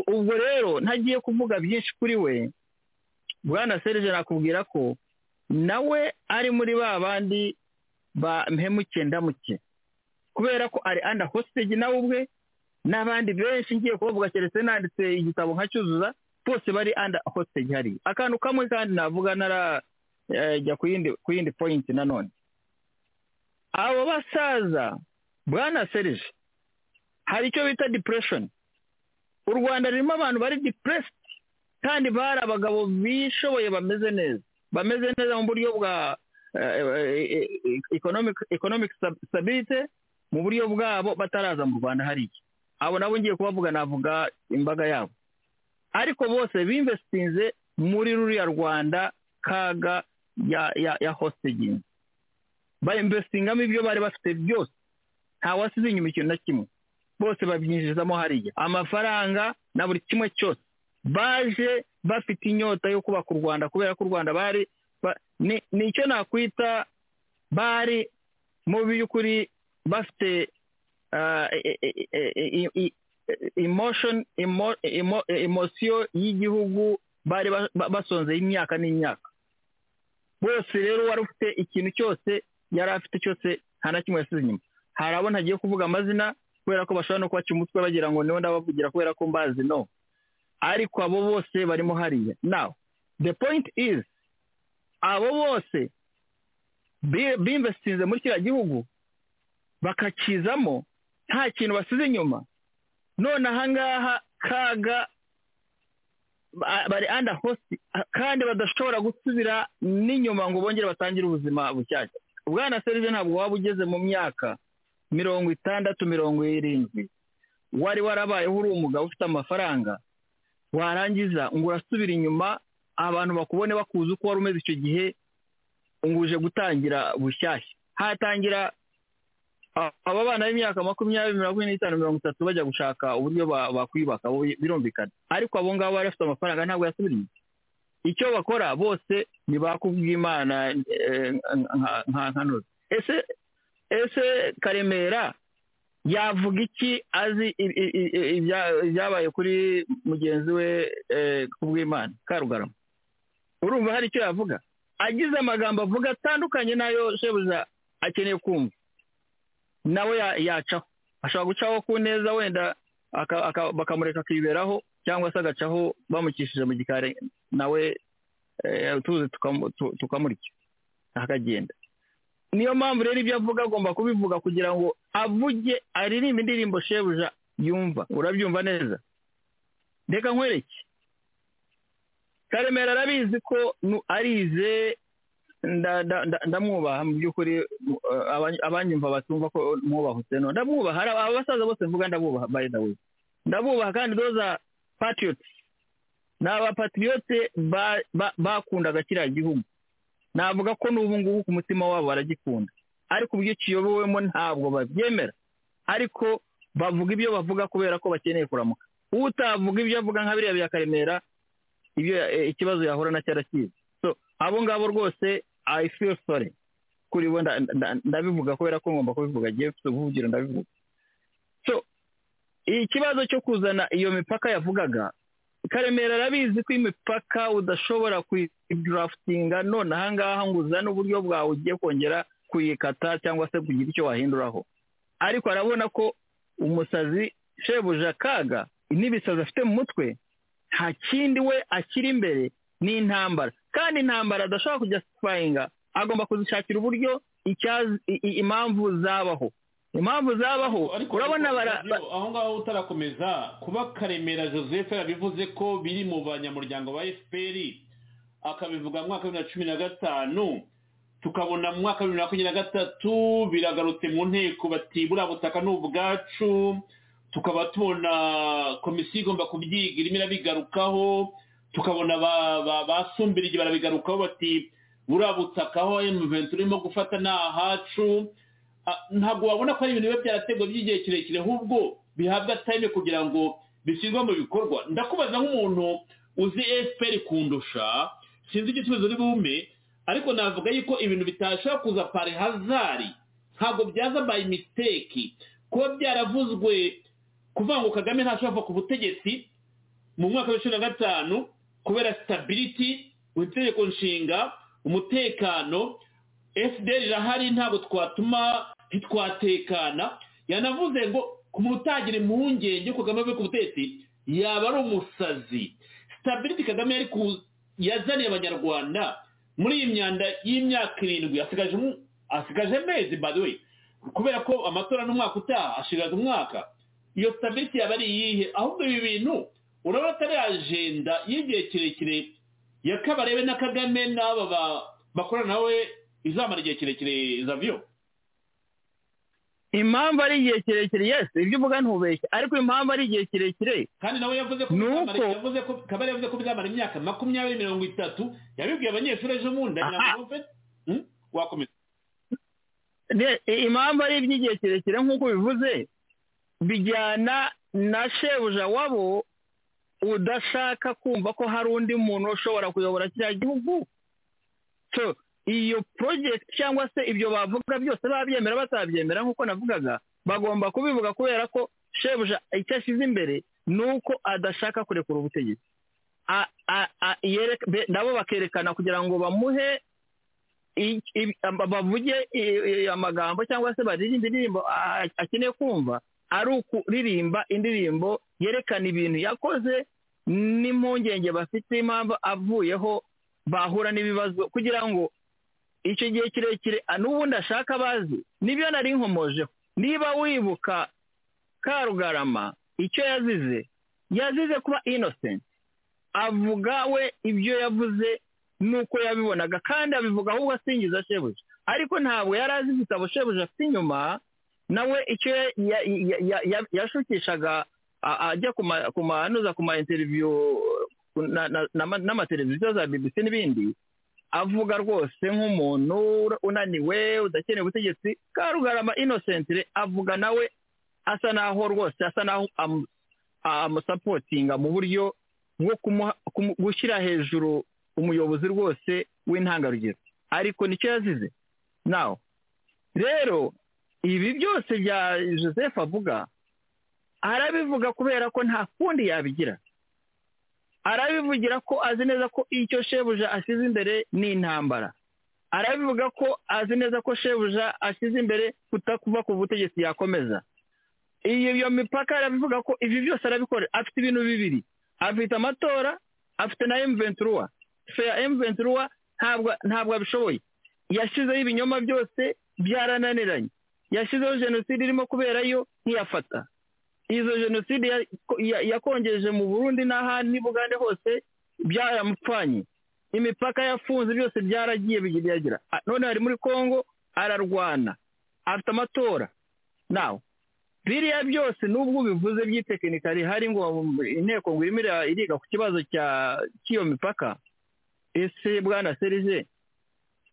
ubwo rero ntagiye kuvuga byinshi kuri we bwana serije nakubwira ko nawe ari muri ba bandi ba mpemuke ndamuke kubera ko ari anda hositegi nawe ubwe n'abandi benshi ngiye kubavuga keretse nanditse igitabo nkacyuzuza bose bari anda hositegi hariya akantu kamwe kandi navuga narajya ku yindi poyinti nanone abo basaza bwana serije hari icyo bita depression u rwanda rurimo abantu bari depressed kandi bari abagabo bishoboye bameze neza bameze neza mu buryo bwa economic stability mu buryo bwabo bataraza mu rwanda hariya abo nabo ngiye kubavuga navuga imbaga yabo ariko bose bimvesitinze muri ruriya rwanda kaga ya ya ya hostage bayimvesitingamo ibyo bari bafite byose ntawasize inyuma ikintu na kimwe bose babyinjizamo hariya amafaranga na buri kimwe cyose baje bafite inyota yo kubaka u rwanda kubera ko u rwanda bari ba- ni- ni icyo nakwita bari mu by'ukuri bafite ah, e- e- e- e- e- emotion emo- emo- emosiyo y'igihugu bari ba- ba- basonzeye imyaka n'imyaka bose rero wari ufite ikintu cyose yari afite cyose nta na kimwe yasize inyuma hari abo ntagiye kuvuga amazina kubera ko bashobora no kubaca umutwe bagira ngo niwe ndabavugira kubera ko mbazi no ariko abo bose barimo hariya now the point is abo bose bi- bimvesitinze muri kiriya gihugu bakakizamo nta kintu basize inyuma none ahangaha kaga ba- bari anda hosi kandi badashobora gusubira n'inyuma ngo bongere batangire ubuzima bushyashya bwana serije ntabwo waba ugeze mu myaka mirongo itandatu mirongo irindwi wari warabayeho uri umugabo ufite amafaranga warangiza ngo urasubira inyuma abantu bakubone bakuzi uko wari umeze icyo gihe ngo uje gutangira bushyashya hatangira a- aba bana b'imyaka makumyabiri mirongo ine n'itanu mirongo itatu bajya gushaka uburyo ba- bakwiyubaka bo birumvikana ariko abo ngabo bari bafite amafaranga ntabwo yasubiriye icyo bakora bose ni ba kubw'imana eh, nka- nka nkanura ese ese karemera yavuga iki azi i- i- i- i- ibya- ibyabaye kuri mugenzi we eh, kubw'imana karugarama urumva hari icyo yavuga agize amagambo avuga atandukanye n'ayo shebuja akeneye kumva nawe ya- yacaho ashobora gucaho ku neza wenda aka- aka- bakamureka akiberaho cyangwa se agacaho bamukishije mu gikari nawe eh, tuzi tukamu- tu- tukamurya akagenda niyo mpamvu rero ibyo avuga agomba kubivuga kugira ngo avuge aririmbe indirimbo shebuja yumva urabyumva neza reka nkwereke karemera arabizi ko nu- arize nda- nda- nda- ndamwubaha mu by'ukuri mu- eh, abany- abanyumva batumva ko mwubaha useno ndamwubaha hari aba basaza bose mvuga ndabubaha by the way ndabubaha kandi those are patriots ni abapatriyote ba- ba- bakundaga kiriya gihugu navuga ko n'ubu ngubu ku mutima wabo baragikunda ariko uburyo kiyobowemo ntabwo babyemera ariko bavuga ibyo bavuga kubera ko bakeneye kuramuka utavuga ibyo avuga nka biriya bya karemera ibyo eh, ikibazo yahura na cyarakizi so abo ngabo rwose i feel sorry kuri bo nda- nda- ndabivuga kubera ko ngomba kubivuga agiye mfite ubuhugiro ndabivuga so ikibazo cyo kuzana iyo mipaka yavugaga karemera arabizi ko imipaka udashobora kuyidurafutinga none ahangaha ngo uzane uburyo bwawe ugiye kongera kuyikata cyangwa se kugira icyo wahinduraho ariko arabona ko umusazi shebuja kaga n'ibisazi afite mu mutwe nta kindi we akiri imbere ni intambara kandi intambara adashobora kujya sipayinga agomba kuzishakira uburyo icyazi i- i- impamvu zabaho impamvu zabaho ariko urabona ariko bara Joseph, aho ngaho utarakomeza kuba karemera joseph yarabivuze ko biri mu banyamuryango ba fpr akabivuga mu mwaka wa bibiri na cumi na gatanu tukabona mu mwaka wa bibiri na makumyabiri na gatatu biragarutse mu nteko bati buriya butaka ni ubwacu tukaba tubona komisiyo igomba kubyiga irimo irabigarukaho tukabona ba- ba- ba Sumbirigi barabigarukaho bati buriya butaka aho emuventi urimo gufata ni ahacu Ah, ntabwo wabona ko ari ibintu biba byarategwa by'igihe kirekire ahubwo bihabwa time kugira ngo bishyirwe mu bikorwa ndakubaza nk'umuntu uzi fpr kundusha sinzi icyo kibazo uri bumpe ariko navuga yuko ibintu bitashobora kuza pare hazari ntabwo byaza by mistake kuba byaravuzwe kuvuga ngo kagame ntashobora kuva ku butegetsi mu mwaka wa cumi na gatanu kubera stability itegeko nshinga umutekano fdr irahari ntabwo twatuma ntitwatekana yanavuze ngo ku muntu utagira impungenge yo kagame avuye ku butegetsi yaba ari umusazi stability kagame yari ku- yazaniye abanyarwanda muri iyi myanda y'imyaka irindwi asigaje umu- asigaje amezi by the way kubera ko amatora n'umwaka utaha ashigaje umwaka iyo stability yaba ari iyihe ahubwo ibi bintu urabona atari ajenda y'igihe kirekire ya kabarebe na kagame n'aba ba- bakorana nawe izamara igihe kirekire zavyo impamvu ari igihe kirekire yesi ibyo uvuga ntubeshye ariko impamvu ari igihe kirekire kandi nawe yavuze ko Ni bizamara- uko- yavuze ko kabari yavuze ko bizamara imyaka makumyabiri mirongo itatu yabibwiye abanyeshuri ejo bundi Aha. yumve Hmm? wakomeza Ne- i- impamvu ari iby'igihe kirekire nk'uko bivuze bijyana na shebuja wabo udashaka kumva ko hari undi muntu ushobora kuyobora kiriya gihugu so iyo porojegiti cyangwa se ibyo bavuga byose babyemera batabyemera nk'uko navugaga bagomba kubivuga kubera ko shebuja icyo ashyize imbere ni uko adashaka kurekura ubutegetsi A- a- a- yereka- be- nabo bakerekana kugira ngo bamuhe i- i- aba- bavuge i- i- amagambo cyangwa se baririmbe indirimbo a- a- akeneye kumva ari ukuririmba indirimbo yerekana ibintu yakoze n'impungenge bafite impamvu avuyeho bahura n'ibibazo kugira ngo icyo gihe kirekire a- n'ubundi ashaka bazi nibyo nari nkomojeho niba wibuka karugarama icyo yazize yazize kuba innocent avuga we ibyo yavuze nuko yabibonaga kandi abivuga ahubwo asingiza shebuja ariko ntabwo yari azi igitabo shebuja afite inyuma nawe icyo ya- ya- ya- ya- ya- yashukishaga a- ajya ku ma- ku ma- anuza ku ma interiviyu na- na- na- n'amateleviziyo za bbc n'ibindi avuga rwose nk'umuntu unaniwe udakeneye ubutegetsi karugarama inosentire avuga nawe asa naho rwose asa naho amu- amusapotinga mu buryo bwo kumuha- kumu- gushyira hejuru umuyobozi rwose w'intangarugero ariko nicyo yazize nawe rero ibi byose bya joseph avuga arabivuga kubera ko nta kundi yabigira arabivugira ko azi neza ko icyo shebuja ashyize imbere ni intambara arabivuga ko azi neza ko shebuja ashyize imbere kutakuva ku butegetsi yakomeza iyo iyo mipaka arabivuga ko ibi byose arabikora afite ibintu bibiri afite amatora afite na emuventuruwa feya emuventuruwa ntabwo ntabwo abishoboye yashyizeho ibinyoma byose byarananiranye yashyizeho jenoside irimo kuberayo ntiyafata izo jenoside ya- ya- yakongeje mu burundi n'ahandi n'i bugande hose byaramupfanye imipaka yafunze byose byaragiye bigeragira none ari muri congo ararwana afite amatora nawe biriya byose nubwo ubivuze by'itekinika rihari ngo inteko ngo irimo ira- iriga ku kibazo cya- cy'iyo mipaka ese bwana serije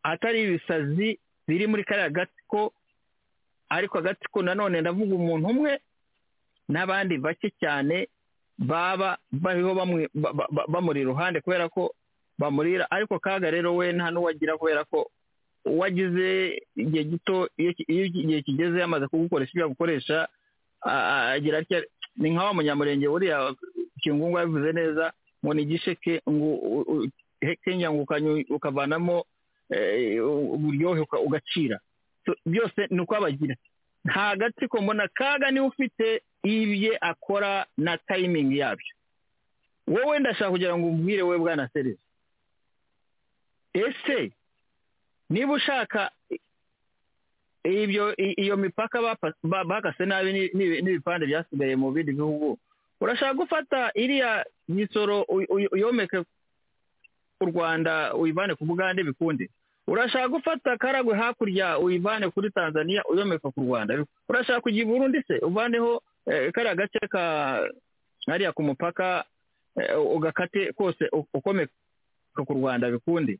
atari ibisazi biri muri kariya gatsiko ariko agatsiko nanone ndavuga umuntu umwe n'abandi bake cyane baba bariho bamwe- ba- ba- ba- bamuri iruhande kubera ko bamurira ariko kaga rero we nta n'uwagira kubera ko uwagize igihe gito iyo ki- iyo igihe kigeze yamaze kugukoresha ibyo agukoresha a- a- agira atya ni nka wa munyamurenge buriya kingungu yabivuze neza ngo ni igisheke ngo u- u- kenya ngo ukanyu- ukavanamo eh, uburyohe uka- ugacira So, byose ni uko abagira nta gatsiko mbona kaga niwe ufite ibye akora na tayimingi yabyo wowe ndashaka kugira ngo umbwire we bwana serivisi ese niba ushaka ibyo i- iyo mipaka bapa- ba- bakase nabi n'i- n'i- n'ibipande byasigaye mu bindi bihugu urashaka gufata iriya misoro uy- uy- uyomeke ku rwanda uyivane ku bugande bikunde urashaka gufata karagwe hakurya uyivane kuri tanzania uyomeka ku rwanda urashaka kujya i burundi se uvaneho eh, kariya gace ka hariya ku mupaka eh, ugakate kose u- ukomeka ku rwanda bikunde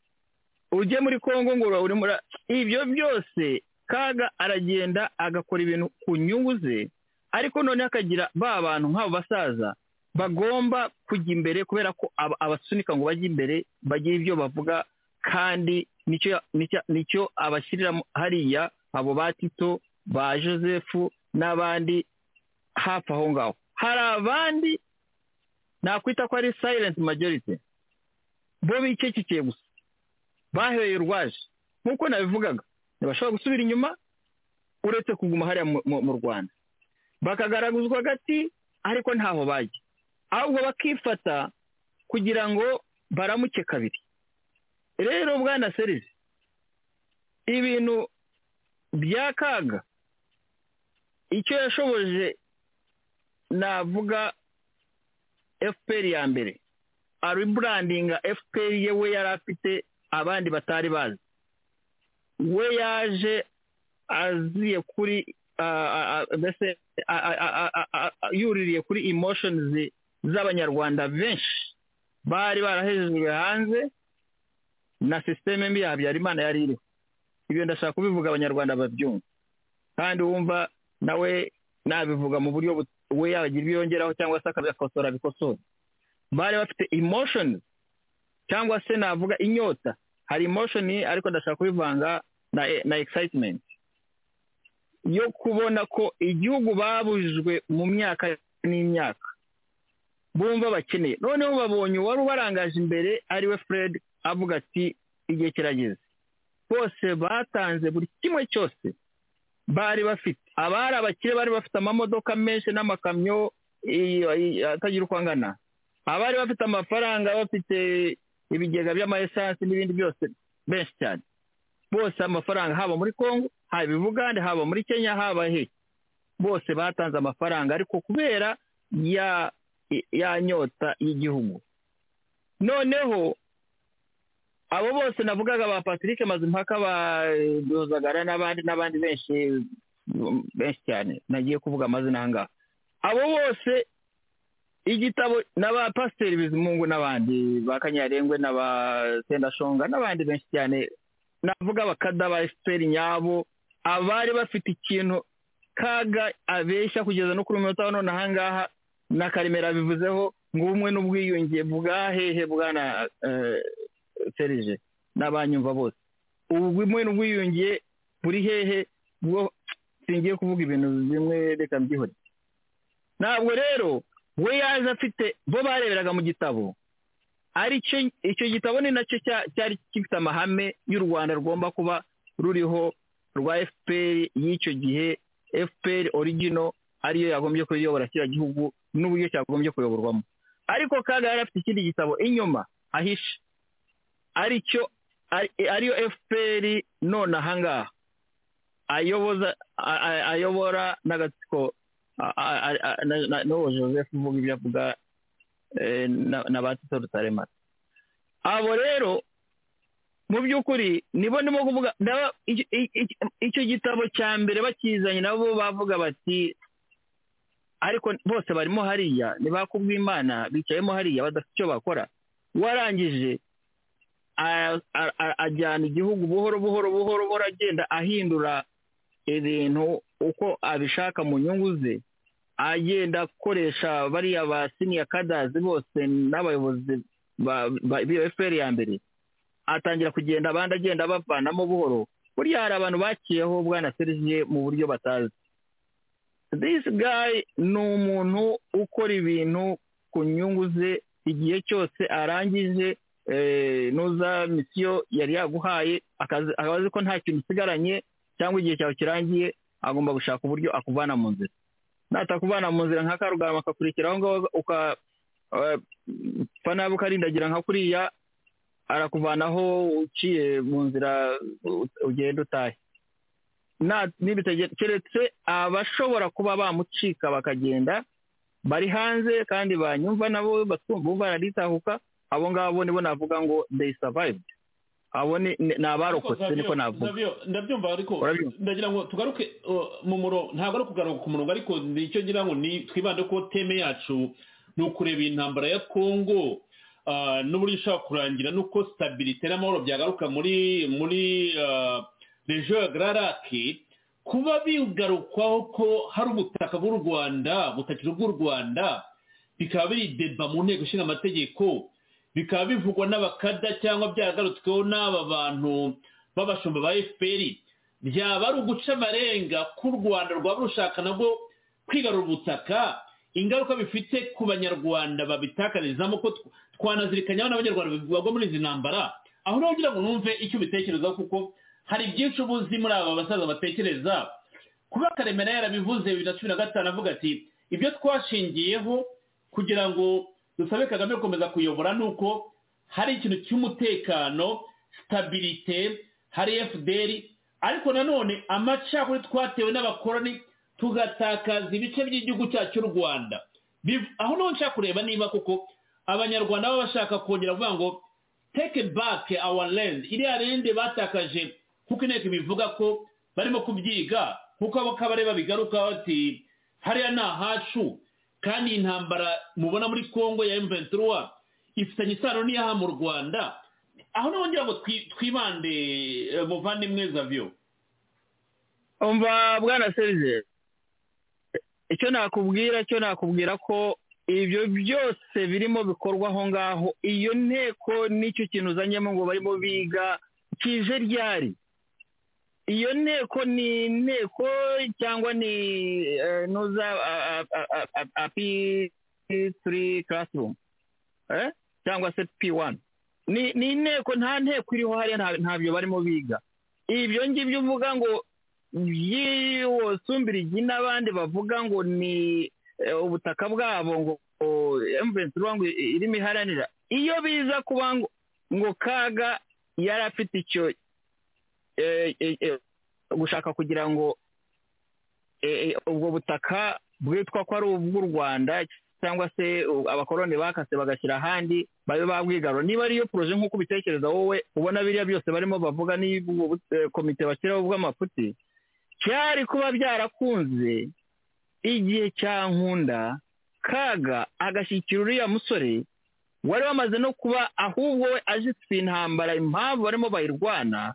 ujye muri congo ngo uri muri ibyo byose kaga aragenda agakora ibintu ku nyungu ze ariko noneho akagira ba bantu nk'abo basaza bagomba kujya imbere kubera ko aba- abasunika ngo bajye imbere bagire ibyo bavuga kandi nicyo nicyo- nicyo abashyiriramo hariya abo ba tito ba joseph n'abandi hafi aho ngaho hari abandi nakwita ko ari silent majority bo bicecekeye gusa baheye urwaje nk'uko nabivugaga ntibashobora gusubira inyuma uretse kuguma hariya mu- mu- mu rwanda bakagaragazwa hagati ariko ntaho bajya ahubwo bakifata kugira ngo baramuke kabiri rero bwana serivisi ibintu bya kaga icyo yashoboje navuga fpr ya mbere ariburandinga fpr ye we yari afite abandi batari bazi we yaje aziye kuri mbese yuririye kuri emoshoni z'abanyarwanda benshi bari barahejejwe hanze na sisiteme mbi ya habyarimana yari iriho ibyo ndashaka kubivuga abanyarwanda babyumva kandi wumva nawe nabivuga mu buryo we yagira ibyo yongeraho cyangwa se akabikosora abikosora bari bafite emoshoni cyangwa se navuga inyota hari emoshoni ariko ndashaka kubivanga na egisayitimenti yo kubona ko igihugu babujijwe mu myaka n'imyaka bumva bakeneye noneho babonye uwari ubarangaje imbere ariwe fred avuga ati igihe kirageze bose batanze buri kimwe cyose bari bafite abari abakire bari bafite amamodoka menshi n'amakamyo atagira uko angana abari bafite amafaranga bafite ibigega by'amayesansi n'ibindi byose benshi cyane bose amafaranga haba muri congo haba i bugande haba muri kenya haba he bose batanze amafaranga ariko kubera ya ya nyota y'igihugu noneho abo bose navugaga ba patrick mazimpaka ba dozagara n'abandi n'abandi benshi benshi cyane nagiye kuvuga amazina aha ngaha abo bose igitabo na ba pasiteri bizimungu n'abandi ba kanyarengwe na ba sendashonga n'abandi benshi cyane navuga bakada ba efuperi nyabo abari bafite ikintu kaga abeshya kugeza no kuri umunota wa none aha ngaha na karemera bivuzeho ngo ubumwe n'ubwiyunge bwahehe bwana serije n'abanyumva bose ubumwe n'ubwiyunge buri hehe bwo singiye kuvuga ibintu bimwe reka mbyihute ntabwo rero we yaje afite bo bareberaga mu gitabo aricyo icyo gitabo ni nacyo cyari gifite amahame y'u rwanda rugomba kuba ruriho rwa fpr y'icyo gihe fpr origino ariyo yagombye kuyobora kiriya gihugu n'uburyo cyagombye kuyoborwamo ariko kandi yari afite ikindi gitabo inyuma ahishe aricyo ariyo fpr none ahangaha ayobora n'agatsiko n'uwo joseph uvuga ibyo avuga na ba tito rutaremara abo rero mu by'ukuri nibo ndimo kuvuga icyo gitabo cya mbere bakizanye nabo bavuga bati ariko bose barimo hariya ntibakubwe imana bicayemo hariya badafite icyo bakora warangije ajyana igihugu buhoro buhoro buhoro buhoro agenda ahindura ibintu uko abishaka mu nyungu ze agenda akoresha bariya ba siniya kadazi bose n'abayobozi b'iyo efuperi ya mbere atangira kugenda abandi agenda abavanamo buhoro buriya hari abantu bakiyeho bwana seriviye mu buryo batazi this guy ni umuntu ukora ibintu ku nyungu ze igihe cyose arangije nuza misiyo yari yaguhaye akazi ko nta kintu usigaranye cyangwa igihe cyawe kirangiye agomba gushaka uburyo akuvana mu nzira natakuvana mu nzira nka karugarama akakurikira aho ngaho upfa nabi ukarindagira nka kuriya arakuvanaho uciye mu nzira ugenda utahe keretse abashobora kuba bamucika bakagenda bari hanze kandi banyumva nabo bumva baritahuka abo ngabo nibo navuga ngo they survived abo ni abarokotse niko navuga ndabyumva ariko ndagira ngo tugaruke mu murongo ntabwo ari ukugaruka ku murongo ariko nicyo ngira ngo ni twibande ko teme yacu ni ukureba intambara ya kongo n'uburyo ishobora kurangira n'uko sitabirite n'amahoro byagaruka muri muri rejo ya gararake kuba bigarukwaho ko hari ubutaka bw'u rwanda butakiri ubw'u rwanda bikaba biri deba mu nteko ishinga amategeko bikaba bivugwa n'abakada cyangwa byaragarutsweho n'aba bantu b'abashumba ba fpr byaba ari uguca amarenga k'u rwanda rwaba rushaka nabwo kwigarura ubutaka ingaruka bifite ku banyarwanda babitakarizamo ko twanazirikanyaho n'abanyarwanda bivugwa muri izi ntambara aho rero kugira ngo numve icyo ubitekerezaho kuko hari byinshi ubuzi muri aba basaza batekereza kuba karemera yarabivuze bibiri na cumi na gatanu avuga ati ibyo twashingiyeho kugira ngo dusabe kagame gukomeza kuyobora ni uko hari ikintu cy'umutekano sitabirite hari fdr ariko nanone amacakuri twatewe n'abakoroni tugatakaza ibice by'igihugu cyacu cy'u rwanda aho niho nshaka kureba niba kuko abanyarwanda baba bashaka kongera kuvuga ngo teke bake awa rendi iriya rende batakaje kuko inteko bivuga ko barimo kubyiga nk'uko abakabareba bigaruka bati hariya ni ahacu kandi iyi ntambara mubona muri congo ya emventura ifitanye isano n'iyaha mu rwanda aho naho ngira ngo twi- twibande eh, muvandimwe zavyo umva bwana serije icyo nakubwira cyo nakubwira ko ibyo byose birimo bikorwa aho ngaho iyo nteko nicyo kintu uzanyemo ngo barimo biga kije ryari iyo nteko ni inteko cyangwa ni eh, nuza api turi karasirumu cyangwa se pi wani ni ni inteko nta nteko iriho hariya nta- ntabyo barimo biga ibyo ngibyo uvuga ngo by'iwosumbira igi n'abandi bavuga ngo ni eh, ubutaka bwabo ngo emuvensi ngo irimo iharanira iyo biza kuba ngo ngo kaga yari afite icyo eh, eh, eh, gushaka kugira ngo eh, eh, ubwo butaka bwitwa ko ari ubw'u rwanda cyangwa se u- abakoloni bakase bagashyira ahandi babe babwigarura niba ariyo poroje nk'uko ubitekereza wowe ubona biriya byose barimo bavuga n'ibwo bu- eh, komite bashyiraho ubw'amafuti byari kuba byarakunze igihe cya nkunda kaga agashyikira uriya musore wari wamaze no kuba ahubwo we azitse intambara impamvu barimo bayirwana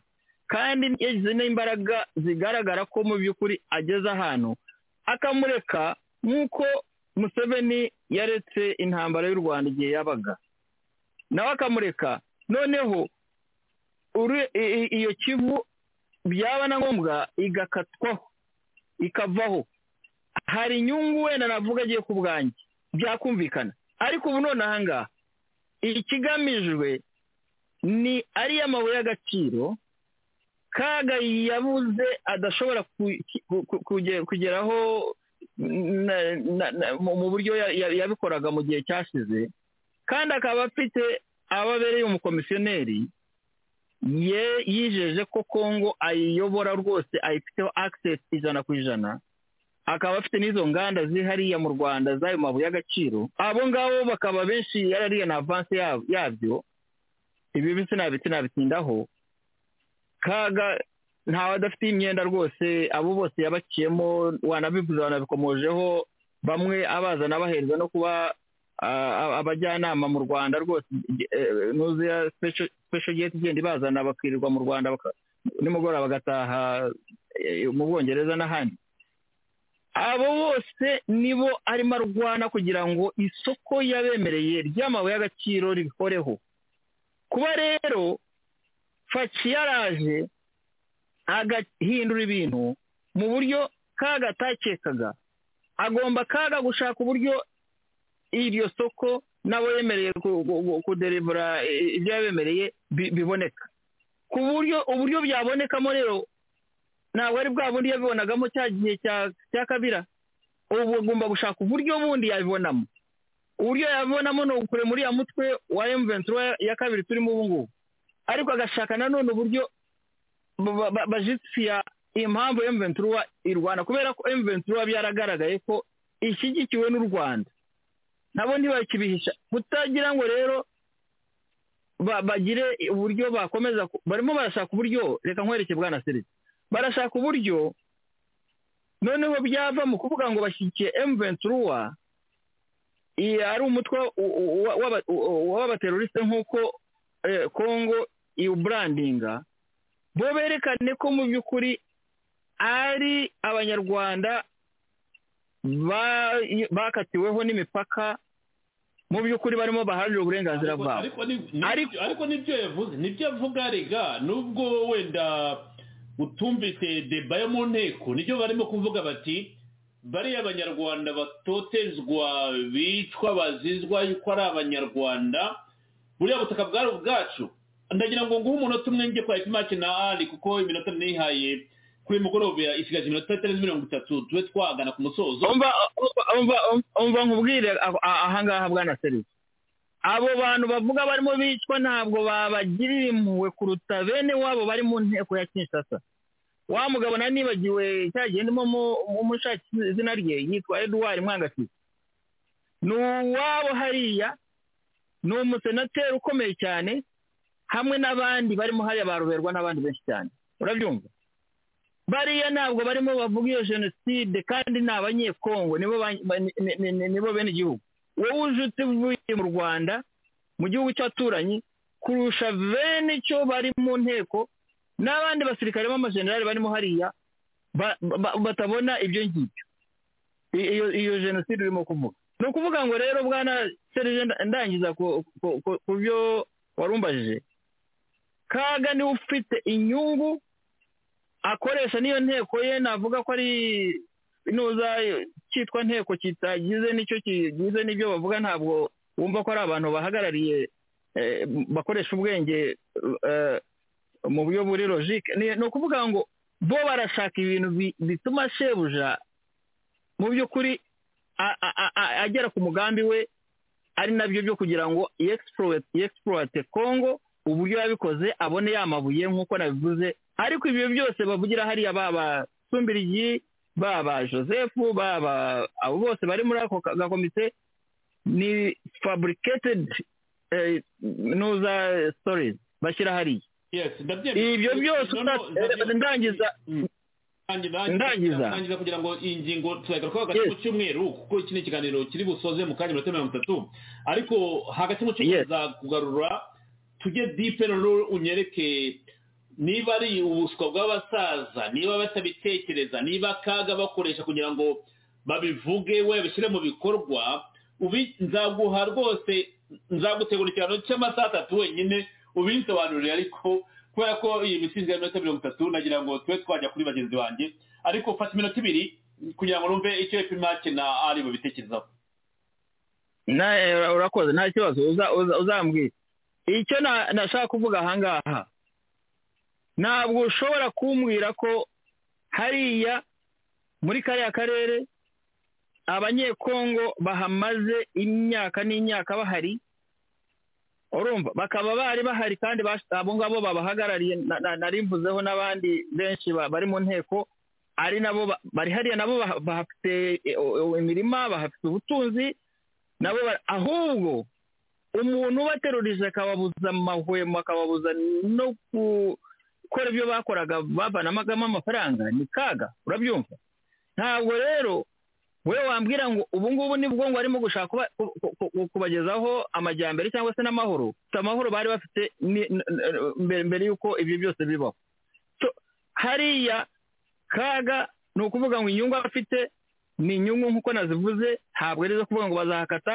kandi yagize n'imbaraga zigaragara ko mu by'ukuri ageze ahantu akamureka nk'uko museveni yaretse intambara y'u rwanda igihe yabaga nawe akamureka noneho uri- i- i- iyo kivu byaba na ngombwa igakatwaho ikavaho hari inyungu wenda navuga agiye ku bwanjye byakumvikana ariko ubu none aha ngaha ikigamijwe ni ariya mabuye y'agaciro kaga yabuze adashobora ku- ku- kuge- kugeraho na- na- na- mu mu buryo ya- ya- yabikoraga mu gihe cyashize kandi akaba afite abo abereye umukomisiyoneri ye yijeje ko kongo ayiyobora rwose ayifiteho akisesi ijana ku ijana akaba afite n'izo nganda zihariya mu rwanda z'ayo mabuye y'agaciro abo ngabo bakaba benshi yarariye na avansi yab- yabyo ibi bisi nabitsi nabitindaho kaga ntawe adafite imyenda rwose abo bose yabakiyemo wanabivuze wanabikomojeho bamwe abazana abahereza no kuba ah, abajyanama mu rwanda rwose eh, nuzuya special gate igenda ibazana bakirirwa mu rwanda baka- nimugoroba bagataha eh, mu bwongereza n'ahandi abo bose nibo arimo arwana kugira ngo isoko yabemereye ry'amabuye y'agaciro rihoreho kuba rero faki yaraje agahindura ibintu mu buryo kaga atakekaga agomba kaga gushaka uburyo iryo soko n'abo yemereye ku- ku- ku- kuderivura eh, ibyo yabemereye bi- biboneka ku buryo uburyo byabonekamo rero ntabwo ari bwa bundi yabibonagamo cya gihe cya- cya kabira ubu agomba gushaka uburyo bundi yabibonamo uburyo yabibonamo ni ukure muri ya mutwe wa emuventura ya kabiri turimo ubu ngubu ariko agashaka nanone uburyo ba- ba- bajisiya impamvu emuventura irwana kubera ko emuventura byaragaragaye ko ishyigikiwe n'u rwanda nabo ntibakibihisha kutagira ngo rero ba- bagire uburyo bakomeza ku- barimo barashaka uburyo reka nkwereke bwana serivisi barashaka uburyo noneho byava mu kuvuga ngo bashyigikiye emuventura iyi ari umutwe u- u- wa- w'aba- u- u- w'abateroriste nk'uko eh, congo iwuburandinga bo berekane ko mu by'ukuri ari abanyarwanda ba- bakatiweho n'imipaka mu by'ukuri barimo baharanira uburenganzira Ariko- bwabo ariko ni- ni- Ariko- ariko nibyo yavuze nibyo avuga rega nubwo wenda utumvise deba yo mu nteko nibyo barimo kuvuga bati bariya abanyarwanda batotezwa bicwa bazizwa yuko ari abanyarwanda buriya butaka bwari ubwacu ndagira ngo nguhe umunota umwe njye kwa ipimaki na ari kuko iminota nihaye kuri uyu mugoroba isigaje iminota itarenze mirongo itatu tube twagana ku musozo umva umva- umva- umva nkubwire aho- a- ahangaha bwana serivisi abo bantu bavuga barimo bicwa ntabwo babagirira impuhwe kuruta bene wabo bari mu nteko ya kinshasa wa mugabo nari nibagiwe cya gendamo umushaki izina rye yitwa eduwari mwangasi ni uwabo hariya ni umusenateri ukomeye cyane hamwe n'abandi barimo hariya baroberwa n'abandi benshi cyane urabyumva bariya ntabwo barimo bavuga iyo jenoside kandi ni abanyekongo nibo ba- ba- ni- ni- ni- nibo bene igihugu wowe ujutse uvuye mu rwanda mu gihugu cy'abaturanyi kurusha bene icyo bari mu nteko n'abandi basirikare b'amajenerali barimo hariya ba- ba- batabona ibyo ngibyo I- iyo iyo jenoside urimo kuvuga ni ukuvuga ngo rero bwana serije nda- ndangiza ku- ku- ku- ku byo warumbajije kaga niwe ufite inyungu akoresha n'iyo nteko ye navuga ko ari inuza cyitwa nteko kitagize n'icyo kigize n'ibyo bavuga ntabwo wumva ko ari abantu bahagarariye eh, bakoresha ubwenge eh, mu buryo buri logike ni ni ukuvuga ngo bo barashaka ibintu bi- bituma shebuja mu by'ukuri a- a- a- a- agera ku mugambi we ari nabyo byo kugira ngo yexploit- yexploite congo uburyo yabikoze abone ya mabuye nk'uko nabivuze ariko ibyo byose bavugira hariya baba sumbirigi baba joseph baba abo bose bari muri ako ka- gakomite ni fabricated eh, nuza stories bashyira hariya yes ndabyemera ibyo byose No, no, uta- ndabyemera. ndangiza Ndangiza Ndangiza. ndangiza kugira ngo iyi ngingo tuzagarukaho hagati mu cyumweru kuko iki ni ikiganiro kiri busoze mu kanya minota mirongo itatu ariko hagati mu cyumweru Yes. tuzakugarura tujye dipe noneho unyereke niba ari ubuswa bw'abasaza niba batabitekereza niba akaga bakoresha kugira ngo babivuge we babishyire mu bikorwa ubi- nzaguha rwose nzagutegura ikiganiro cy'amasaha atatu wenyine ubinsobanurire ariko kubera ko iyi mitsinzi ya minota mirongo itatu nagira ngo tube twajya kuri bagenzi banjye ariko fata iminota ibiri kugira ngo numve icyo epimake na ari bubitekerezaho Na- eh, urakoze nta kibazo uza- uza- uzambwira icyo na- nashaka kuvuga ahangaha ntabwo ushobora kumbwira ko hariya muri kariya karere abanyekongo bahamaze imyaka n'imyaka bahari urumva bakaba bari bahari kandi bas- abo ngabo babahagarariye na- na- narimvuzeho n'abandi benshi ba- bari mu nteko ari nabo ba- bari hariya nabo baha- bahafite eh, oh, imirima bahafite ubutunzi nabo bara- ahubwo umuntu ubaterurije akababuza amahwemo akababuza no gukora ibyo bakoraga bavanamagamo amafaranga ni kaga urabyumva ntabwo rero wowe wambwira ngo ubu ngubu nibwo ngo arimo gushaka kuba- ku- ku- ku- kubagezaho amajyambere cyangwa se n'amahoro si amahoro bari bafite ni- n- n- mbere mbere y'uko ibyo byose bibaho So, hariya kaga ni ukuvuga ngo inyungu aba afite ni inyungu nk'uko nazivuze ntabwo ari izo kuvuga ngo bazahakata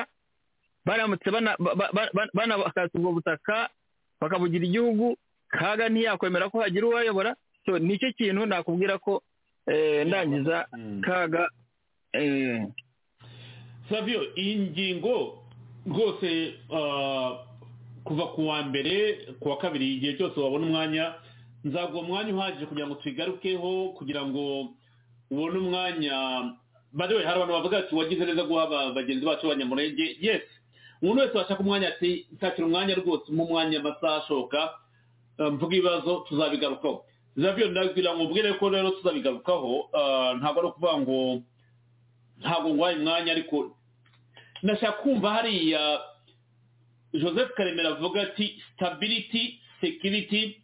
baramutse bana- ba- ba- ba- banahakata ubwo butaka bakabugira igihugu kaga ntiyakwemera ko hagira uwayobora so nicyo kintu nakubwira ko eh, ndangiza kaga eh, savio iyi ngingo rwose ah, kuva ku wa mbere ku wa kabiri igihe cyose wabona umwanya nzaguha umwanya uhagije kugira ngo tuyigarukeho kugira ngo ubone umwanya bari hari abantu bavuga ati wagize neza guha aba- bagenzi bacu b'abanyamurenge yes umuntu wese washaka umwanya ati nshakira umwanya rwose mu mwanya amasaha ashoka Uh, mvuga ibibazo tuzabigarukaho zavyo ndagira ngo ubwire ko rero tuzabigarukaho uh, ntabwo ari ukuvuga ngo ntabwo ngwaye umwanya ariko nashaka kumva hariya joseph karemera avuga ati stability security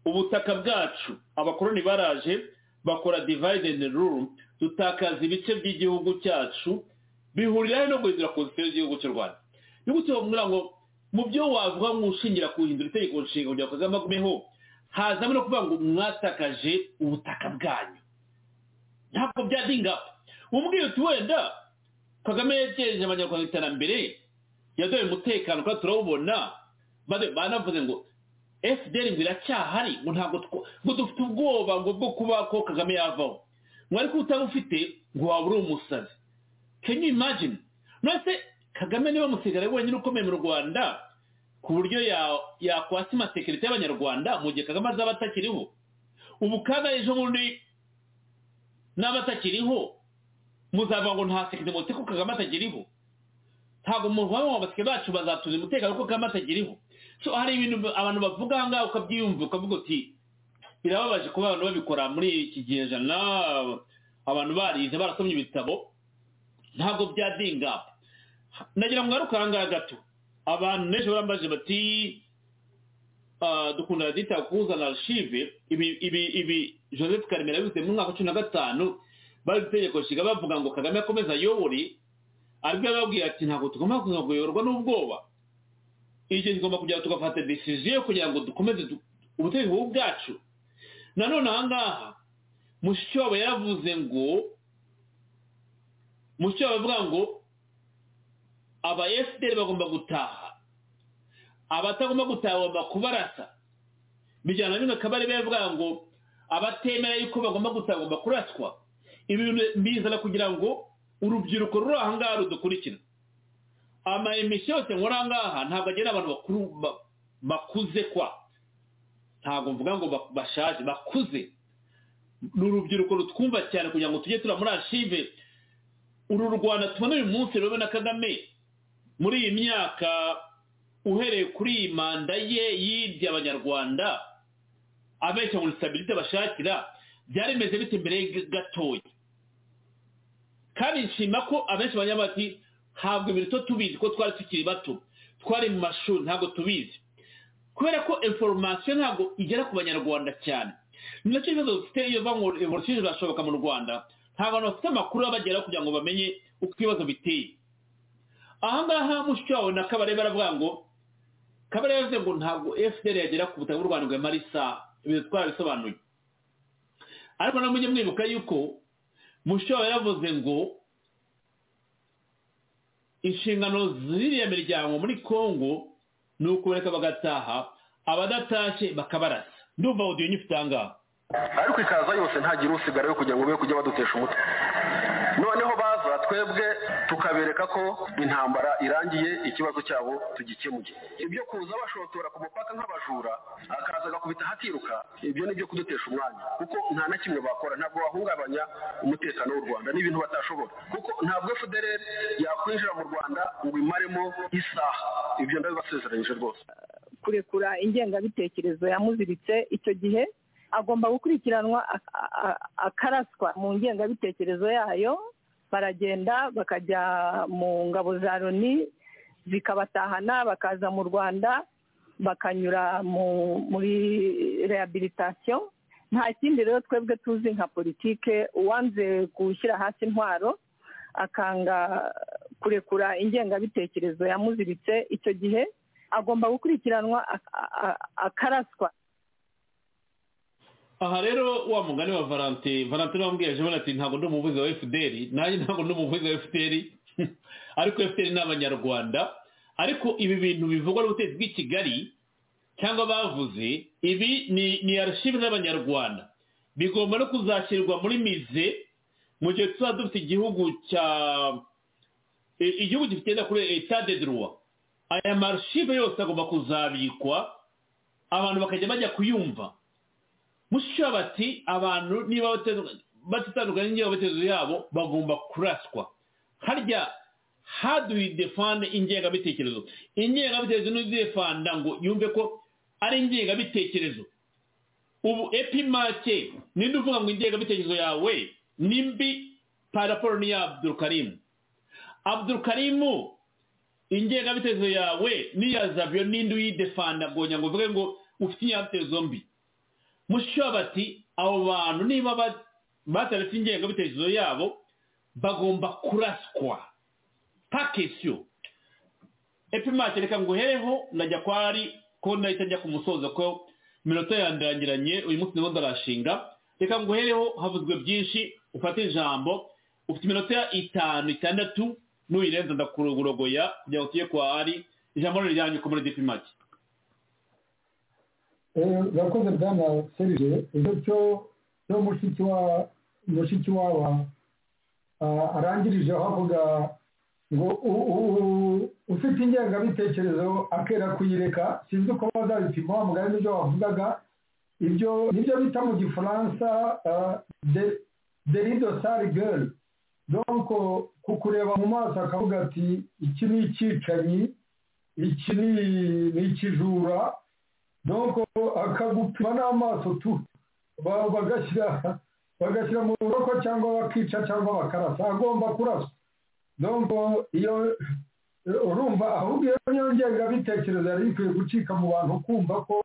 ubutaka bwacu abakoroni baraje bakora divide and rule dutakaza ibice by'igihugu cyacu bihurira he no guhindura constitution y'igihugu cy'u rwanda nigute bamubwira ngo mu byo wavuga nk'ushingira ku guhindura itegeko nshinga kugira ngo kazamagumeho hazamo no kuvuga ngo mwatakaje ubutaka bwanyu ntabwo byadingapa umubwiye uti wenda kagame yegereje abanyarwanda iterambere yaduhaye umutekano kandi turawubona bade- banavuze ngo fdr ngo iracyahari ngo ntabwo two- ngo dufite ubwoba ngo bwo kuba ko kagame yavaho ngo ariko utabufite ngo waba uri umusazi can you imagine none se kagame niba musigara wenyine ukomeye mu rwanda ku buryo ya- yakwasima sekirite y'abanyarwanda mu gihe kagame azaba atakiriho ubu kaga ejo bundi n'aba atakiriho muzavuga ngo nta sekirite mufite ko kagame atakiriho ntabwo muvamo abasirikare bacu bazatuza umutekano kuko kagame atakiriho so hari ibintu abantu bavuga aha ngaha ukabyiyumva ukavuga uti birababaje kuba abantu babikora muri iki kinyejana abantu barize barasomye ibitabo ntabwo byadinga nagira ngo ngaruke aha ngaha gato abantu benshi barambaje bati "Ah, dukunda radita kuzana arshive ibi ibi ibi joseph karemera bivuze mu mwaka wa cumi na gatanu bari itegeko nshinga bavuga ngo kagame akomeze ayobore aribyo yababwiye ati ntabwo tugomba kuyoborwa n'ubwoba igihe tugomba kujya tugafata decision kugira ngo dukomeze ubutegetsi bubi bwacu nanone aha ngaha mushikiwabo yaravuze ngo mushikiwabo avuga ngo aba fpr bagomba gutaha abatagomba gutaha bagomba kubarasa bijyana bino kabari baravuga ngo abatemera yuko bagomba gutaha bagomba kuraswa ibi bintu bizana kugira ngo urubyiruko ruri aha ngaha rudukurikira ama emisiyo yose nkora aha ngaha ntabwo agera abantu bakuru bakuze kwa ntabwo mvuga ngo bashaje bakuze ni urubyiruko rutwumva cyane kugira ngo tujye tura muri ashive uru rwanda tubona uyu munsi rube na kagame muri iyi myaka uhereye kuri iyi manda ye yibye abanyarwanda abeshya ngo sitabirite bashakira byari bimeze bite mbere gatoya kandi nshima ko abenshi banyamara bati ntabwo ibintu tubizi ko twari tukiri bato twari mu mashuri ntabwo tubizi kubera ko inforomasiyo ntabwo igera ku banyarwanda cyane ni nacyo kibazo dufite iyo ngo evolusiyo izashoboka mu rwanda nta bantu bafite amakuru abageraho kugira ngo bamenye uko ibibazo biteye ahangaha mushiki wawe na kabare baravuga ngo kabare yavuze ngo ntabwo fpr yagera ku butaka bw'u rwanda ngo yamare isaha ibintu twarabisobanuye ariko na mujye mwibuka yuko mushiki wawe yaravuze ngo inshingano z'iriya miryango muri congo ni ukubereka bagataha abadatashye bakabarasa ndumva odiyo nyifite aha ngaha ariko ikaza yose ntagire usigara yo kugira ngo be kujya badutesha umutwe noneho baza twebwe tukabereka ko intambara irangiye ikibazo cyabo tugikemuye ibyo kuza bashotora ku mupaka nk'abajura akaza agakubita hatiruka ibyo ni ibyo kudutesha umwanya kuko nta na kimwe bakora ntabwo bahungabanya umutekano w'u rwanda n'ibintu batashobora kuko ntabwo fdr yakwinjira mu rwanda ngo imaremo isaha ibyo ndabibasezeranyije rwose kurekura ingengabitekerezo yamuziritse icyo gihe agomba gukurikiranwa akaraswa mu ngengabitekerezo yayo baragenda bakajya mu ngabo za loni zikabatahana bakaza mu rwanda bakanyura muri rehabilitasiyo nta kindi rero twebwe tuzi nka politike uwanze gushyira hasi intwaro akanga kurekura ingengabitekerezo yamuziritse icyo gihe agomba gukurikiranwa akaraswa aha rero wa mugani wa valante valante wambwiye ejo ati ntabwo ndi umuvuzi wa efuperi nanjye ntabwo ndi umuvuzi wa efuperi ariko efuperi ni abanyarwanda ariko ibi bintu bivugwa n'ubutegetsi bw'i kigali cyangwa bavuze ibi ni arashive z'abanyarwanda bigomba no kuzashyirwa muri mize mu gihe tuzaba dufite igihugu cya igihugu gifite kuri etade duruwa aya marashive yose agomba kuzabikwa abantu bakajya bajya kuyumva mushyira bati abantu niba batitandukanye n'ingengabitekerezo yabo bagomba kuraswa harya haduye defanda ingengabitekerezo ingengabitekerezo n'izidefanda ngo yumve ko ari ingengabitekerezo ubu epimake ninde uvuga ngo ingengabitekerezo yawe ni mbi paraporo niya abdurukarimu abdurukarimu ingengabitekerezo yawe niya zaviyo ninde uyidefanda ngonya ngo uvuge ngo ufite ingengabitekerezo mbi mushyira bati abo bantu niba bataretse ingengabitekerezo yabo bagomba kuraswa pakesiyo epimake reka nguhereho najya kwa ari ko nahita njya ku musozo ko iminota yandangiranye uyu munsi ndimo ndarashinga reka nguhereho havuzwe byinshi ufate ijambo ufite iminota itanu itandatu n'uyirenza ndakurogoya kugira ngo tujye kwa ari ijambo riryanyu ko muri depimake urakoze bwana serije ibyo cyo cyo mushiki waba arangirije aho avuga ngo ufite ingengabitekerezo akera kuyireka sinzi uko bazabipima wa mugari n'ibyo wavugaga ibyo nibyo bita mu gifaransa deri dosari geri donko kukureba mu maso akavuga ati iki ni icyicanyi iki ni ikijura donc akagupima n'amaso tu bagashyira bagashyira mu buroko cyangwa bakica cyangwa bakarasa agomba kuraswa donc iyo urumva ahubwo iyo niyo ngengabitekerezo yari ikwiye gucika mu bantu kumva ko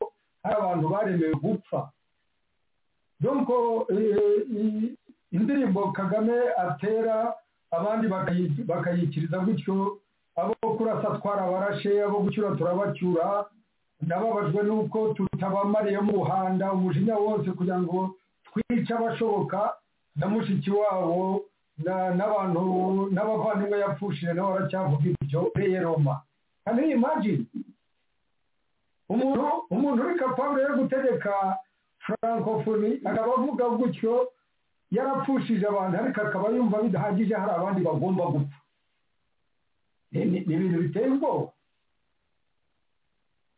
hari abantu baremewe gupfa donko indirimbo kagame atera abandi bakayikiriza gutyo abo kurasa twarabarashe abo gucyura turabacyura nababajwe n'uko tutabamariye mu buhanda umujinya wose kugira ngo twice abashoboka na mushiki wabo n'abantu n'abavandimwe yapfushije nabo baracyavuga ibyo reye roma kandi ni imagine umuntu umuntu uri kapabure yo gutegeka furankofoni akaba avuga gutyo yarapfushije abantu ariko akaba yumva bidahagije hari abandi bagomba gupfa ni ibintu biteye ubwoba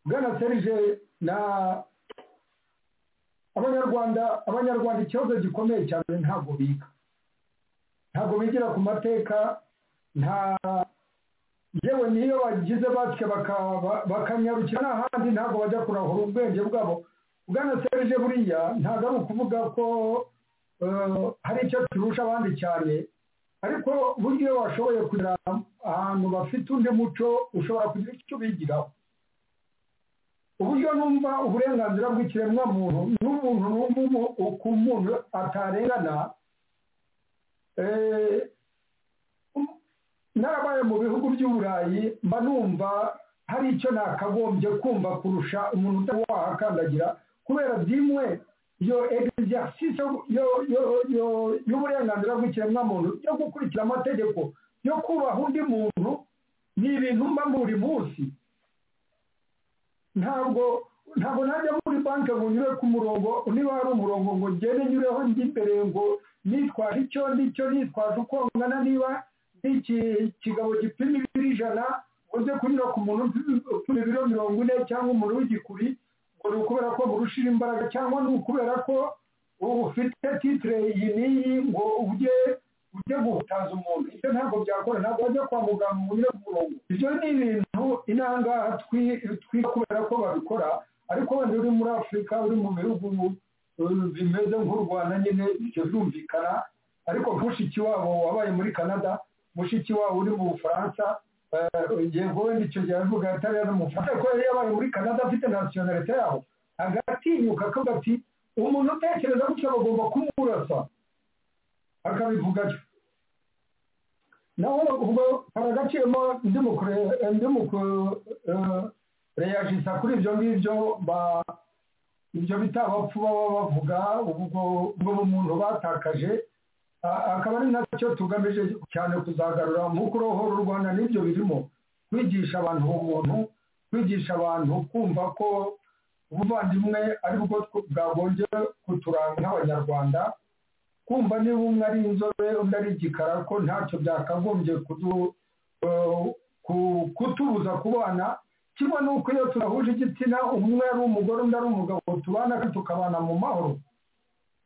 bwana serije na abanyarwanda abanyarwanda ikibazo gikomeye cyane ntabwo biga ntabwo bigira ku mateka nta yewe niyo bagize batwe bakanyarukira n'ahandi ntabwo bajya kurahura ubwenge bwabo bwana serije buriya ntabwo ari ukuvuga ko hari icyo turusha abandi cyane ariko burya iyo washoboye kugira ahantu bafite undi muco ushobora kugira icyo bigiraho uburyo numva uburenganzira bw'ikiremwamuntu n'umuntu n'umuntu uko umuntu atarengana narabaye mu bihugu by'uburayi mba numva hari icyo nakagombye kumva kurusha umuntu utari wahakandagira kubera byimwe iyo egisiyasisi y'uburenganzira bw'ikiremwamuntu yo gukurikira amategeko yo kubaha undi muntu ni ibintu mba buri munsi ntabwo ntabwo najya muri banki ngo nyure ku murongo niba hari umurongo ngo ngende nyureho imbere ngo nitwaje icyo ndicyo nitwaje uko ngana niba ikigabo gipima ibiro ijana ngo nze kunyura ku muntu upima ibiro mirongo ine cyangwa umuntu w'igikuri ngo ni ukubera ko burushira imbaraga cyangwa ni ukubera ko ufite titire iyi n'iyi ngo ujye ujye guhutaza umuntu ibyo ntabwo byakora ntabwo wajya kwa muganga ngo unyure ku murongo ibyo ni ibintu inangaha twiga kubera ko babikora ariko wenda uri muri afurika uri mu bihugu bimeze nk'u rwanda nyine ibyo birumvikana ariko mushiki wabo wabaye muri canada mushiki wabo uri mu bufaransa yego wenda icyo gihe avuga atari ari mu bufaransa ariko yari yabaye muri canada afite nasiyonarite yaho agatinyuka akavuga ati umuntu utekereza gutya bagomba kumurasa akabivuga atyo naho ubwo hari agaciro ndimo kureyajisa kuri ibyo ngibyo ibyo bita abapfu baba bavuga ubwo bumuntu batakaje akaba ari nacyo tugamije cyane kuzagarura mu kurohora u rwanda n'ibyo birimo kwigisha abantu ubuntu kwigisha abantu kumva ko ubuvandimwe ari bwo bwagombye kuturanga nk'abanyarwanda kumva niba umwe ari inzobe undi ari igikara ko ntacyo byakagombye kutubuza kubana kimwe ni uko iyo tudahuje igitsina umwe ari umugore undi ari umugabo tubana tukabana mu mahoro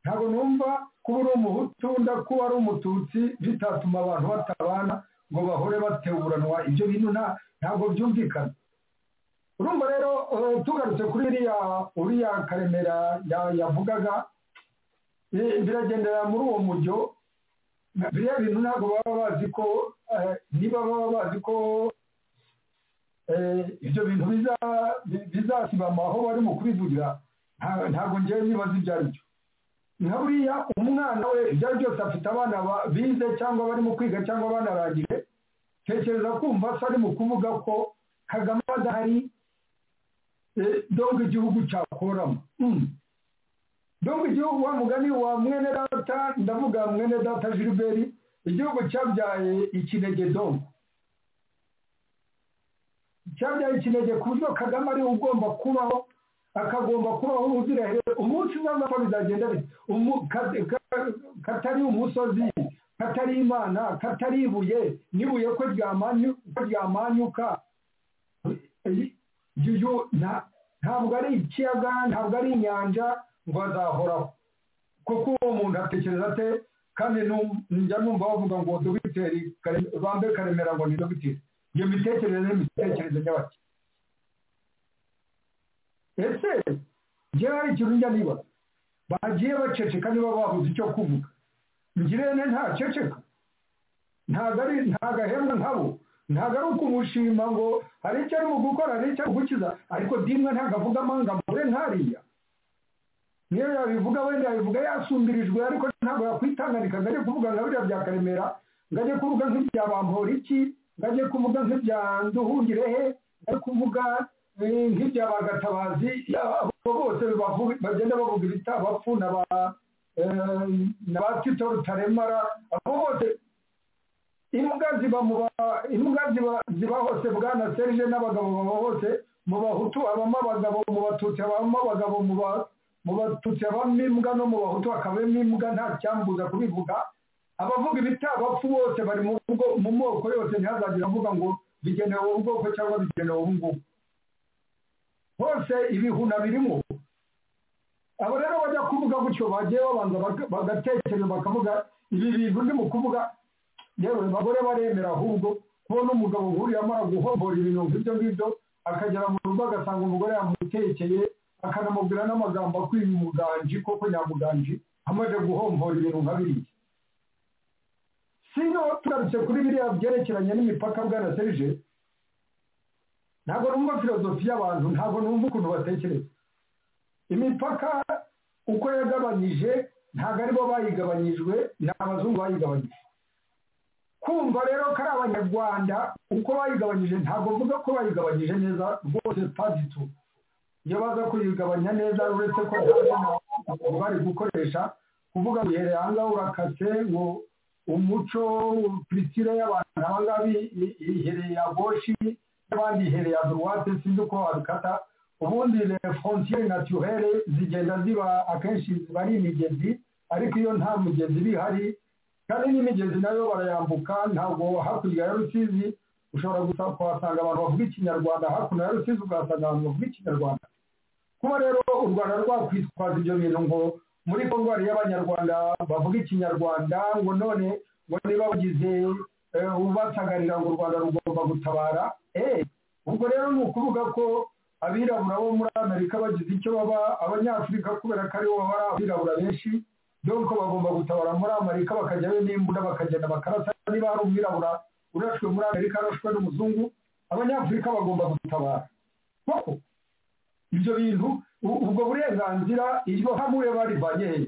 ntabwo numva kuba uri umuhutu undi kuba ari umututsi bitatuma abantu batabana ngo bahore bateburanwa ibyo bintu ntabwo byumvikana urumva rero tugarutse kuri uriya karemera yavugaga biragendera muri uwo mujyo biriya bintu ntabwo baba bazi ko niba baba bazi ko ibyo bintu bizasibama aho barimo kubivugira ntabwo ngewe nibaza ibyo ari byo nka buriya umwana we ibyo ari byose afite abana bize cyangwa barimo kwiga cyangwa banarangije tekereza kumva se ari mu kuvuga ko kagame adahari doga igihugu cyakoramo dongo igihugu wa mugani wa mwene data ndavuga mwene data Gilbert igihugu cyabyaye ikinege dongo cyabyaye ikinege ku buryo kagame ariwe ugomba kubaho akagomba kubaho ubuziraherezo umunsi umwe n'uko bizagenda katari umusozi katari imana katari ibuye n'ibuye ko ryamanyuka ntabwo ari ikiyaga ntabwo ari inyanja ngo azahoraho kuko uwo muntu atekereza ate kandi njya numva bavuga ngo dogiteri bambe karemera ngo ni dogiteri iyo mitekerereze n'imitekerereze nyabaki ese njyewe hari ikintu njya niba bagiye baceceka niba babuze icyo kuvuga ngirente ntaceceka ntabwo ari ntabwo ahembwa nkabo ntabwo ari ukumushima ngo hari icyo arimo gukora hari icyo ari gukiza ariko dimwe ntabwo avuga amanga mure nkariya niyo yabivuga wenda yabivuga yasumbirijwe ariko ntabwo yakwitanganika ngo ajye kuvuga nka biriya bya karemera ngo ajye kuvuga nk'ibya bamporiki ngo ajye kuvuga nk'ibya nduhungirehe ngo ajye kuvuga eh, nk'ibya bagatabazi abo bose bavuga- bagenda bavuga ibitapfu na ba eh, na ba tito rutaremara abo bose imbwa ziba mu ba- imbwa ziba ziba hose bwana serije n'abagabo baba hose mu bahutu habamo abagabo mu batutsi habamo abagabo mu ba- mu batutsi habamo imbwa no mu bahutu hakabamo imbwa nta cyambuza kubivuga abavuga ibitabapfu bose bari mu bwo- mu moko yose ntihazagire avuga ngo bigenewe ubu bwoko cyangwa bigenewe ubu ngubu hose ibihuna birimo abo rero bajya kuvuga gutyo bagiye babanza baga- bagatekereza bakavuga ibi bintu ndi mu kuvuga yewe abagore baremera ahubwo kubona umugabo nk'uriya amara guhombora ibintu nk'ibyo ngibyo akagera mu rugo agasanga umugore yamutekeye akanamubwira n'amagambo akwiye umuganji koko nyamuganji amaze guhombora ibintu nka biriya sino tugarutse kuri biriya byerekeranye n'imipaka bwana serije ntabwo numva filozofi y'abantu ntabwo numva ukuntu batekereza imipaka uko yagabanyije ntabwo aribo bayigabanyijwe ni abazungu bayigabanyije kumva rero ko ari abanyarwanda uko bayigabanyije ntabwo mvuga ko bayigabanyije neza rwose paditu iyo baza kuyigabanya neza uretse ko ntabwo bari gukoresha kuvuga ngo uhereye aha ngaha urakase ngo umuco puritire y'abantu aba ngaba i- ihereye aboshi n'abandi ihereye aduwate sinzi uko wabikata ubundi le frontiere naturelle zigenda ziba akenshi ziba ari imigezi ariko iyo nta mugezi iba ihari kandi n'imigezi nayo barayambuka ntabwo hakurya ya rusizi ushobora gusa kuhasanga abantu bavuga ikinyarwanda hakuno ya rusizi ukahasanga abantu bavuga ikinyarwanda kuba rero u rwanda rwakwitwaza ibyo bintu ngo muri kongo hariyo abanyarwanda bavuga ikinyarwanda ngo none ngo niba bagize eh, ubasagarira ngo u rwanda rugomba gutabara eh ubwo rero ni ukuvuga ko abirabura bo muri amerika bagize icyo baba abanyafurika kubera ko aribo baba ari abirabura benshi donc bagomba gutabara muri amerika bakajyayo n'imbunda bakagenda bakarasa niba hari umwirabura urashwe muri amerika arashwe n'umuzungu abanyafurika bagomba gutabara koko ibyo bintu u- ubwo burenganzira iryo hamwe barivanye hehe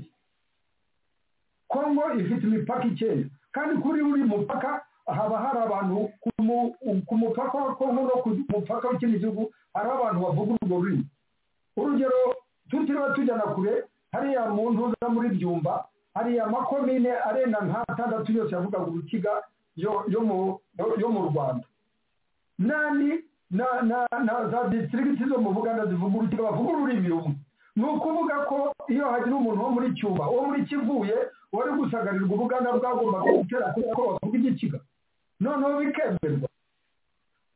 kongo ifite imipaka icyenda kandi kuri buri mupaka haba hari abantu ku mu- ku mupaka wa kongo no ku mupaka w'ikindi gihugu hari abantu bavuga urwo rurimi urugero tutiriwe tujyana kure hariya mu ntuza muri byumba hariya amakomine arenga nk'atandatu yose yavugaga urukiga yo- yo mu- yo mu rwanda nani na na na za district zo mu Buganda zivuga urukiga bavuga ururimi rumwe ni ukuvuga ko iyo hagira umuntu wo muri Cuba uwo muri Kivuye wari gusagarirwa Ubuganda bwagombaga gutera kubera ko bavuga igikiga noneho bikemerwa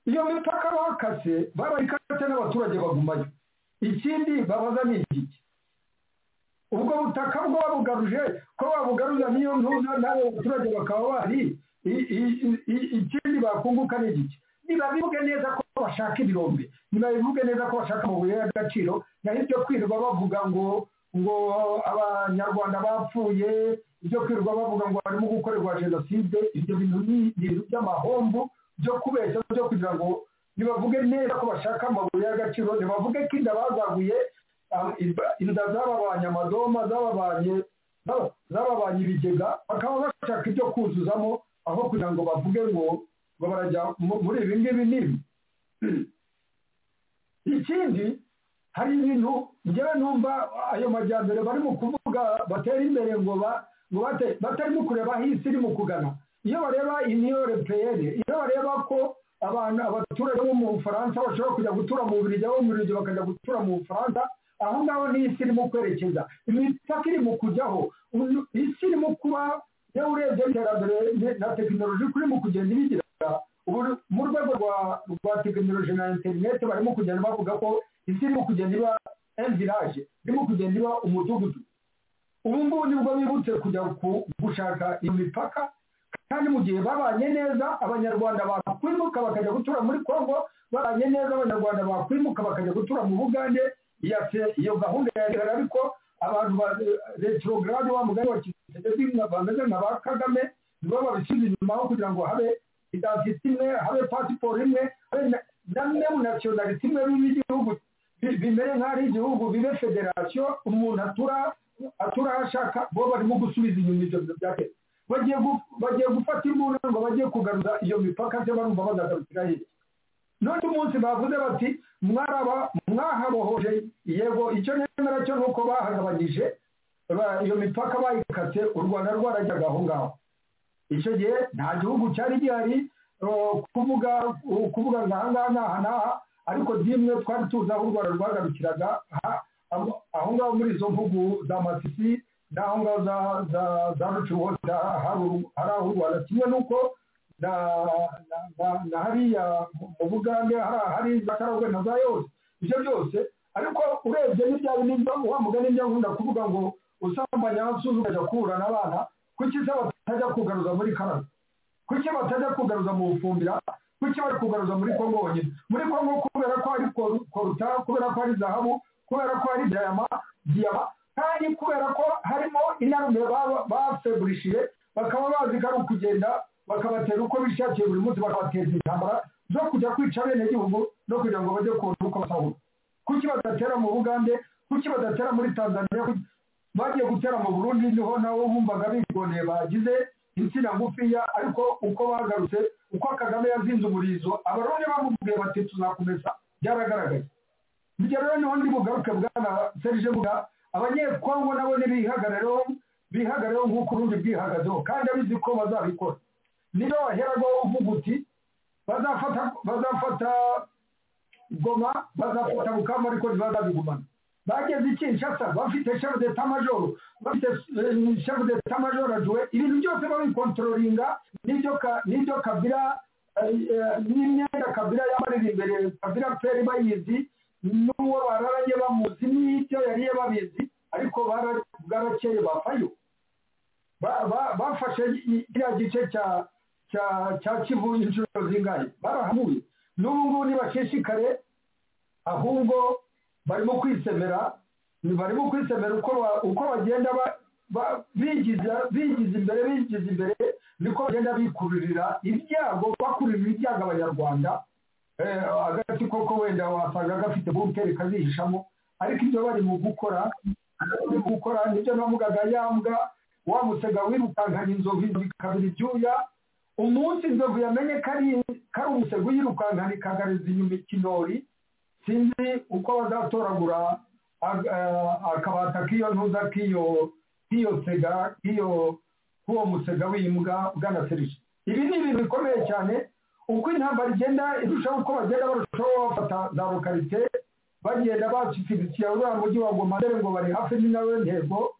iyo mipaka bakase baraikase n'abaturage bagumayo ikindi babaza ni igiki ubwo butaka bwo babugaruje ko babugaruza niyo ntuza n'abo baturage bakaba bari i- i- i- i- ikindi bakunguka ni igiki nibabivuge neza ko bashaka ibirombe nibabivuge neza ko bashaka amabuye y'agaciro naho ibyo kwirirwa bavuga ngo ngo abanyarwanda bapfuye ibyo kwirirwa bavuga ngo barimo gukorerwa jenoside ibyo bintu ni ibintu by'amahombo byo kubeshya byo kugira ngo nibavuge neza ko bashaka amabuye y'agaciro nibavuge ko inda bazaguye ah, iba- inda zababanye amadoma zababanye zaba- zababanye ibigega bakaba bashaka ibyo kuzuzamo aho kugira ngo bavuge ngo ngo barajya mu- muri ibi ngibi n'ibi ikindi hari ibintu njyewe numva ayo majyambere barimo kuvuga batera imbere ngo ba- ngo bate- batarimo kureba aho isi irimo kugana iyo bareba iniyore peyeri iyo bareba ko abantu abaturage bo mu bufaransa bashobora kujya gutura mu bubirigi abo mu bubirigi bakajya gutura mu bufaransa aho ngaho n'isi irimo kwerekeza imipaka irimo kujyaho uyu- isi irimo kuba iyo urebye iterambere ni- na tekinoloji uko irimo kugenda ibigira ubu mu rwego rwa rwa tekinoloji na interineti barimo kugenda bavuga ko isi irimo kugenda iba enviraje irimo kugenda iba umudugudu ubu ngubu nibwo bibutse kujya ku- gushaka iyo mipaka kandi mu gihe babanye neza abanyarwanda bakwimuka bakajya gutura muri kongo babanye neza abanyarwanda bakwimuka bakajya gutura mu bugande iya- iyo gahunda yagaragara ariko abantu ba retrograde wa mugani wa kizitegezi bameze nka ba kagame nibo babishyize inyuma aho kugira ngo habe identite imwe habe pasiporo imwe habe na- na neonasiyonalite imwe y'igihugu bimere nk'aho igihugu bibe federasiyo umuntu atura atura ashaka bo barimo gusubiza inyuma ibyo bintu bya leta bagiye gufata imbunda ngo bajye kugaruza iyo mipaka se barumva bazagarukira hirya none umunsi bavuze bati mwaraba mwahabohoje yego icyo nemera cyo ni uko bahagabanyije iyo mipaka bayikatse u rwanda rwarajyaga aho ngaho icyo gihe nta gihugu cyari gihari kuvuga kuvuga ngo aha ngaha n'aha n'aha ariko dimwe twari tuzi aho u rwanda rwagarukiraga aho ngaho muri izo mvugo za matisi n'aho ngaho za rucuhoza hari aho u rwanda kimwe n'uko na hariya mu bugande hari za karagwe na za yose ibyo byose ariko urebye n'ibya bintu wa mugani n'ibyo nkunda kuvuga ngo usambanya abasuzi ukajya kuhura n'abana kuki se batajya kugaruza muri karagwe kuki batajya kugaruza mu bufumbira kuki bari kugaruza muri kongo honyine muri kongo kubera ko hari koruta kubera ko hari zahabu kubera ko hari diyama diyama kandi kubera ko harimo inarume bafeburishije bakaba bazi ko ari ukugenda bakabatera uko bishakiye buri munsi bakabateza intambara zo kujya kwica bene gihugu no kugira ngo bajye kubona uko basahura kuki badatera mu bugande kuki badatera muri tanzania bagiye gutera mu burundi niho nawe wumvaga bigoneye bagize insina ngufiya ariko uko bagarutse uko kagame yazinze umurizo abarundi bamubwiye bati tuzakomeza byaragaragaye burya rero niho ndi bugaruke bwana serije buga abanyekongo nabo ntibihagarareho bihagarareho nk'uko urundi bwihagazeho kandi abizi ko bazabikora niyo waheragaho uvuga uti bazafata bazafata goma bazafata bukama ariko ntibazabigumana bageze iki nshasa bafite shefu deta majoro bafite shefu deta majoro ajuwe ibintu byose babikontororinga n'ibyo kabira n'imyenda kabira yamarira imbere kabira peri bayizi n'uwo bararanye bamuzi n'ibyo yariye babizi ariko bwarakeye bafayo bafashe kiriya gice cya kivu inshuro zingahe barahamuye n'ubu ngubu ntibashishikare ahubwo barimo kwisemera barimo kwisemera uko bagenda bigize imbere bigize imbere niko bagenda bikururira ibyago bakururira ibyago abanyarwanda agati koko wenda wasanga gafite bunkeri kazihishamo ariko ibyo bari mu gukora bari mu gukora nibyo navugaga yambwa wamusega wirukankanye inzovu ikabira ibyuya umunsi inzovu yamenye ko ari umusego uyirukankana ikagariza inyuma ikinori sinzi uko bazatoragura akabata k'iyo ntuza k'iyo sega k'uwo musega w'imbwa bwanaserije ibi ni ibintu bikomeye cyane uko intambara igenda irushaho uko bagenda barushaho bafata za lokarite bagenda bashyikiriza uriya mujyi wa goma dore ngo bari hafi n'inawe ntego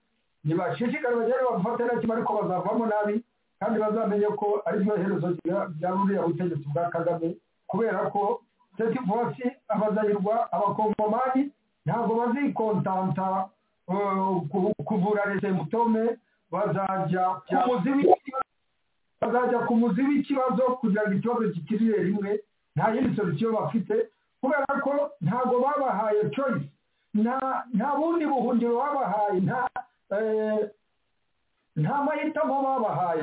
ntibashishikare bagenda bafate na kimwe ariko bazavamo nabi kandi bazamenye ko ari byo herezo rya ruriya butegetsi bwa kagame kubera ko seti vosi abazayirwa abakongomani ntabwo bazikontanta kuvura leta mutome bazajya bazajya ku muzi w'ikibazo kugira ngo ikibazo gikirire rimwe nta yindi solusiyo bafite kubera ko ntabwo babahaye choice nta bundi buhungiro babahaye nta mahitamo babahaye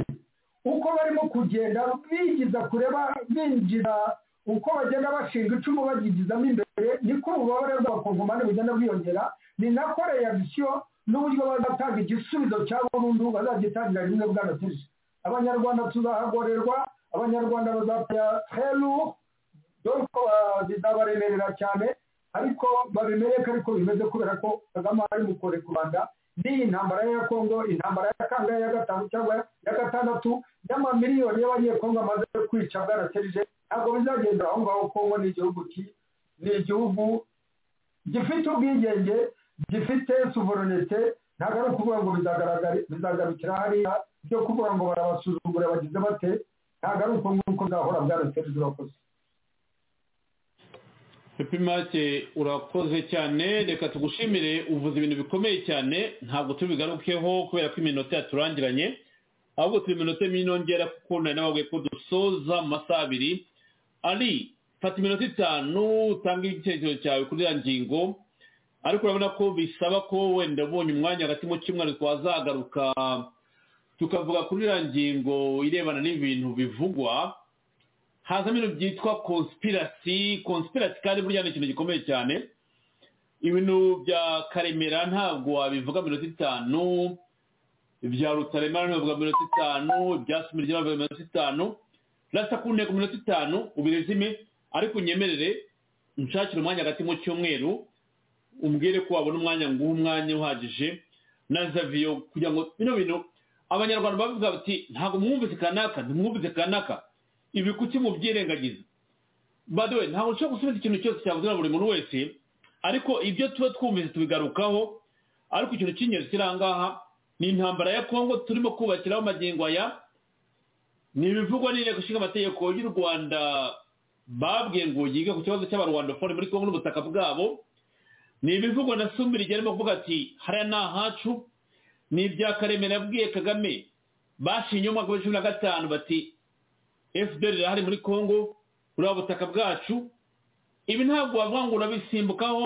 uko barimo kugenda binjiza kureba binjiza uko bagenda bashinga icumu bagigizamo imbere niko ububabare bw'abakongomani bugenda bwiyongera ni nako reaction n'uburyo bazatanga igisubizo cya burundu bazagitangira rimwe bwanatije abanyarwanda tuzahagorerwa abanyarwanda bazapfa helu dore ko bizabaremerera cyane ariko babimereke ariko bimeze kubera ko kagame ari mukore ku rwanda n'iyi ntambara ya kongo intambara ya kangahe ya gatanu cyangwa ya gatandatu n'amamiliyoni y'abanyekongo amaze kwica bwaraserije ntabwo bizagendera aho ngaho kongo ni igihugu ki ni igihugu gifite ubwigenge gifite suverenite ntabwo ari ukuvuga ngo bizagarukira hariya byo kuvuga ngo barabasuzugura bagize bate ntabwo ari uko nguko nzahora bwaraserije urakoze pepimake urakoze cyane reka tugushimire uvuze ibintu bikomeye cyane ntabwo tubigarukeho kubera ko iminota yaturangiranye ahubwo turi iminota minongera kuko nari nababwiye ko dusoza mu masaha abiri ari fata iminota itanu utange igitekerezo cyawe kuri iriya ngingo ariko urabona ko bisaba ko wenda ubonye umwanya hagati mu cyumweru twazagaruka tukavuga kuri iriya ngingo irebana n'ibintu bivugwa hazamo ibintu byitwa konspirasi konspirasi kandi burya ni ikintu gikomeye cyane ibintu bya karemera ntabwo wabivuga mirongo itanu ibya rutaremara ntibavuga mirongo itanu ibya sumirya bavuga mirongo itanu rasta ku ntego mirongo itanu ubirezime ariko unyemerere nshakire umwanya hagati mu cyumweru umbwire ko wabona umwanya nguha umwanya uhagije na zaviyo kugira ngo bino bintu abanyarwanda bavuga bati ntabwo mwumvise kanaka ntimwumvise kanaka ibi kuki mubyirengagiza baduwe ntabwo ushobora gusubiza ikintu cyose cyavuzwe na buri muntu wese ariko ibyo tuba twumvise tubigarukaho ariko ikintu cy'ingenzi kiri aha ngaha ni intambara ya kongo turimo kubakiraho amagingo aya ni ibivugwa n'inteko ishinga amategeko y'u rwanda babwiye ngo yige ku kibazo cy'abarwandafone muri kongo n'ubutaka bwabo ni ibivugwa na sumbiri arimo kuvuga ati hariya ni ahacu ni ibya karemera yabwiye kagame bashinye umwaka wa cumi na gatanu bati fdr irahari muri kongo buriya butaka bwacu ibi ntabwo wavuga ngo urabisimbukaho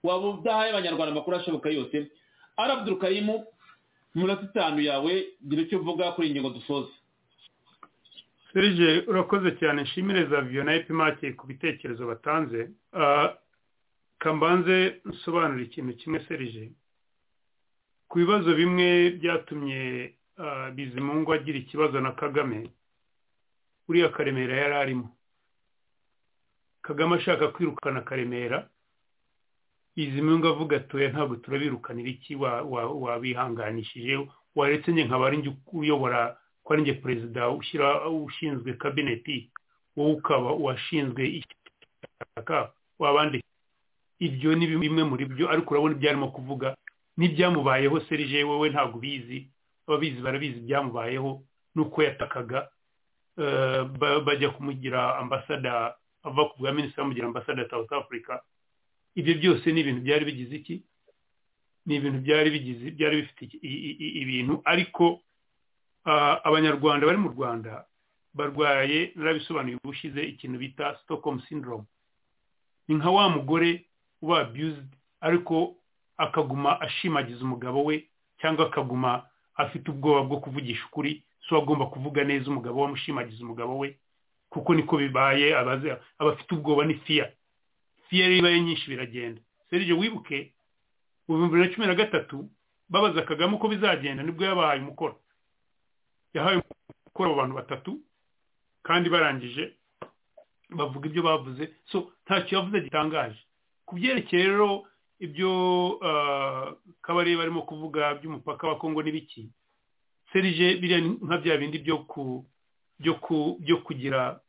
waba udahaye abanyarwanda amakuru ashoboka yose arabuduru karimu umunota itanu yawe gira icyo uvuga kuri iyi ngingo dusoza serije urakoze cyane nshimire za viyo na epimake ku bitekerezo batanze kambanze nsobanura ikintu kimwe serije ku bibazo bimwe byatumye bizimungu agira ikibazo na kagame uriya karemera yari arimo kagame ashaka kwirukana karemera izimungu avuga atuye ntabwo turabirukanira iki wabihanganishije waretse njye nkaba ari uyobora ko ari njye perezida ushyira ushinzwe kabineti wowe ukaba uwashinzwe ishyaka wabandi ibyo ni bimwe muri byo ariko urabona ibyo arimo kuvuga n'ibyamubayeho serije wowe ntabwo ubizi ababizi barabizi ibyamubayeho n'uko yatakaga bajya kumugira ambasada ava ku bwa minisitiri bamugira ambasada ya south africa ibyo byose ni ibintu byari bigize iki ni ibintu byari bigize byari bifite ibintu ariko abanyarwanda bari mu rwanda barwaye narabisobanuye ubushize ikintu bita Stockholm syndrome ni nka wa mugore uba abused ariko akaguma ashimagiza umugabo we cyangwa akaguma afite ubwoba bwo kuvugisha ukuri so agomba kuvuga neza umugabo we amushimagiza umugabo we kuko niko bibaye aba afite ubwoba ni fiya fiya ibaye nyinshi biragenda serije wibuke mu bihumbi na cumi na gatatu babaza kagame uko bizagenda nibwo yabahaye umukoro yahaye umukoro abo bantu batatu kandi barangije bavuga ibyo bavuze so ntacyo yavuze gitangaje ku byerekeye rero ibyo kabari barimo kuvuga by'umupaka wa kongo n'ibiki serije biriya nka bya bindi byo kugira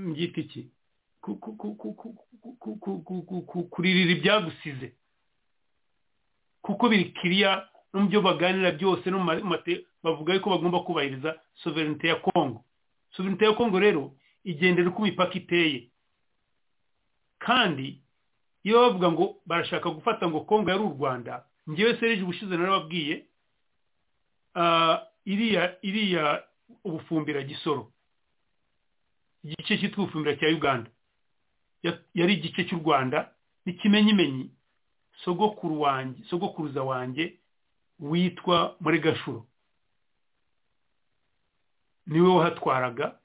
mbyita iki kuririra ibyagusize kuko biri kiriya no mu byo baganira byose no bavuga yuko bagomba kubahiriza sovereignite ya kongo sovereignite ya kongo rero igendera uko imipaka iteye kandi iyo bavuga ngo barashaka gufata ngo kongo yari u rwanda ngewe serije ubushize narababwiye iriya iriya ubufumbira gisoro igice cyitwa ubufumbira cya uganda yari igice cy'u rwanda n'ikimenyimenyi sogokuru wanjye sogokuruza wanjye witwa muri gashuro niwe wahatwaraga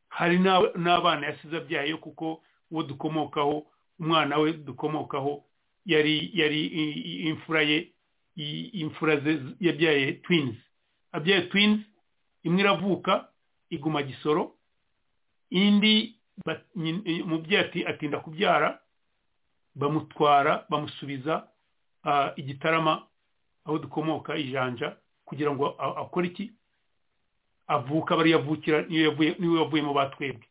hari n'abana yasize abyaye kuko uwo dukomokaho umwana we dukomokaho yari yari imfura ye imfura ze yabyaye twinizi abyaye twinizi imwe iravuka iguma gisoro indi umubyeyi atinda kubyara bamutwara bamusubiza igitarama aho dukomoka ijanja kugira ngo akore iki avuka bariya avukira niwe wavuyemo batwebwe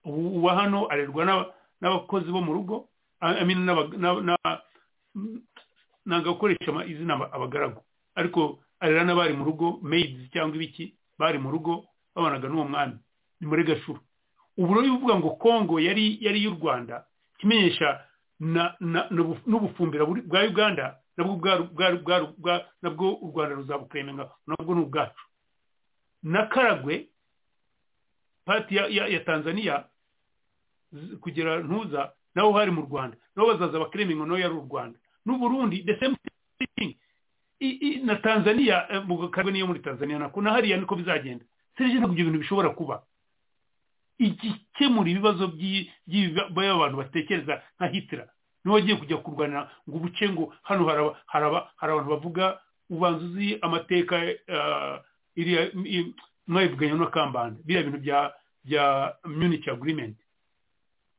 uwa hano arerwa n'abakozi bo mu rugo ntabwo akoresha izina abagaragu ariko arera n'abari mu rugo meyidizi cyangwa ibiki bari mu rugo babanaga n'uwo mwami ni muri gashuru ubu rero uvuga ngo kongo yari yari y'u rwanda ikimenyesha n'ubufumbira bwa uganda nabwo u rwanda ruzabukemenga nabwo ni ubwacu na karagwe pati ya tanzania kugera ntuza naho hari mu rwanda nabo bazaza bakemenga nawe yari u rwanda n'uburundi the same thing na tanzania mu karagwe niyo muri tanzania nako na hariya niko bizagenda serije ntabwo ibyo bintu bishobora kuba igikemura ibibazo by'ibyo abantu batekereza nka hitira niba wagiye kujya kurwana ngo ubuce ngo hano hari abantu bavuga ubanza uzi amateka mwayivuganya n'akambanda biriya bintu bya munich agreement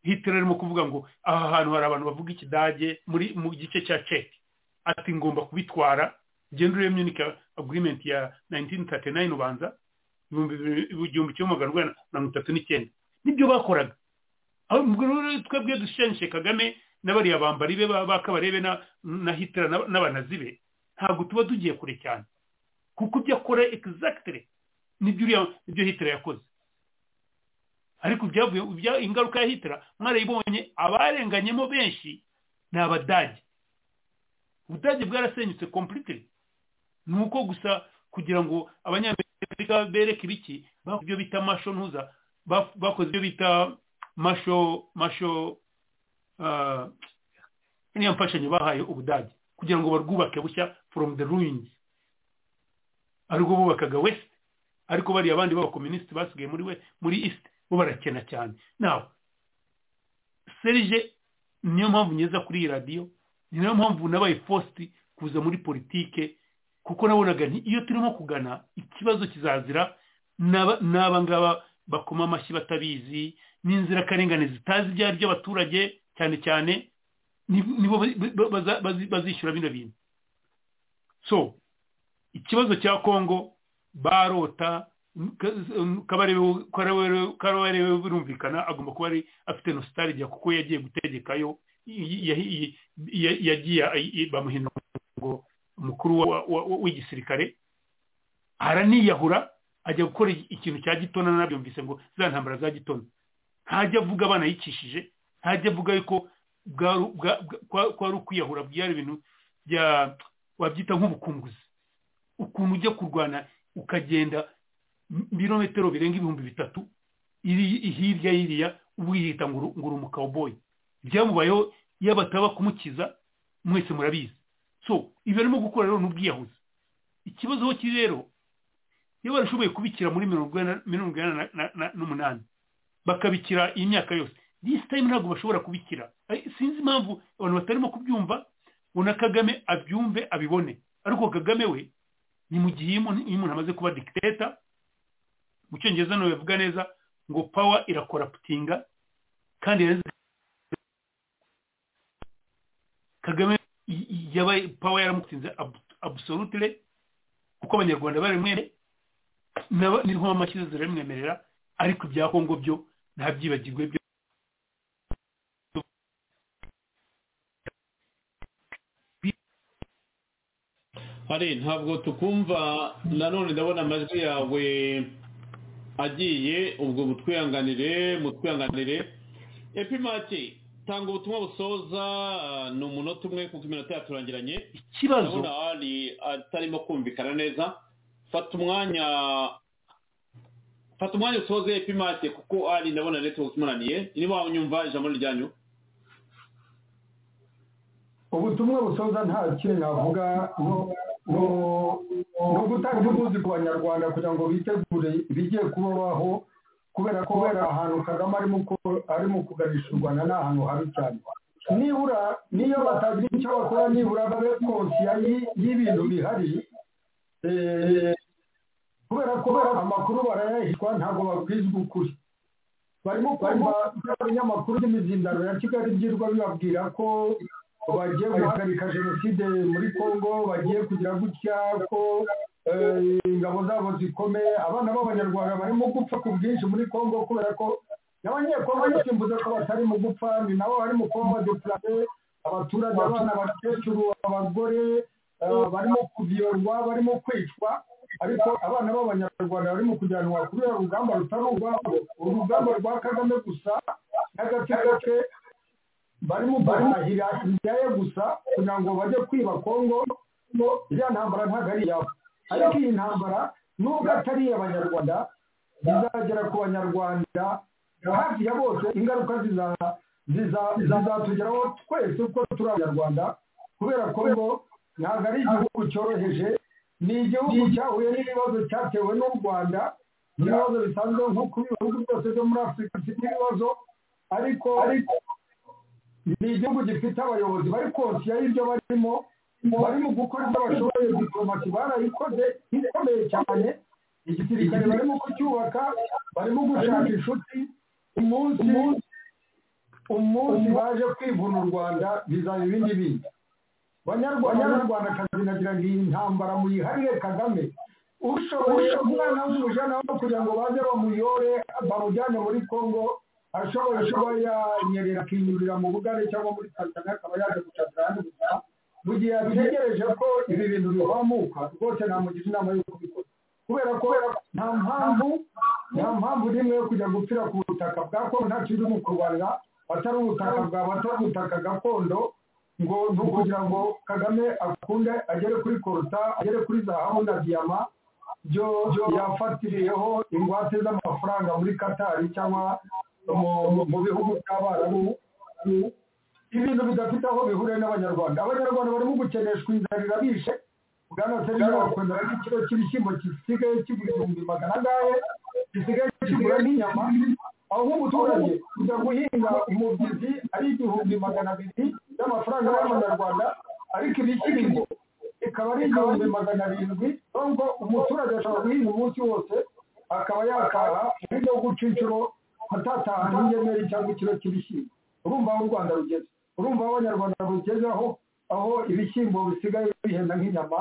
hitira arimo kuvuga ngo aha hantu hari abantu bavuga ikidage muri mu gice cya ceki ati ngomba kubitwara genda urebe munich agreement ya 1939 ubanza igihumbi kimwe magana urwanda na mirongo itatu n'icyenda nibyo bakoraga twebwe dushushanyije kagame n'abariya bambari be bakabarebe na hitira n'abanazi be ntabwo tuba tugiye kure cyane kuko ibyo akora egisagitire nibyo hitira yakoze ariko ibyavuye ingaruka ya hitira mwarayibonye abarenganyemo benshi ni abadage ubudage bwarasenyutse kompurikire ni uko gusa kugira ngo abanyamerika afurika bereka ibiki bakoze ibyo bita masho ntuza bakoze ibyo bita masho masho niyo mfashanyo bahaye ubudage kugira ngo barwubake bushya from the ruins aribwo bubakaga west ariko bariya abandi b'abakominisiti basigaye muri we muri east bo barakena cyane nawe serije niyo mpamvu ngeza kuri iyi radiyo niyo mpamvu nabaye fositi kuza muri politike kuko nabonaga iyo turimo kugana ikibazo kizazira n'aba ngaba bakoma amashyi batabizi n'inzirakarengane zitazi ibyo ari by'abaturage cyane cyane nibo bazishyura bino bintu so ikibazo cya kongo barota kabarewe birumvikana agomba kuba afite nostalgia kuko yagiye gutegekayo yagiye bamuhindura umukuru w'igisirikare araniyahura ajya gukora ikintu cya gitona nabyumvise ngo za ntambara za gitona ntajya avuga abana yicishije ntajya avuga yuko kwari ukwiyahura byari ibintu bya wabyita nk'ubukunguzi ukuntu ujya kurwana ukagenda ibirometero birenga ibihumbi bitatu hirya y'iriya wiyita ngo uri umukawuboyi byamubayeho iyo bataba kumukiza mwese murabizi so ibyo arimo gukora rero ni ubwiyahuzi ikibazo aho kiri rero iyo barashoboye kubikira muri mirongo inani n'umunani bakabikira iyi myaka yose this time ntabwo bashobora kubikira sinzi impamvu abantu batarimo kubyumva ngo na kagame abyumve abibone ariko kagame we ni mu gihe iyo umuntu amaze kuba dikiteta mu cyongereza nawe bavuga neza ngo pawa irakoraputinga kandi kagame yabaye pawa yaramutsinze abusorutire kuko abanyarwanda barimwere n'inkuba amashyize ziramwemerera ariko ibya kongo byo ntabyibagirwe byo hari ntabwo tukumva nanone ndabona amajwi yawe agiye ubwo mutwihanganire mutwihanganire epimati tanga ubutumwa busoza ni umunota umwe kuko iminota yaturangiranye ikibazo ndabona hari atarimo kumvikana neza fata umwanya fata umwanya usoze epimake kuko ari ndabona netiwaka imunaniye niba wanyumva ijambo ryanyu ubutumwa busoza nta kintu navuga no gutanga imbuzi ku banyarwanda kugira ngo bitegure ibigiye kubaho kubera ko ahantu kagame arimo kuganisha u rwanda ni ahantu habi cyane nibura niyo batagira icyo bakora nibura babe konsiya y'ibintu bihari kubera ko amakuru barayahishwa ntabwo babwizwa ukuri barimo kumva ibinyamakuru by'imizindaro ya kigali byirwa bibabwira ko bagiye guhagarika jenoside muri congo bagiye kugira gutya ko ingabo zabo zikomeye abana b'abanyarwanda barimo gupfa ku bwinshi muri congo kubera ko n'abanyekongo basimbuze ko batari mu gupfa ni nabo barimo kuba badepurase abaturage abana abakecuru abagore barimo kubiyorwa barimo kwicwa ariko abana b'abanyarwanda barimo kujyanwa kuri uru rugamba rutari urwabo urugamba rwa kagame gusa n'agace gace barimo barahira ibyaye gusa kugira ngo bajye kwiba kongo iriya ntambara ntabwo ari iyabo ariko iyi ntambara nubwo atari iy'abanyarwanda izagera ku banyarwanda hafi ya bose ingaruka zizatugeraho twese uko turi abanyarwanda kubera kongo ntabwo ari igihugu cyoroheje ni igihugu cyahuye n'ibibazo cyatewe n'u rwanda ibibazo bisanzwe nko ku bihugu byose byo muri afurika bifite ibibazo ariko ni igihugu gifite abayobozi bari konsiya y'ibyo barimo bari mu gukora ibyo bashoboye diplomasi barayikoze ikomeye cyane igisirikare barimo kucyubaka barimo gushaka inshuti umunsi umunsi baje kwivuna u rwanda bizana ibindi bindi banyarwandakazi nagira ngo iyi ntambara muyiharire kagame ushoboye umwana w'umujana wo kugira ngo baze bamuyore bamujyane muri kongo ashoboye kuba yanyerera akinyurira mu bugare cyangwa muri tanzania akaba yaje gucakira ahandi gusa mu gihe yategereje ko ibi bintu bihamuka rwose namugira inama yo kubikora kubera ko nta mpamvu nta mpamvu n'imwe yo kujya gupfira ku butaka bwa kongo nta kindi mu kurwanira atari ubutaka bwawe atari ubutaka gakondo ngo ni ukugira ngo kagame akunde agere kuri koruta agere kuri zahabu na diyama byo yafatiriyeho ingwate z'amafaranga muri katari cyangwa mu bihugu by'abarabu ibintu bidafite aho bihuriye n'abanyarwanda abanyarwanda barimo gukeneshwa inzara irabishe bwana serivisi bakunda n'ikiro cy'ibishyimbo gisigaye k'ibihumbi magana angahe gisigaye kigura n'inyama aho umuturage kujya guhinga umubyizi ari igihumbi magana abiri y'amafaranga y'amanyarwanda ariko ibishyimbo ikaba ari igihumbi magana arindwi nubwo umuturage ashobora guhinga umunsi wose akaba yakaha ibyo guca inshuro atataha n'ingemeri cyangwa ikiro cy'ibishyimbo urumva aho u rwanda rugeze urumva aho abanyarwanda rugezeho aho ibishyimbo bisigaye bihenda nk'inyama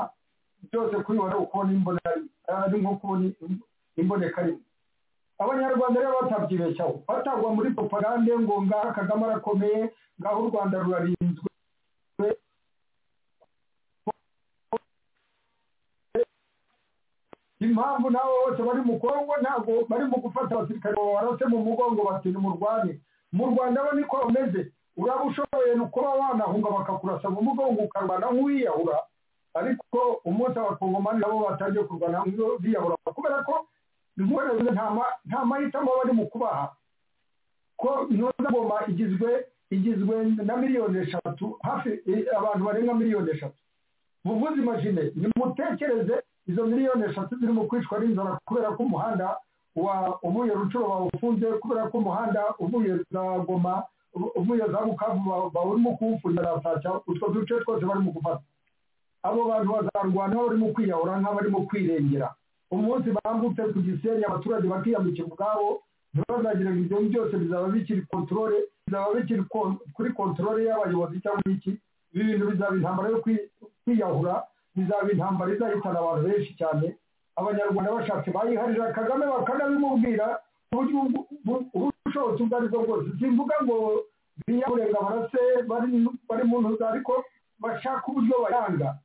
byose kuri wowe ukubona imbonekarimwe nko kubona imbonekarimwe abanyarwanda rero batabyibeshyaho batagwa muri propagande ngo ngaho kagame arakomeye ngaho u rwanda rurarinzwe impamvu nabo bose bari mu kongo ntabwo bari mu gufata abasirikare babarase mu mugongo bati nimurwane mu rwanda bo niko bameze uraba ushoboye kuba wanahunga bakakurasa mu mugongo ukarwana nk'uwiyahura ariko umunsi abakongomani nabo batangiye kurwana nk'uwiyahura kubera ko nta mahitamo bari mu kubaha ko ngoma igizwe igizwe na miliyoni eshatu hafi abantu barenga miliyoni eshatu buvuzi majine nimutekereze izo miliyoni eshatu zirimo kwicwa n'inzara kubera ko umuhanda wa uvuye rucuro bawufunze kubera ko umuhanda uvuye za goma uvuye za bukavu barimo kuwufungira basaca utwo duce twose barimo gufata abo bantu bazarwana barimo kwiyahura nk'abarimo kwirengera umunsi bambutse ku gisenyi abaturage bakiyambukira ubwabo ntibazagire ngo ibyo byose bizaba bikiri kontorore bizaba bikiri kuri kontorore y'abayobozi cyangwa iki ibi bintu bizaba intambara yo kwiyahura bizaba intambara izahitana abantu benshi cyane abanyarwanda bashatse bayiharira kagame bakanabimubwira ubushobozi ubwo aribwo bwose simvuga ngo biyamurenga barase bari mu ntuza ariko bashaka uburyo bayanga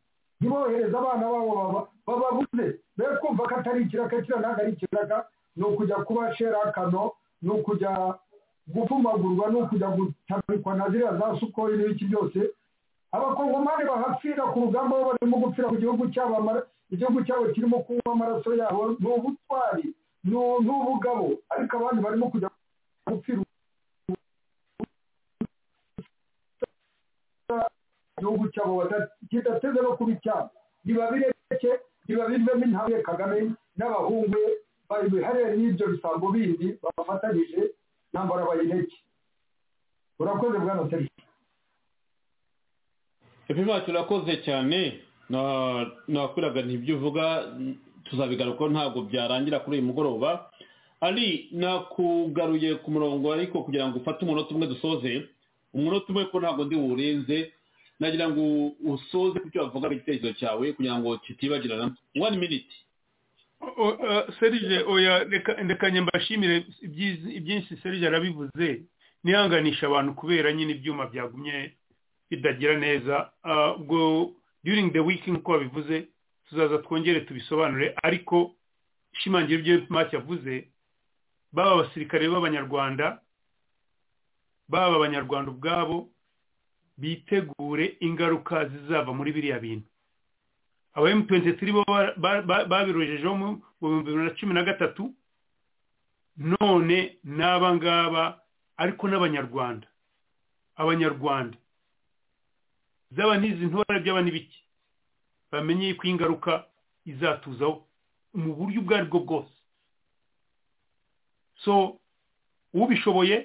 ntibohereze abana babo bababuze be kumva ko atari ikiraka kiriya ntabwo ari ikiraka ni ukujya kuba sherakano ni ukujya gupfumagurwa ni ukujya gutabikwa na ziriya za sukori n'ibiki byose abakongomani bahapfira ku rugamba aho barimo gupfira mu gihugu cyabo igihugu cyabo kirimo kunywa amaraso yabo ni ubutwari ni ubugabo ariko abandi barimo kujya gupfira igihugu cyabo kidateze no kuba icyabo biba bireke biba bivemo intabwe kagame n'abahungu be babiharire n'ibyo bisango bindi bafatanyije ntambara bayireke urakoze bwana serivisi ebyiri turakoze cyane nakwiraga ntibyo uvuga tuzabigaruka ntabwo byarangira kuri uyu mugoroba ari nakugaruye ku murongo ariko kugira ngo ufate umunota umwe dusoze umunota umwe ko ntabwo ndi buwurenze nagira ngo usoze ku cyo wavuga igitekerezo cyawe kugira ngo kitibagirana wani miniti serije oya ndekanye mbashimire ibyinshi serije arabivuze nihanganisha abantu kubera nyine ibyuma byagumye bidagira neza ubwo during the week nk'uko babivuze tuzaza twongere tubisobanure ariko ishimangira ibyo make yavuze baba abasirikare b'abanyarwanda baba abanyarwanda ubwabo bitegure ingaruka zizava muri biriya bintu aba m23 bo babirojejeho mu bihumbi bibiri na cumi na gatatu none n'aba ngaba ariko n'abanyarwanda abanyarwanda zaba n'izi ntore byaba n'ibiki bamenye ko ingaruka izatuzaho mu buryo ubwo aribwo bwose so ubishoboye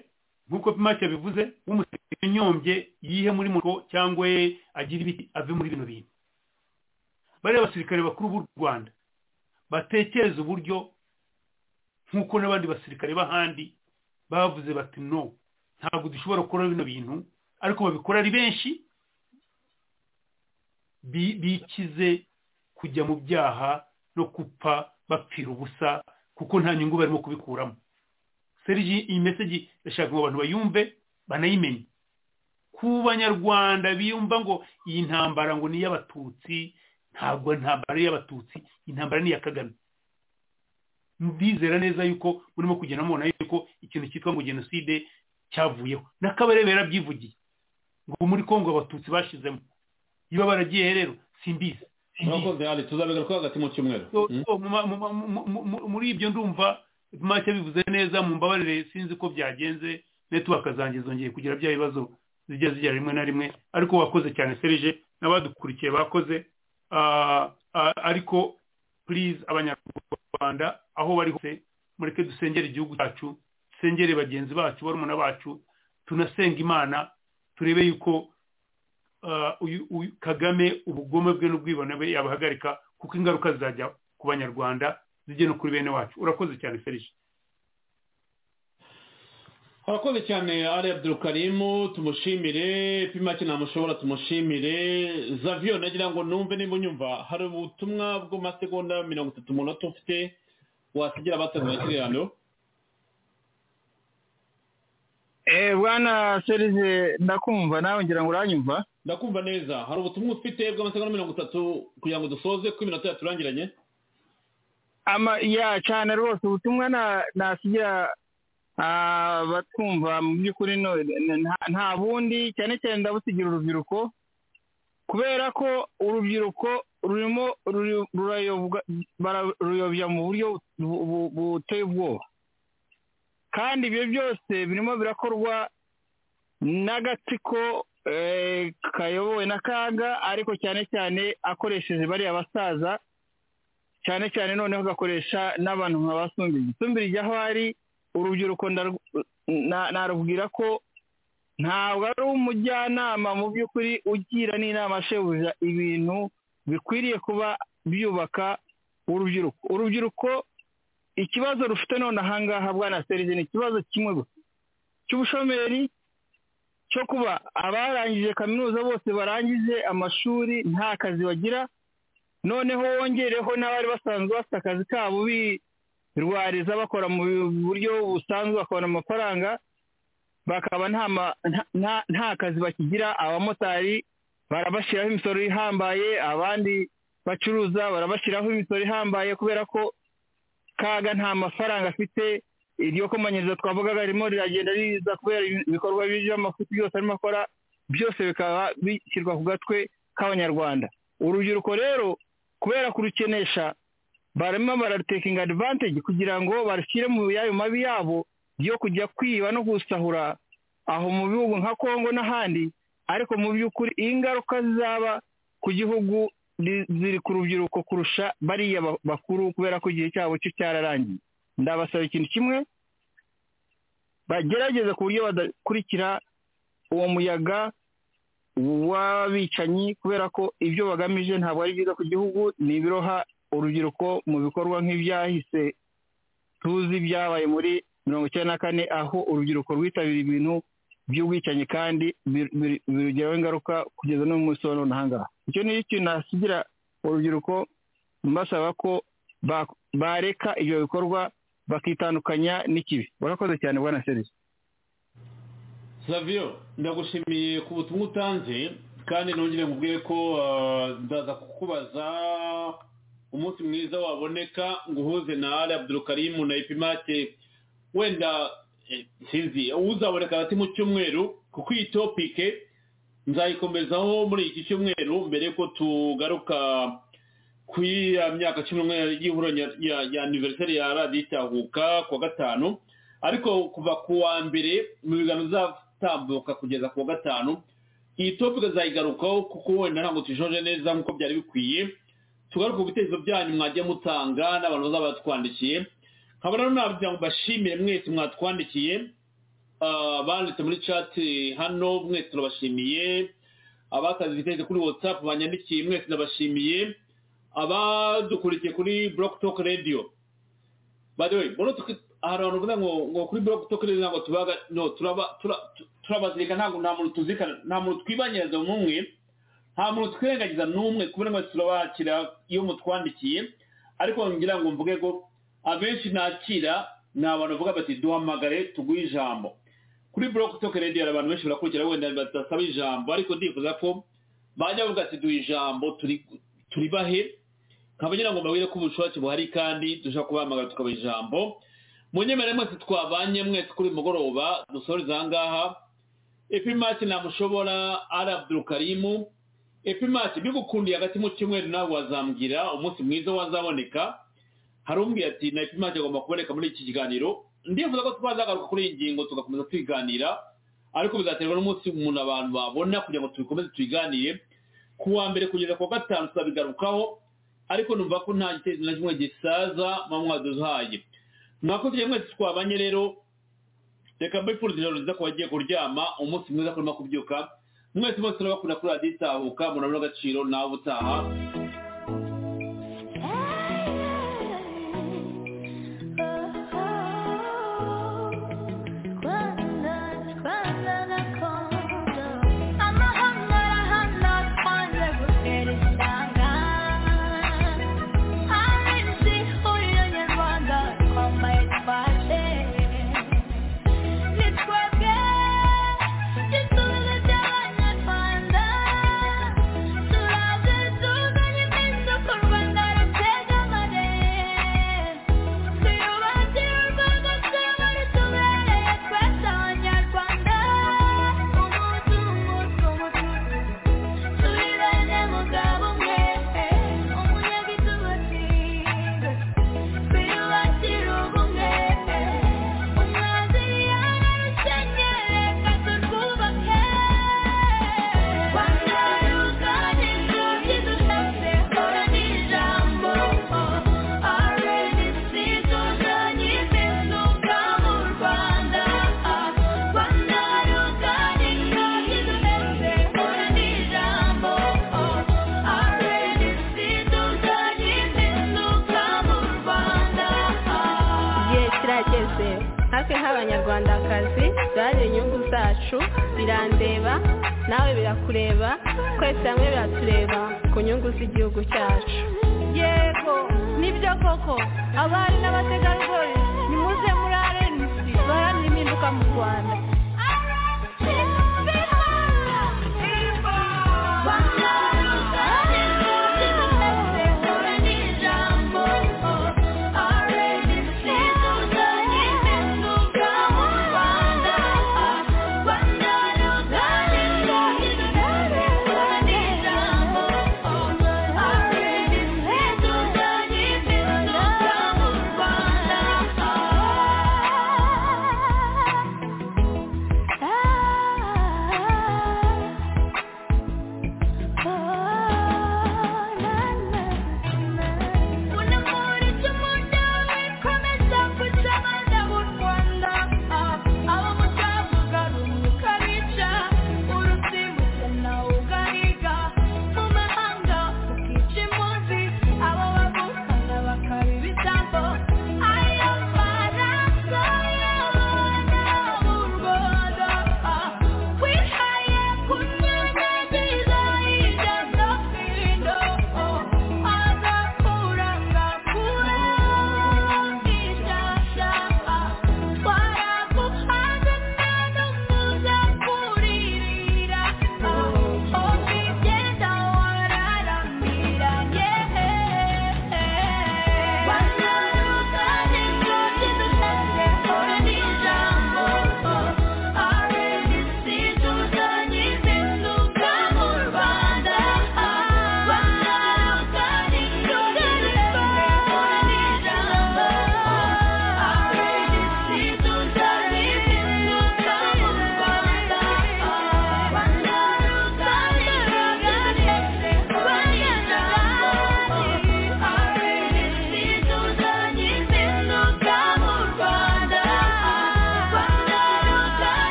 nk'uko pimake yabivuze w'umusirikare nyombye yihe muri moto cyangwa agire ibiti ave muri bino bintu bariya basirikare bakuru b'u rwanda batekereza uburyo nk'uko n'abandi basirikare b'ahandi bavuze bati no ntabwo dushobora gukora bino bintu ariko babikora ari benshi bikize kujya mu byaha no gupfa bapfira ubusa kuko nta nyungu barimo kubikuramo serigi iyi meseji ndashaka ngo abantu bayumve banayimenye ku banyarwanda biyumva ngo iyi ntambara ngo ni iy'abatutsi ntabwo ntambara ari iy'abatutsi intambara ni iya kagame ndizera neza yuko murimo kugenda mubona yuko ikintu cyitwa ngo jenoside cyavuyeho n'akabarebe yarabyivugiye ngo muri kongo abatutsi bashizemo niba baragiye rero simbizi murakoze hali tuzabigaruka hagati mu cyumweru muri ibyo ndumva make bivuze neza mu mbabarire sinzi ko byagenze network zanjye zongeye kugira bya bibazo zijya zijya rimwe na rimwe ariko wakoze cyane serije n'abadukurikiye bakoze ariko please abanyarwanda aho bari hose mureke dusengere igihugu cyacu dusengere bagenzi bacu barumuna bacu tunasenga imana turebe yuko kagame ubugome bwe n'ubwibone bwe yabahagarika kuko ingaruka zizajya ku banyarwanda zijye no kuri bene wacu urakoze cyane serije urakoze cyane ari abdurukarimu tumushimire pimake ntamushobora tumushimire zaviyo nagira ngo numve niba unyumva hari ubutumwa bw'amasegonda mirongo itatu umunota ufite wasigira abatangira ikiganiro bwana serije ndakumva nawe ngira ngo uranyumva ndakumva neza hari ubutumwa ufite bw'amasegonda mirongo itatu kugira ngo dusoze kuko iminota yaturangiranye ama ya cyane rwose ubutumwa nasigira batwumva mu by'ukuri nta bundi cyane cyane ndabusigira urubyiruko kubera ko urubyiruko rurimo rurayobya mu buryo buteye ubwoba kandi ibyo byose birimo birakorwa n'agatsiko kayobowe na kaga ariko cyane cyane akoresheje bariya basaza cyane cyane noneho agakoresha n'abantu nka basumbirije isumbirije aho ari urubyiruko narubwira ko ntabwo ari umujyanama mu by'ukuri ugira n'inama ashebuja ibintu bikwiriye kuba byubaka urubyiruko urubyiruko ikibazo rufite none ahangaha bwana serije ni ikibazo kimwe gusa cy'ubushomeri cyo kuba abarangije kaminuza bose barangije amashuri nta kazi bagira noneho wongereho n'abari basanzwe bafite akazi kabo birwariza bakora mu buryo busanzwe bakabona amafaranga bakaba nta kazi bakigira abamotari barabashyiraho imisoro ihambaye abandi bacuruza barabashyiraho imisoro ihambaye kubera ko kaga nta mafaranga afite iryo komanyirizo twavugaga ririmo riragenda riza kubera ibikorwa by'amafuti byose arimo akora byose bikaba bishyirwa ku gatwe k'abanyarwanda urubyiruko rero kubera kurukenesha barimo bararutekinga adivantage kugira ngo barushyire mu yayo mabi yabo yo kujya kwiba no gusahura aho mu bihugu nka kongo n'ahandi ariko mu by'ukuri ingaruka zizaba ku gihugu ziri ku rubyiruko kurusha bariya bakuru kubera ko igihe cyabo cyo cyararangiye ndabasaba ikintu kimwe bagerageza ku buryo badakurikira uwo muyaga w'abicanyi kubera ko ibyo bagamije ntabwo ari byiza ku gihugu ni ibiroha urubyiruko mu bikorwa nk'ibyahise tuzi byabaye muri mirongo icyenda na kane aho urubyiruko rwitabira ibintu by'ubwicanyi kandi birugeraho ingaruka kugeza no mu munsi wa none ahangaha icyo ni ikintu nasigira urubyiruko mbasaba ko bareka ibyo bikorwa bakitandukanya n'ikibi urakoze cyane bwana serivisi saviyo ndagushimiye ku butumwa utanze kandi nongere nkubwire ko ndaza kukubaza umunsi mwiza waboneka ngo uhuze na ari abdurukarimu na ipimate wenda sinzi uzaboneka hagati mu cyumweru kuko iyi topike nzayikomezaho muri iki cyumweru mbere ko tugaruka ku ya myaka cumi n'umwe y'ihuro ya aniveriseri ya radiyo itahuka kuwa gatanu ariko kuva ku wa mbere mu biganiro bizatambuka kugeza ku wa gatanu iyi topika zayigarukaho kuko wenda ntabwo tujoje neza nk'uko byari bikwiye tugaruka ku bitekerezo byanyu mwagiye mutanga n'abantu bazaba batwandikiye nkaba rero nagira ngo mbashimire mwese mwatwandikiye ah, banditse muri cati hano mwese turabashimiye abakaze ibitekerezo kuri watsapu banyandikiye mwese ndabashimiye abadukurikiye kuri buroke toke radiyo badewe hari abantu bavuga ngo ngo kuri buroke toke radiyo ntabwo tubaga no turaba tura- tu- turabazirika ntabwo nta muntu tuzirikana nta muntu twibanyiriza n'umwe nta muntu twirengagiza n'umwe kubera ngo turabakira iyo mutwandikiye ariko ngira ngo mvuge ngo abenshi nakira ni abantu bavuga bati duhamagare tuguhe ijambo kuri buroke toke radiyo hari abantu benshi barakurikira wenda badasaba ijambo ariko ndifuza ko bajya bavuga ati duha ijambo turi- turibahe nkaba ngira ngo mbabwire ko ubushake buhari kandi dushobora kubahamagara tukabaha ijambo munyemerere mwese twabanye mwese kuri uyu mugoroba dusoreze aha ngaha epimati namushobora ari abdurukarimu epimati bigukundiye hagati mu cyumweru nawe wazambwira umunsi mwiza wazaboneka hari umbwiye ati na epimati agomba kuboneka muri iki kiganiro ndifuza ko twazagaruka kuri iyi ngingo tugakomeza twiganira ariko bizaterwa n'umunsi umuntu abantu babona kugira ngo tubikomeze tubiganire ku wa mbere kugeza ku wa gatanu tuzabigarukaho ariko numva ko nta gitezi na kimwe gisaza muba mwaduhaye mwakoze mwese twabanye rero reka mbifuriza ijoro ryiza ku bagiye kuryama umunsi mwiza kurimo kubyuka mwese mwese turabakunda kuri radiyo itahuka murabona agaciro nawe utaha igihe kirageze natwe nk'abanyarwandakazi duharanira inyungu zacu birandeba nawe birakureba twese hamwe biratureba ku nyungu z'igihugu cyacu yego nibyo koko abari n'abategarugori nimuze muri arenisi baharanira impinduka mu rwanda